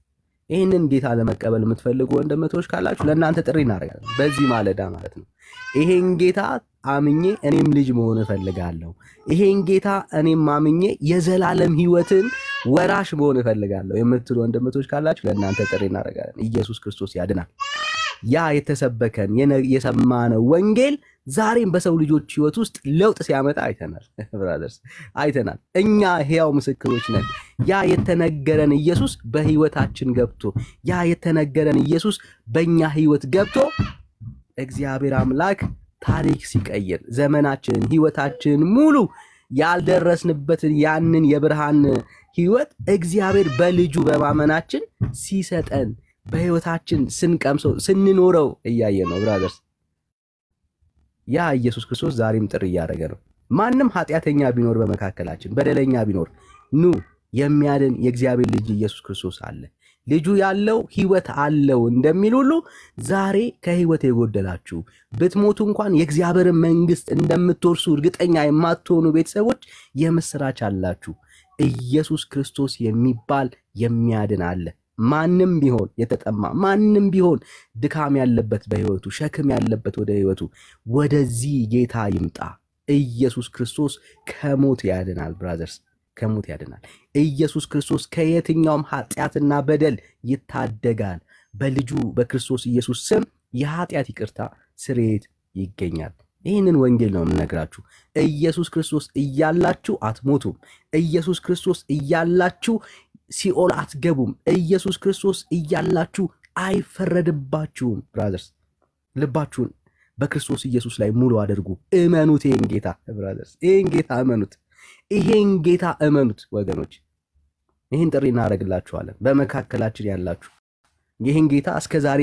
ይህንን ጌታ ለመቀበል የምትፈልጉ ወንድምቶች ካላችሁ ለእናንተ ጥሪ እናደርጋለን። በዚህ ማለዳ ማለት ነው። ይሄን ጌታ አምኜ እኔም ልጅ መሆን እፈልጋለሁ። ይሄን ጌታ እኔም አምኜ የዘላለም ሕይወትን ወራሽ መሆን እፈልጋለሁ የምትሉ ወንድምቶች ካላችሁ ለእናንተ ጥሪ እናደርጋለን። ኢየሱስ ክርስቶስ ያድናል። ያ የተሰበከን የነ- የሰማነው ወንጌል ዛሬም በሰው ልጆች ህይወት ውስጥ ለውጥ ሲያመጣ አይተናል። ብራዘርስ አይተናል። እኛ ሕያው ምስክሮች ነን። ያ የተነገረን ኢየሱስ በህይወታችን ገብቶ ያ የተነገረን ኢየሱስ በእኛ ህይወት ገብቶ እግዚአብሔር አምላክ ታሪክ ሲቀይር ዘመናችንን ህይወታችንን ሙሉ ያልደረስንበትን ያንን የብርሃን ህይወት እግዚአብሔር በልጁ በማመናችን ሲሰጠን በህይወታችን ስንቀምሰው ስንኖረው እያየ ነው ብራዘርስ። ያ ኢየሱስ ክርስቶስ ዛሬም ጥሪ እያደረገ ነው። ማንም ኃጢአተኛ ቢኖር በመካከላችን በደለኛ ቢኖር ኑ የሚያድን የእግዚአብሔር ልጅ ኢየሱስ ክርስቶስ አለ። ልጁ ያለው ህይወት አለው እንደሚል ሁሉ ዛሬ ከህይወት የጎደላችሁ ብትሞቱ እንኳን የእግዚአብሔርን መንግስት እንደምትወርሱ እርግጠኛ የማትሆኑ ቤተሰቦች የምስራች አላችሁ። ኢየሱስ ክርስቶስ የሚባል የሚያድን አለ። ማንም ቢሆን የተጠማ ማንም ቢሆን ድካም ያለበት በህይወቱ ሸክም ያለበት ወደ ህይወቱ ወደዚህ ጌታ ይምጣ። ኢየሱስ ክርስቶስ ከሞት ያድናል። ብራዘርስ ከሞት ያድናል። ኢየሱስ ክርስቶስ ከየትኛውም ኃጢአትና በደል ይታደጋል። በልጁ በክርስቶስ ኢየሱስ ስም የኃጢአት ይቅርታ ስርየት ይገኛል። ይህንን ወንጌል ነው የምነግራችሁ። ኢየሱስ ክርስቶስ እያላችሁ አትሞቱም። ኢየሱስ ክርስቶስ እያላችሁ ሲኦል አትገቡም። ኢየሱስ ክርስቶስ እያላችሁ አይፈረድባችሁም። ብራዘርስ ልባችሁን በክርስቶስ ኢየሱስ ላይ ሙሉ አድርጉ። እመኑት። ይህን ጌታ ብራዘርስ፣ ይህን ጌታ እመኑት። ይሄን ጌታ እመኑት ወገኖች። ይህን ጥሪ እናደርግላችኋለን። በመካከላችን ያላችሁ ይህን ጌታ እስከ ዛሬ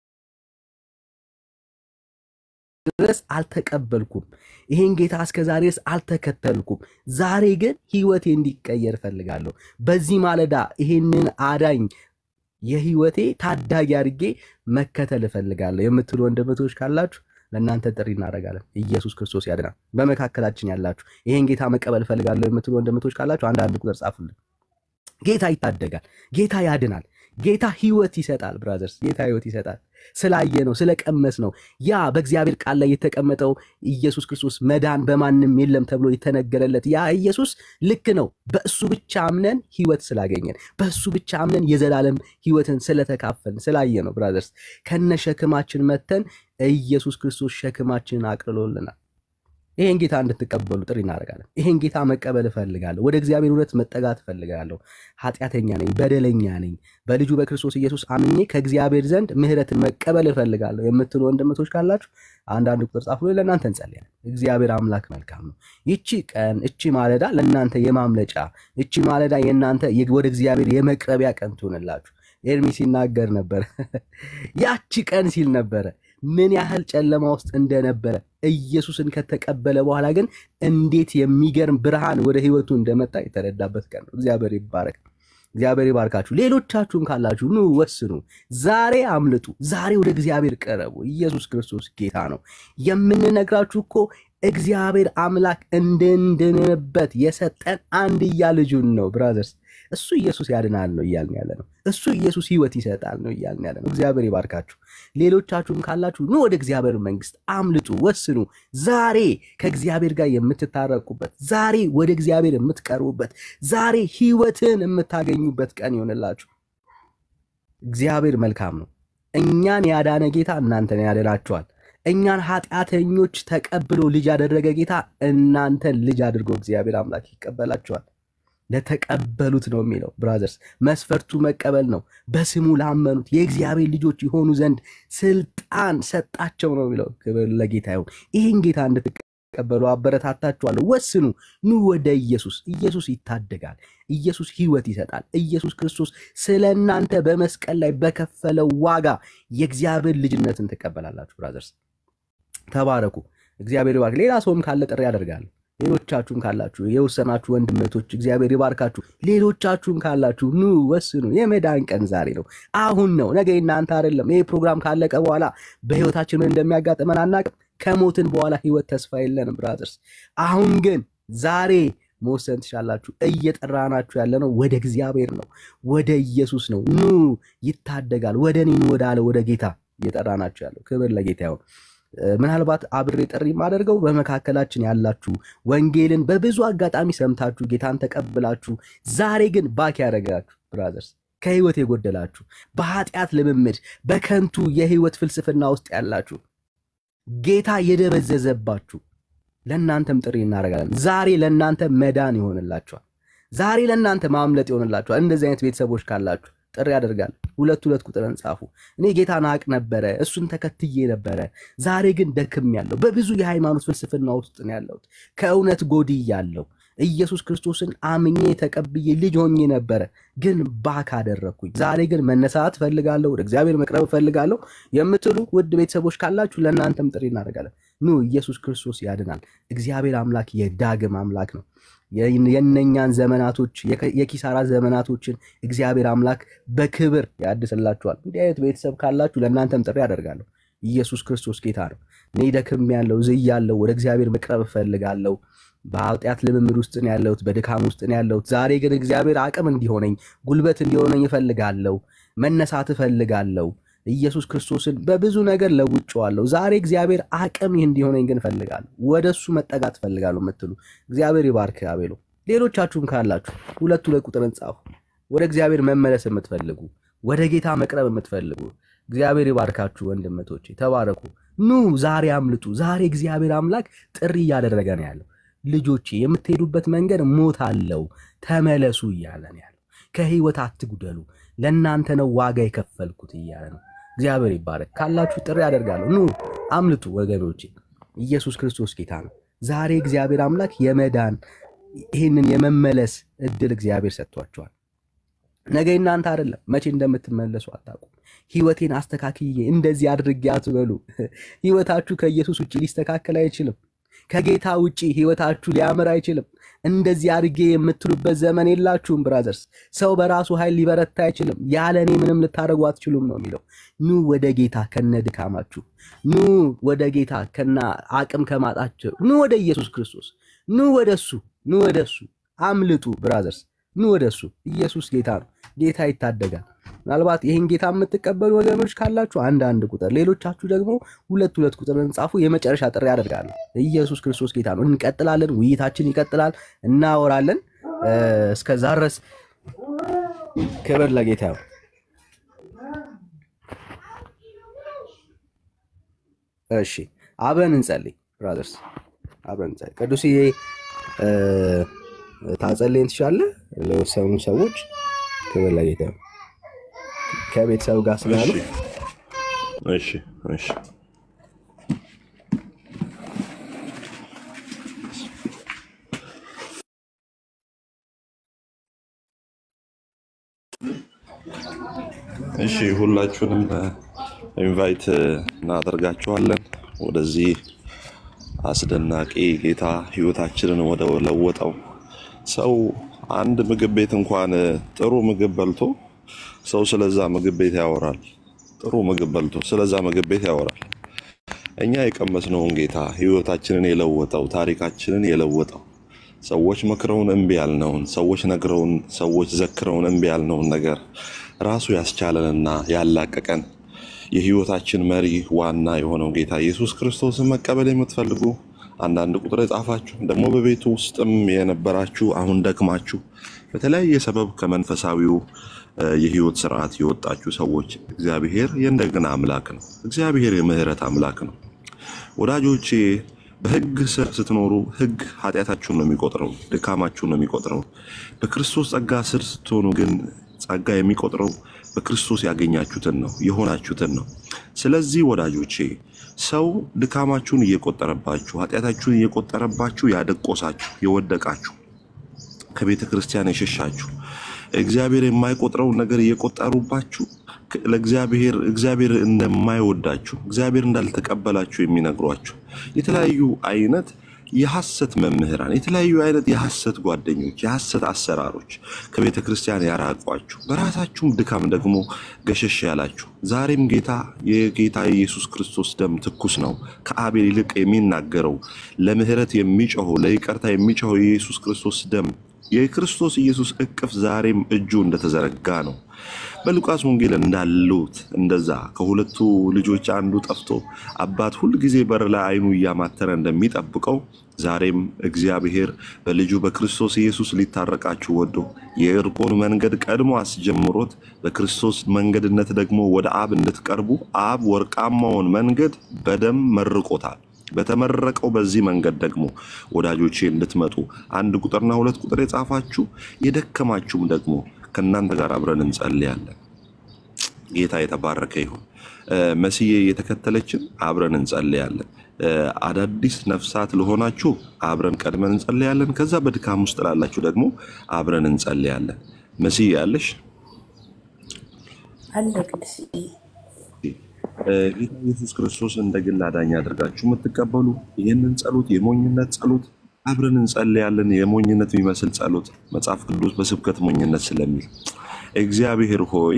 ድረስ አልተቀበልኩም፣ ይህን ጌታ እስከ ዛሬ ድረስ አልተከተልኩም። ዛሬ ግን ህይወቴ እንዲቀየር እፈልጋለሁ። በዚህ ማለዳ ይሄንን አዳኝ የህይወቴ ታዳጊ አድርጌ መከተል እፈልጋለሁ የምትሉ ወንድምቶች ካላችሁ ለእናንተ ጥሪ እናደርጋለን። ኢየሱስ ክርስቶስ ያድናል። በመካከላችን ያላችሁ ይሄን ጌታ መቀበል እፈልጋለሁ የምትሉ ወንድምቶች ካላችሁ አንድ አንድ ቁጥር ጻፉልን። ጌታ ይታደጋል። ጌታ ያድናል። ጌታ ህይወት ይሰጣል። ብራዘርስ ጌታ ህይወት ይሰጣል። ስላየ ነው ስለቀመስ ነው። ያ በእግዚአብሔር ቃል ላይ የተቀመጠው ኢየሱስ ክርስቶስ መዳን በማንም የለም ተብሎ የተነገረለት ያ ኢየሱስ ልክ ነው። በእሱ ብቻ አምነን ህይወት ስላገኘን፣ በእሱ ብቻ አምነን የዘላለም ህይወትን ስለተካፈልን ስላየ ነው። ብራዘርስ ከነ ሸክማችን መተን ኢየሱስ ክርስቶስ ሸክማችንን አቅልሎልናል። ይሄን ጌታ እንድትቀበሉ ጥሪ እናደርጋለን። ይሄን ጌታ መቀበል እፈልጋለሁ። ወደ እግዚአብሔር እውነት መጠጋት እፈልጋለሁ። ኃጢአተኛ ነኝ፣ በደለኛ ነኝ። በልጁ በክርስቶስ ኢየሱስ አምኜ ከእግዚአብሔር ዘንድ ምሕረትን መቀበል እፈልጋለሁ የምትሉ ወንድምቶች ካላችሁ አንዳንድ ቁጥር ጻፉ። ለእናንተ እንጸልያለን። እግዚአብሔር አምላክ መልካም ነው። ይቺ ቀን እቺ ማለዳ ለእናንተ የማምለጫ እቺ ማለዳ የእናንተ ወደ እግዚአብሔር የመቅረቢያ ቀን ትሆንላችሁ። ኤርሚ ሲናገር ነበር። ያቺ ቀን ሲል ነበረ ምን ያህል ጨለማ ውስጥ እንደነበረ ኢየሱስን ከተቀበለ በኋላ ግን እንዴት የሚገርም ብርሃን ወደ ህይወቱ እንደመጣ የተረዳበት ቀን ነው። እግዚአብሔር ይባረክ። እግዚአብሔር ይባርካችሁ። ሌሎቻችሁም ካላችሁ ኑ ወስኑ። ዛሬ አምልጡ። ዛሬ ወደ እግዚአብሔር ቀረቡ። ኢየሱስ ክርስቶስ ጌታ ነው። የምንነግራችሁ እኮ እግዚአብሔር አምላክ እንድንድንበት የሰጠን አንድያ ልጁን ነው። ብራዘርስ እሱ ኢየሱስ ያድናል ነው እያልን ያለ ነው። እሱ ኢየሱስ ህይወት ይሰጣል ነው እያልን ያለ ነው። እግዚአብሔር ይባርካችሁ። ሌሎቻችሁም ካላችሁ ኑ ወደ እግዚአብሔር መንግስት አምልጡ፣ ወስኑ። ዛሬ ከእግዚአብሔር ጋር የምትታረቁበት፣ ዛሬ ወደ እግዚአብሔር የምትቀርቡበት፣ ዛሬ ህይወትን የምታገኙበት ቀን ይሆንላችሁ። እግዚአብሔር መልካም ነው። እኛን ያዳነ ጌታ እናንተን ያድናችኋል። እኛን ኃጢአተኞች ተቀብሎ ልጅ ያደረገ ጌታ እናንተን ልጅ አድርጎ እግዚአብሔር አምላክ ይቀበላችኋል። ለተቀበሉት ነው የሚለው ብራዘርስ፣ መስፈርቱ መቀበል ነው። በስሙ ላመኑት የእግዚአብሔር ልጆች የሆኑ ዘንድ ስልጣን ሰጣቸው ነው የሚለው። ክብር ለጌታ ይሁን። ይህን ጌታ እንድትቀበሉ አበረታታችኋለሁ። ወስኑ፣ ኑ ወደ ኢየሱስ። ኢየሱስ ይታደጋል። ኢየሱስ ህይወት ይሰጣል። ኢየሱስ ክርስቶስ ስለ እናንተ በመስቀል ላይ በከፈለው ዋጋ የእግዚአብሔር ልጅነትን ትቀበላላችሁ። ብራዘርስ ተባረኩ። እግዚአብሔር ይባርክ። ሌላ ሰውም ካለ ጥሪ ያደርጋል። ሌሎቻችሁም ካላችሁ የወሰናችሁ ወንድመቶች እግዚአብሔር ይባርካችሁ። ሌሎቻችሁም ካላችሁ ኑ ወስኑ። የመዳን ቀን ዛሬ ነው፣ አሁን ነው። ነገ እናንተ አይደለም። ይህ ፕሮግራም ካለቀ በኋላ በህይወታችን ምን እንደሚያጋጥመን አናቅም። ከሞትን በኋላ ህይወት ተስፋ የለንም ብራዘርስ። አሁን ግን ዛሬ መወሰን ትችላላችሁ። እየጠራናችሁ ያለ ነው ወደ እግዚአብሔር ነው፣ ወደ ኢየሱስ ነው። ኑ ይታደጋል፣ ወደ እኔ ኑ ወዳለ ወደ ጌታ እየጠራናችሁ ያለው። ክብር ለጌታ ይሁን። እ፣ ምናልባት አብሬ ጥሪ የማደርገው በመካከላችን ያላችሁ ወንጌልን በብዙ አጋጣሚ ሰምታችሁ ጌታን ተቀብላችሁ ዛሬ ግን ባክ ያደረጋችሁ ብራዘርስ ከህይወት የጎደላችሁ በኃጢአት ልምምድ በከንቱ የህይወት ፍልስፍና ውስጥ ያላችሁ ጌታ የደበዘዘባችሁ ለእናንተም ጥሪ እናደርጋለን። ዛሬ ለእናንተ መዳን ይሆንላችኋል። ዛሬ ለእናንተ ማምለጥ ይሆንላችኋል። እንደዚህ አይነት ቤተሰቦች ካላችሁ ጥሪ ያደርጋል። ሁለት ሁለት ቁጥርን ጻፉ። እኔ ጌታን አቅ ነበረ፣ እሱን ተከትዬ ነበረ። ዛሬ ግን ደክም ያለው በብዙ የሃይማኖት ፍልስፍና ውስጥ ነው ያለሁት። ከእውነት ጎድያለሁ። ኢየሱስ ክርስቶስን አምኜ ተቀብዬ ልጅ ሆኜ ነበረ፣ ግን ባክ አደረግኩኝ። ዛሬ ግን መነሳት እፈልጋለሁ፣ ወደ እግዚአብሔር መቅረብ እፈልጋለሁ የምትሉ ውድ ቤተሰቦች ካላችሁ ለእናንተም ጥሪ እናደርጋለን። ኑ ኢየሱስ ክርስቶስ ያድናል። እግዚአብሔር አምላክ የዳግም አምላክ ነው። የነኛን ዘመናቶች የኪሳራ ዘመናቶችን እግዚአብሔር አምላክ በክብር ያድስላችኋል። እንዲህ አይነት ቤተሰብ ካላችሁ ለእናንተም ጥሪ አደርጋለሁ። ኢየሱስ ክርስቶስ ጌታ ነው። እኔ ደክም ያለው ዝያለው ወደ እግዚአብሔር መቅረብ እፈልጋለሁ። በኃጢአት ልምምድ ውስጥ ነው ያለሁት፣ በድካም ውስጥ ነው ያለሁት። ዛሬ ግን እግዚአብሔር አቅም እንዲሆነኝ ጉልበት እንዲሆነኝ እፈልጋለሁ። መነሳት እፈልጋለሁ። ኢየሱስ ክርስቶስን በብዙ ነገር ለውጬዋለሁ። ዛሬ እግዚአብሔር አቅም ይህ እንዲሆነኝ ግን እፈልጋለሁ። ወደ እሱ መጠጋት እፈልጋለሁ የምትሉ እግዚአብሔር ይባርክ። አቤሎ ሌሎቻችሁም ካላችሁ ሁለት ሁለት ቁጥርን ጻፉ። ወደ እግዚአብሔር መመለስ የምትፈልጉ ወደ ጌታ መቅረብ የምትፈልጉ እግዚአብሔር ይባርካችሁ። ወንድመቶቼ ተባረኩ። ኑ ዛሬ አምልጡ። ዛሬ እግዚአብሔር አምላክ ጥሪ እያደረገ ነው ያለው። ልጆቼ የምትሄዱበት መንገድ ሞት አለው፣ ተመለሱ እያለ ነው ያለው። ከህይወት አትጉደሉ፣ ለእናንተ ነው ዋጋ የከፈልኩት እያለ ነው። እግዚአብሔር ይባረክ። ካላችሁ ጥሪ ያደርጋለሁ። ኑ አምልጡ ወገኖቼ። ኢየሱስ ክርስቶስ ጌታ ነው። ዛሬ እግዚአብሔር አምላክ የመዳን ይህንን የመመለስ እድል እግዚአብሔር ሰጥቷቸዋል። ነገ እናንተ አይደለም፣ መቼ እንደምትመለሱ አታውቁም። ህይወቴን አስተካክዬ እንደዚህ አድርጌ አትበሉ። ህይወታችሁ ከኢየሱስ ውጭ ሊስተካከል አይችልም። ከጌታ ውጭ ህይወታችሁ ሊያምር አይችልም። እንደዚህ አድርጌ የምትሉበት ዘመን የላችሁም ብራዘርስ። ሰው በራሱ ኃይል ሊበረታ አይችልም። ያለ እኔ ምንም ልታደርጉ አትችሉም ነው የሚለው። ኑ ወደ ጌታ ከነ ድካማችሁ፣ ኑ ወደ ጌታ ከና አቅም ከማጣችሁ፣ ኑ ወደ ኢየሱስ ክርስቶስ፣ ኑ ወደ እሱ፣ ኑ ወደ እሱ አምልጡ ብራዘርስ፣ ኑ ወደ እሱ። ኢየሱስ ጌታ ነው። ጌታ ይታደጋል። ምናልባት ይህን ጌታ የምትቀበሉ ወገኖች ካላችሁ አንድ አንድ ቁጥር፣ ሌሎቻችሁ ደግሞ ሁለት ሁለት ቁጥር እንጻፉ። የመጨረሻ ጥሪ ያደርጋለሁ። ኢየሱስ ክርስቶስ ጌታ ነው። እንቀጥላለን። ውይይታችን ይቀጥላል። እናወራለን። እስከዛ ድረስ ክብር ለጌታ ነው። እሺ አብረን እንጸልይ ብራዘርስ፣ አብረን እንጸልይ። ቅዱስዬ ታጸልየን ትችላለህ? ለወሰኑ ሰዎች ክብር ለጌታ ነው። ከቤተሰብ ጋር ስላሉ እሺ እሺ እሺ ሁላችሁንም ኢንቫይት እናደርጋችኋለን ወደዚህ አስደናቂ ጌታ ህይወታችንን ወደ ለወጠው ሰው አንድ ምግብ ቤት እንኳን ጥሩ ምግብ በልቶ ሰው ስለዛ ምግብ ቤት ያወራል። ጥሩ ምግብ በልቶ ስለዛ ምግብ ቤት ያወራል። እኛ የቀመስነውን ጌታ ህይወታችንን የለወጠው ታሪካችንን የለወጠው ሰዎች መክረውን እምቢ ያልነውን ሰዎች ነግረውን ሰዎች ዘክረውን እምቢ ያልነውን ነገር ራሱ ያስቻለንና ያላቀቀን የህይወታችን መሪ ዋና የሆነው ጌታ ኢየሱስ ክርስቶስን መቀበል የምትፈልጉ አንዳንድ ቁጥር የጻፋችሁ ደግሞ በቤቱ ውስጥም የነበራችሁ አሁን ደክማችሁ በተለያየ ሰበብ ከመንፈሳዊው የህይወት ስርዓት የወጣችሁ ሰዎች እግዚአብሔር የእንደገና አምላክ ነው። እግዚአብሔር የምህረት አምላክ ነው። ወዳጆቼ በህግ ስር ስትኖሩ ህግ ኃጢአታችሁን ነው የሚቆጥረው፣ ድካማችሁን ነው የሚቆጥረው። በክርስቶስ ጸጋ ስር ስትሆኑ ግን ጸጋ የሚቆጥረው በክርስቶስ ያገኛችሁትን ነው የሆናችሁትን ነው። ስለዚህ ወዳጆቼ ሰው ድካማችሁን እየቆጠረባችሁ ኃጢአታችሁን እየቆጠረባችሁ ያደቆሳችሁ የወደቃችሁ ከቤተ ክርስቲያን የሸሻችሁ እግዚአብሔር የማይቆጥረውን ነገር እየቆጠሩባችሁ ለእግዚአብሔር እግዚአብሔር እንደማይወዳችሁ እግዚአብሔር እንዳልተቀበላችሁ የሚነግሯችሁ የተለያዩ አይነት የሐሰት መምህራን፣ የተለያዩ አይነት የሐሰት ጓደኞች፣ የሐሰት አሰራሮች ከቤተ ክርስቲያን ያራቋችሁ፣ በራሳችሁም ድካም ደግሞ ገሸሽ ያላችሁ ዛሬም ጌታ የጌታ የኢየሱስ ክርስቶስ ደም ትኩስ ነው። ከአቤል ይልቅ የሚናገረው ለምህረት የሚጮኸው ለይቅርታ የሚጮኸው የኢየሱስ ክርስቶስ ደም የክርስቶስ ኢየሱስ እቅፍ ዛሬም እጁ እንደተዘረጋ ነው። በሉቃስ ወንጌል እንዳሉት እንደዛ ከሁለቱ ልጆች አንዱ ጠፍቶ አባት ሁል ጊዜ በር ላይ አይኑ እያማተረ እንደሚጠብቀው ዛሬም እግዚአብሔር በልጁ በክርስቶስ ኢየሱስ ሊታረቃችሁ ወዶ የእርቆን መንገድ ቀድሞ አስጀምሮት በክርስቶስ መንገድነት ደግሞ ወደ አብ እንድትቀርቡ አብ ወርቃማውን መንገድ በደም መርቆታል። በተመረቀው በዚህ መንገድ ደግሞ ወዳጆቼ እንድትመጡ አንድ ቁጥርና ሁለት ቁጥር የጻፋችሁ የደከማችሁም ደግሞ ከእናንተ ጋር አብረን እንጸልያለን። ጌታ የተባረከ ይሁን። መስዬ የተከተለችን አብረን እንጸልያለን። አዳዲስ ነፍሳት ለሆናችሁ አብረን ቀድመን እንጸልያለን። ከዛ በድካም ውስጥ ላላችሁ ደግሞ አብረን እንጸልያለን። መስዬ ያለሽ አለ ቅዱስዬ ጌታ ኢየሱስ ክርስቶስ እንደ ግል አዳኝ አድርጋችሁ የምትቀበሉ ይህንን ጸሎት የሞኝነት ጸሎት አብረን እንጸልያለን። የሞኝነት የሚመስል ጸሎት መጽሐፍ ቅዱስ በስብከት ሞኝነት ስለሚል እግዚአብሔር ሆይ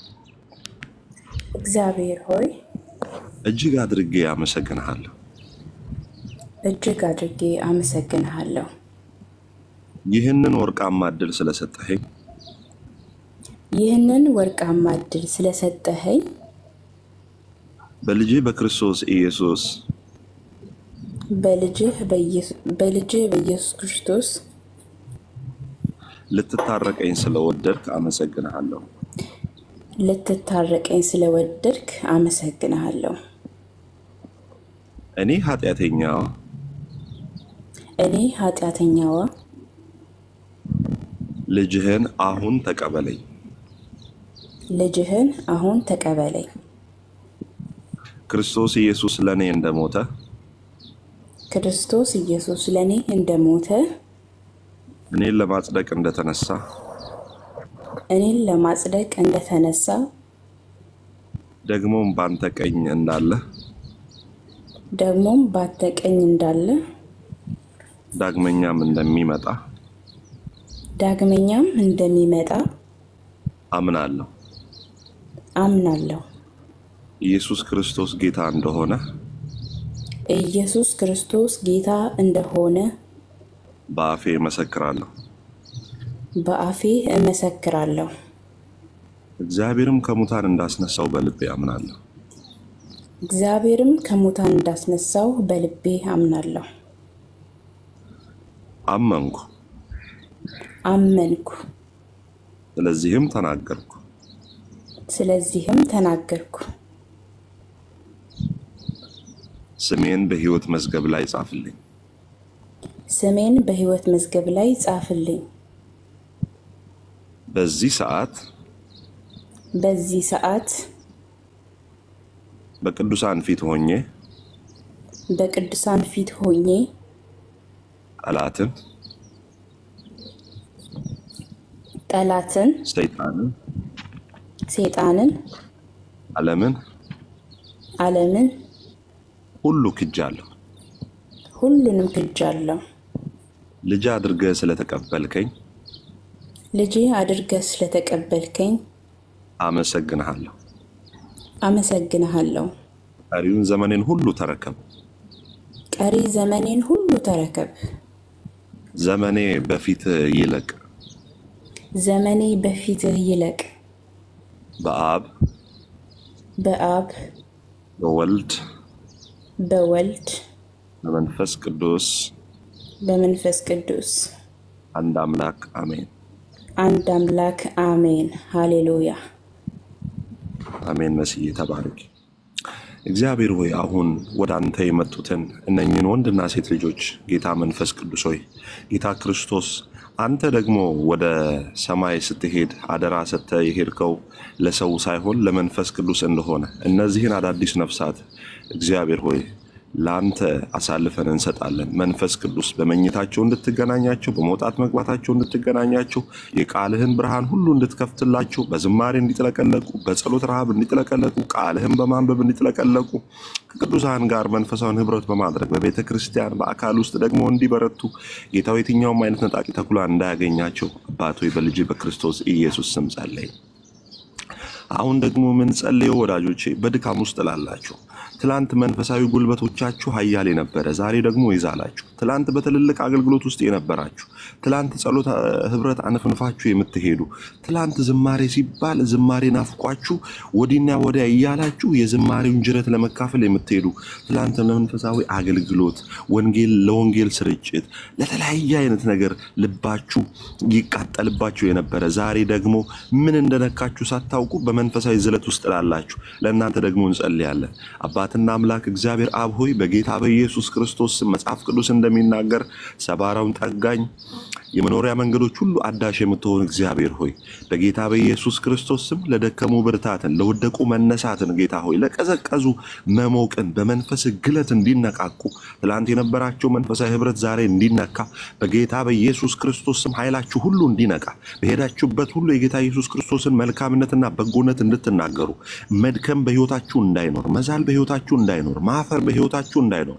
እግዚአብሔር ሆይ እጅግ አድርጌ አመሰግንሃለሁ። እጅግ አድርጌ አመሰግንሃለሁ። ይህንን ወርቃማ እድል ስለሰጠኸኝ ይህንን ወርቃማ እድል ስለሰጠኸኝ በልጅህ በክርስቶስ ኢየሱስ በልጅህ በኢየሱስ ክርስቶስ ልትታረቀኝ ስለወደድክ አመሰግንሃለሁ። ልትታረቀኝ ስለወደድክ አመሰግንሃለሁ። እኔ ኃጢአተኛዋ እኔ ኃጢአተኛዋ ልጅህን አሁን ተቀበለኝ። ልጅህን አሁን ተቀበለኝ። ክርስቶስ ኢየሱስ ለእኔ እንደሞተ ክርስቶስ ኢየሱስ ለእኔ እንደሞተ እኔን ለማጽደቅ እንደተነሳ እኔን ለማጽደቅ እንደተነሳ ደግሞም ባንተ ቀኝ እንዳለ ደግሞም ባንተ ቀኝ እንዳለ ዳግመኛም እንደሚመጣ ዳግመኛም እንደሚመጣ አምናለሁ። አምናለሁ። ኢየሱስ ክርስቶስ ጌታ እንደሆነ ኢየሱስ ክርስቶስ ጌታ እንደሆነ በአፌ እመሰክራለሁ። በአፌ እመሰክራለሁ። እግዚአብሔርም ከሙታን እንዳስነሳው በልቤ አምናለሁ። እግዚአብሔርም ከሙታን እንዳስነሳው በልቤ አምናለሁ። አመንኩ፣ አመንኩ፣ ስለዚህም ተናገርኩ። ስለዚህም ተናገርኩ። ስሜን በሕይወት መዝገብ ላይ ጻፍልኝ። ስሜን በሕይወት መዝገብ ላይ ጻፍልኝ። በዚህ ሰዓት በዚህ ሰዓት በቅዱሳን ፊት ሆኜ በቅዱሳን ፊት ሆኜ ጠላትን፣ ጠላትን፣ ሰይጣንን፣ ሰይጣንን፣ ዓለምን ዓለምን ሁሉ ክጃለሁ። ሁሉንም ክጃለሁ። ልጅ አድርገህ ስለተቀበልከኝ ልጄ አድርገህ ስለተቀበልከኝ አመሰግንሃለሁ። አመሰግንሃለሁ። ቀሪውን ዘመኔን ሁሉ ተረከብ። ቀሪ ዘመኔን ሁሉ ተረከብ። ዘመኔ በፊትህ ይለቅ። ዘመኔ በፊትህ ይለቅ። በአብ በአብ በወልድ በወልድ በመንፈስ ቅዱስ በመንፈስ ቅዱስ አንድ አምላክ አሜን። አንድ አምላክ አሜን። ሃሌሉያ አሜን። መስዬ ተባረክ። እግዚአብሔር ሆይ አሁን ወደ አንተ የመጡትን እነኝን ወንድና ሴት ልጆች ጌታ መንፈስ ቅዱስ ሆይ ጌታ ክርስቶስ አንተ ደግሞ ወደ ሰማይ ስትሄድ አደራ ሰጥተህ የሄድከው ለሰው ሳይሆን ለመንፈስ ቅዱስ እንደሆነ እነዚህን አዳዲስ ነፍሳት እግዚአብሔር ሆይ ለአንተ አሳልፈን እንሰጣለን። መንፈስ ቅዱስ በመኝታቸው እንድትገናኛቸው፣ በመውጣት መግባታቸው እንድትገናኛቸው፣ የቃልህን ብርሃን ሁሉ እንድትከፍትላቸው፣ በዝማሬ እንዲጥለቀለቁ፣ በጸሎት ረሃብ እንዲጥለቀለቁ፣ ቃልህን በማንበብ እንዲጥለቀለቁ፣ ከቅዱሳን ጋር መንፈሳዊን ህብረት በማድረግ በቤተ ክርስቲያን በአካል ውስጥ ደግሞ እንዲበረቱ ጌታው የትኛውም አይነት ነጣቂ ተኩላ እንዳያገኛቸው አባት ሆይ በልጅ በክርስቶስ ኢየሱስ ስም ጸለይ። አሁን ደግሞ ምን ጸልየው ወዳጆቼ፣ በድካም ውስጥ ላላችሁ ትላንት መንፈሳዊ ጉልበቶቻችሁ ኃያል የነበረ ዛሬ ደግሞ ይዛላችሁ። ትላንት በትልልቅ አገልግሎት ውስጥ የነበራችሁ ትላንት ጸሎት እ፣ ህብረት አነፍንፋችሁ የምትሄዱ ትላንት ዝማሬ ሲባል ዝማሬ ናፍቋችሁ ወዲና ወዲያ እያላችሁ የዝማሬውን ጅረት ለመካፈል የምትሄዱ ትላንት ለመንፈሳዊ አገልግሎት ወንጌል ለወንጌል ስርጭት ለተለያየ አይነት ነገር ልባችሁ ይቃጠልባችሁ የነበረ ዛሬ ደግሞ ምን እንደነካችሁ ሳታውቁ በመንፈሳዊ ዝለት ውስጥ ላላችሁ ለእናንተ ደግሞ እንጸልያለን። አባትና አምላክ እግዚአብሔር አብ ሆይ በጌታ በኢየሱስ ክርስቶስ ስም መጽሐፍ ቅዱስ እንደሚናገር ሰባራውን ጠጋኝ የመኖሪያ መንገዶች ሁሉ አዳሽ የምትሆን እግዚአብሔር ሆይ በጌታ በኢየሱስ ክርስቶስ ስም ለደከሙ ብርታትን፣ ለወደቁ መነሳትን፣ ጌታ ሆይ ለቀዘቀዙ መሞቅን፣ በመንፈስ ግለት እንዲነቃቁ ትላንት የነበራቸው መንፈሳዊ ህብረት ዛሬ እንዲነካ በጌታ በኢየሱስ ክርስቶስ ስም ኃይላችሁ ሁሉ እንዲነቃ በሄዳችሁበት ሁሉ የጌታ ኢየሱስ ክርስቶስን መልካምነትና በጎነት እንድትናገሩ መድከም በህይወታችሁ እንዳይኖር፣ መዛል በህይወታችሁ እንዳይኖር፣ ማፈር በህይወታችሁ እንዳይኖር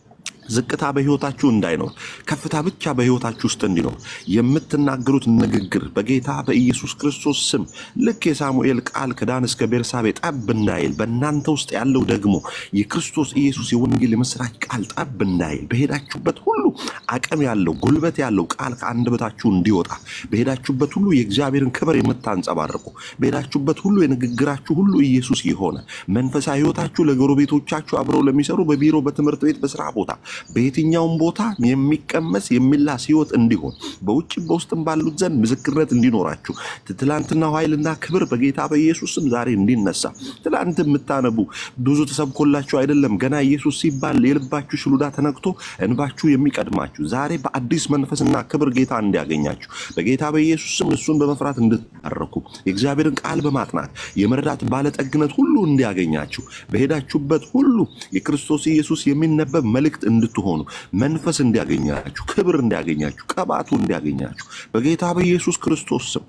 ዝቅታ በህይወታችሁ እንዳይኖር ከፍታ ብቻ በህይወታችሁ ውስጥ እንዲኖር የምትናገሩት ንግግር በጌታ በኢየሱስ ክርስቶስ ስም ልክ የሳሙኤል ቃል ከዳን እስከ ቤርሳቤ ጠብ እንዳይል በእናንተ ውስጥ ያለው ደግሞ የክርስቶስ ኢየሱስ የወንጌል የምስራች ቃል ጠብ እንዳይል በሄዳችሁበት ሁሉ አቅም ያለው ጉልበት ያለው ቃል ከአንደበታችሁ እንዲወጣ በሄዳችሁበት ሁሉ የእግዚአብሔርን ክብር የምታንጸባርቁ በሄዳችሁበት ሁሉ የንግግራችሁ ሁሉ ኢየሱስ የሆነ መንፈሳዊ ህይወታችሁ ለጎረቤቶቻችሁ አብረው ለሚሰሩ በቢሮ በትምህርት ቤት በስራ ቦታ በየትኛውም ቦታ የሚቀመስ የሚላስ ህይወት እንዲሆን በውጭ በውስጥም ባሉት ዘንድ ምስክርነት እንዲኖራችሁ ትላንትናው ኃይልና ክብር በጌታ በኢየሱስ ስም ዛሬ እንዲነሳ ትላንት የምታነቡ ብዙ ተሰብኮላችሁ አይደለም ገና ኢየሱስ ሲባል የልባችሁ ሽሉዳ ተነክቶ እንባችሁ የሚቀድማችሁ ዛሬ በአዲስ መንፈስና ክብር ጌታ እንዲያገኛችሁ በጌታ በኢየሱስ ስም እሱን በመፍራት እንድትባረኩ የእግዚአብሔርን ቃል በማጥናት የመረዳት ባለጠግነት ሁሉ እንዲያገኛችሁ በሄዳችሁበት ሁሉ የክርስቶስ ኢየሱስ የሚነበብ መልእክት እንድትሆኑ መንፈስ እንዲያገኛችሁ ክብር እንዲያገኛችሁ ቀባቱ እንዲያገኛችሁ በጌታ በኢየሱስ ክርስቶስ ስም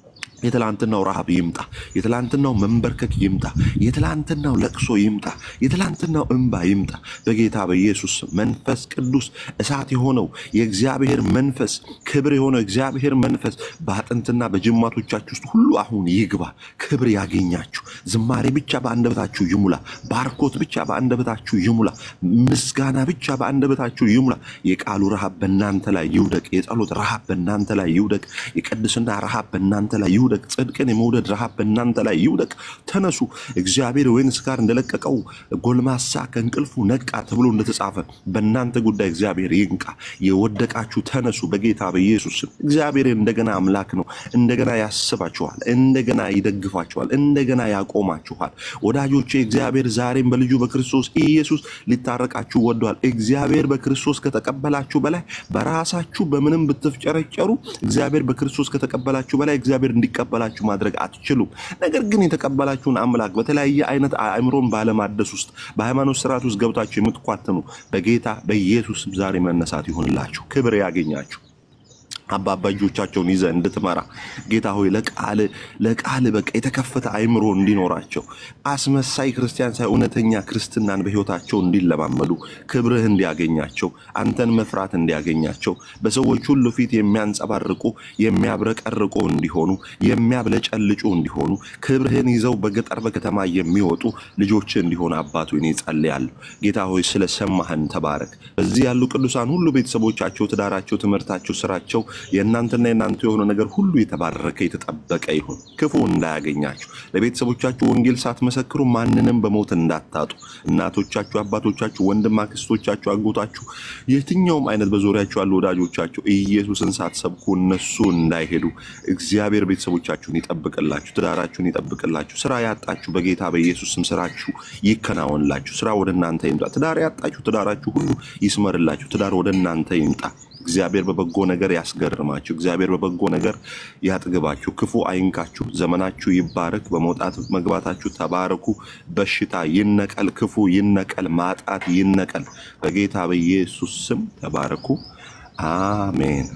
የትላንትናው ረሃብ ይምጣ። የትላንትናው መንበርከክ ይምጣ። የትላንትናው ለቅሶ ይምጣ። የትላንትናው እንባ ይምጣ። በጌታ በኢየሱስ ስም መንፈስ ቅዱስ እሳት የሆነው የእግዚአብሔር መንፈስ ክብር የሆነው የእግዚአብሔር መንፈስ በአጥንትና በጅማቶቻችሁ ውስጥ ሁሉ አሁን ይግባ። ክብር ያገኛችሁ። ዝማሬ ብቻ በአንደበታችሁ ይሙላ። ባርኮት ብቻ በአንደበታችሁ ይሙላ። ምስጋና ብቻ በአንደበታችሁ ይሙላ። የቃሉ ረሃብ በእናንተ ላይ ይውደቅ። የጸሎት ረሃብ በእናንተ ላይ ይውደቅ። የቅድስና ረሃብ በእናንተ ላይ ይውደቅ። ጽድቅን የመውደድ ረሃብ በእናንተ ላይ ይውደቅ። ተነሱ። እግዚአብሔር ወይን ስካር እንደለቀቀው ጎልማሳ ከእንቅልፉ ነቃ ተብሎ እንደተጻፈ በእናንተ ጉዳይ እግዚአብሔር ይንቃ። የወደቃችሁ ተነሱ በጌታ በኢየሱስ ስም። እግዚአብሔር እንደገና አምላክ ነው። እንደገና ያስባችኋል። እንደገና ይደግፋችኋል። እንደገና ያቆማችኋል። ወዳጆቼ እግዚአብሔር ዛሬም በልጁ በክርስቶስ ኢየሱስ ሊታረቃችሁ ወዷል። እግዚአብሔር በክርስቶስ ከተቀበላችሁ በላይ በራሳችሁ በምንም ብትፍጨረጨሩ እግዚአብሔር በክርስቶስ ከተቀበላችሁ በላይ እግዚአብሔር እንዲቀበላችሁ ማድረግ አትችሉም። ነገር ግን የተቀበላችሁን አምላክ በተለያየ አይነት አእምሮን ባለማደስ ውስጥ በሃይማኖት ስርዓት ውስጥ ገብታችሁ የምትኳትኑ በጌታ በኢየሱስ ስም ዛሬ መነሳት ይሆንላችሁ፣ ክብር ያገኛችሁ። አባባ እጆቻቸውን ይዘህ እንድትመራ ጌታ ሆይ ለቃል ለቃል በቃ የተከፈተ አይምሮ እንዲኖራቸው አስመሳይ ክርስቲያን ሳይ እውነተኛ ክርስትናን በህይወታቸው እንዲለማመዱ ክብርህ እንዲያገኛቸው አንተን መፍራት እንዲያገኛቸው በሰዎች ሁሉ ፊት የሚያንጸባርቁ የሚያብረቀርቁ እንዲሆኑ የሚያብለጨልጩ እንዲሆኑ ክብርህን ይዘው በገጠር በከተማ የሚወጡ ልጆች እንዲሆኑ አባቱ እኔ ጸልያለሁ። ጌታ ሆይ ስለሰማህን ተባረክ። በዚህ ያሉ ቅዱሳን ሁሉ ቤተሰቦቻቸው፣ ትዳራቸው፣ ትምህርታቸው፣ ስራቸው የእናንተና የእናንተ የሆነ ነገር ሁሉ የተባረከ የተጠበቀ ይሁን። ክፉ እንዳያገኛችሁ ለቤተሰቦቻችሁ ወንጌል ሳትመሰክሩ ማንንም በሞት እንዳታጡ እናቶቻችሁ፣ አባቶቻችሁ፣ ወንድም አክስቶቻችሁ፣ አጎታችሁ፣ የትኛውም አይነት በዙሪያችሁ ያሉ ወዳጆቻችሁ ኢየሱስን ሳትሰብኩ እነሱ እንዳይሄዱ እግዚአብሔር ቤተሰቦቻችሁን ይጠብቅላችሁ፣ ትዳራችሁን ይጠብቅላችሁ። ስራ ያጣችሁ በጌታ በኢየሱስ ስም ስራችሁ ይከናወንላችሁ። ስራ ወደ እናንተ ይምጣ። ትዳር ያጣችሁ ትዳራችሁ ሁሉ ይስመርላችሁ። ትዳር ወደ እናንተ ይምጣ። እግዚአብሔር በበጎ ነገር ያስገርማችሁ። እግዚአብሔር በበጎ ነገር ያጥግባችሁ። ክፉ አይንካችሁ። ዘመናችሁ ይባረክ። በመውጣት መግባታችሁ ተባረኩ። በሽታ ይነቀል፣ ክፉ ይነቀል፣ ማጣት ይነቀል። በጌታ በኢየሱስ ስም ተባረኩ። አሜን።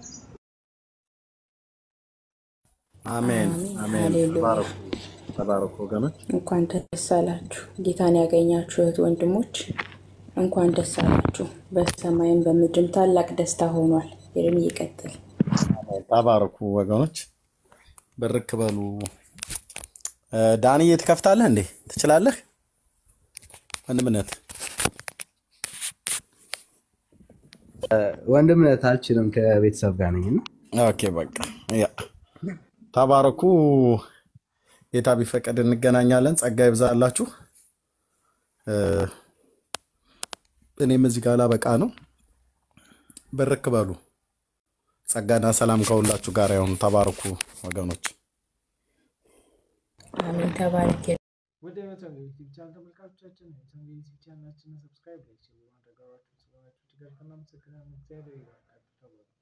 አሜን አሜን። ሃሌሉያ። ተባረኩ ተባረኩ ወገኖች። እንኳን ደስ አላችሁ ጌታን ያገኛችሁ እህት ወንድሞች፣ እንኳን ደስ አላችሁ። በሰማይም በምድርም ታላቅ ደስታ ሆኗል። ይርም ይቀጥል። ተባረኩ ወገኖች። ብርክ በሉ። እ፣ ዳንዬ ትከፍታለህ እንዴ? ትችላለህ? ወንድምነት ወንድምነት አልችልም፣ ከቤተሰብ ጋር ነኝ እና ኦኬ በቃ ያ ተባረኩ። ጌታ ቢፈቀድ እንገናኛለን። ጸጋ ይብዛላችሁ። እ፣ እኔም እዚህ ጋር ላበቃ ነው። ብርክ በሉ። ጸጋና ሰላም ከሁላችሁ ጋር ይሁን። ተባረኩ ወገኖች። አሜን። ተባረክ። ወደ መተው ዩቲዩብ ቻናል ተመልካቾቻችን የመተው ዩቲዩብ ቻናላችንን ሰብስክራይብ ላይ በማድረግ አብራችሁን ስለሆናችሁ እጅግ አድርገን እናመሰግናለን። እግዚአብሔር ይባርካችሁ። ተባረኩ።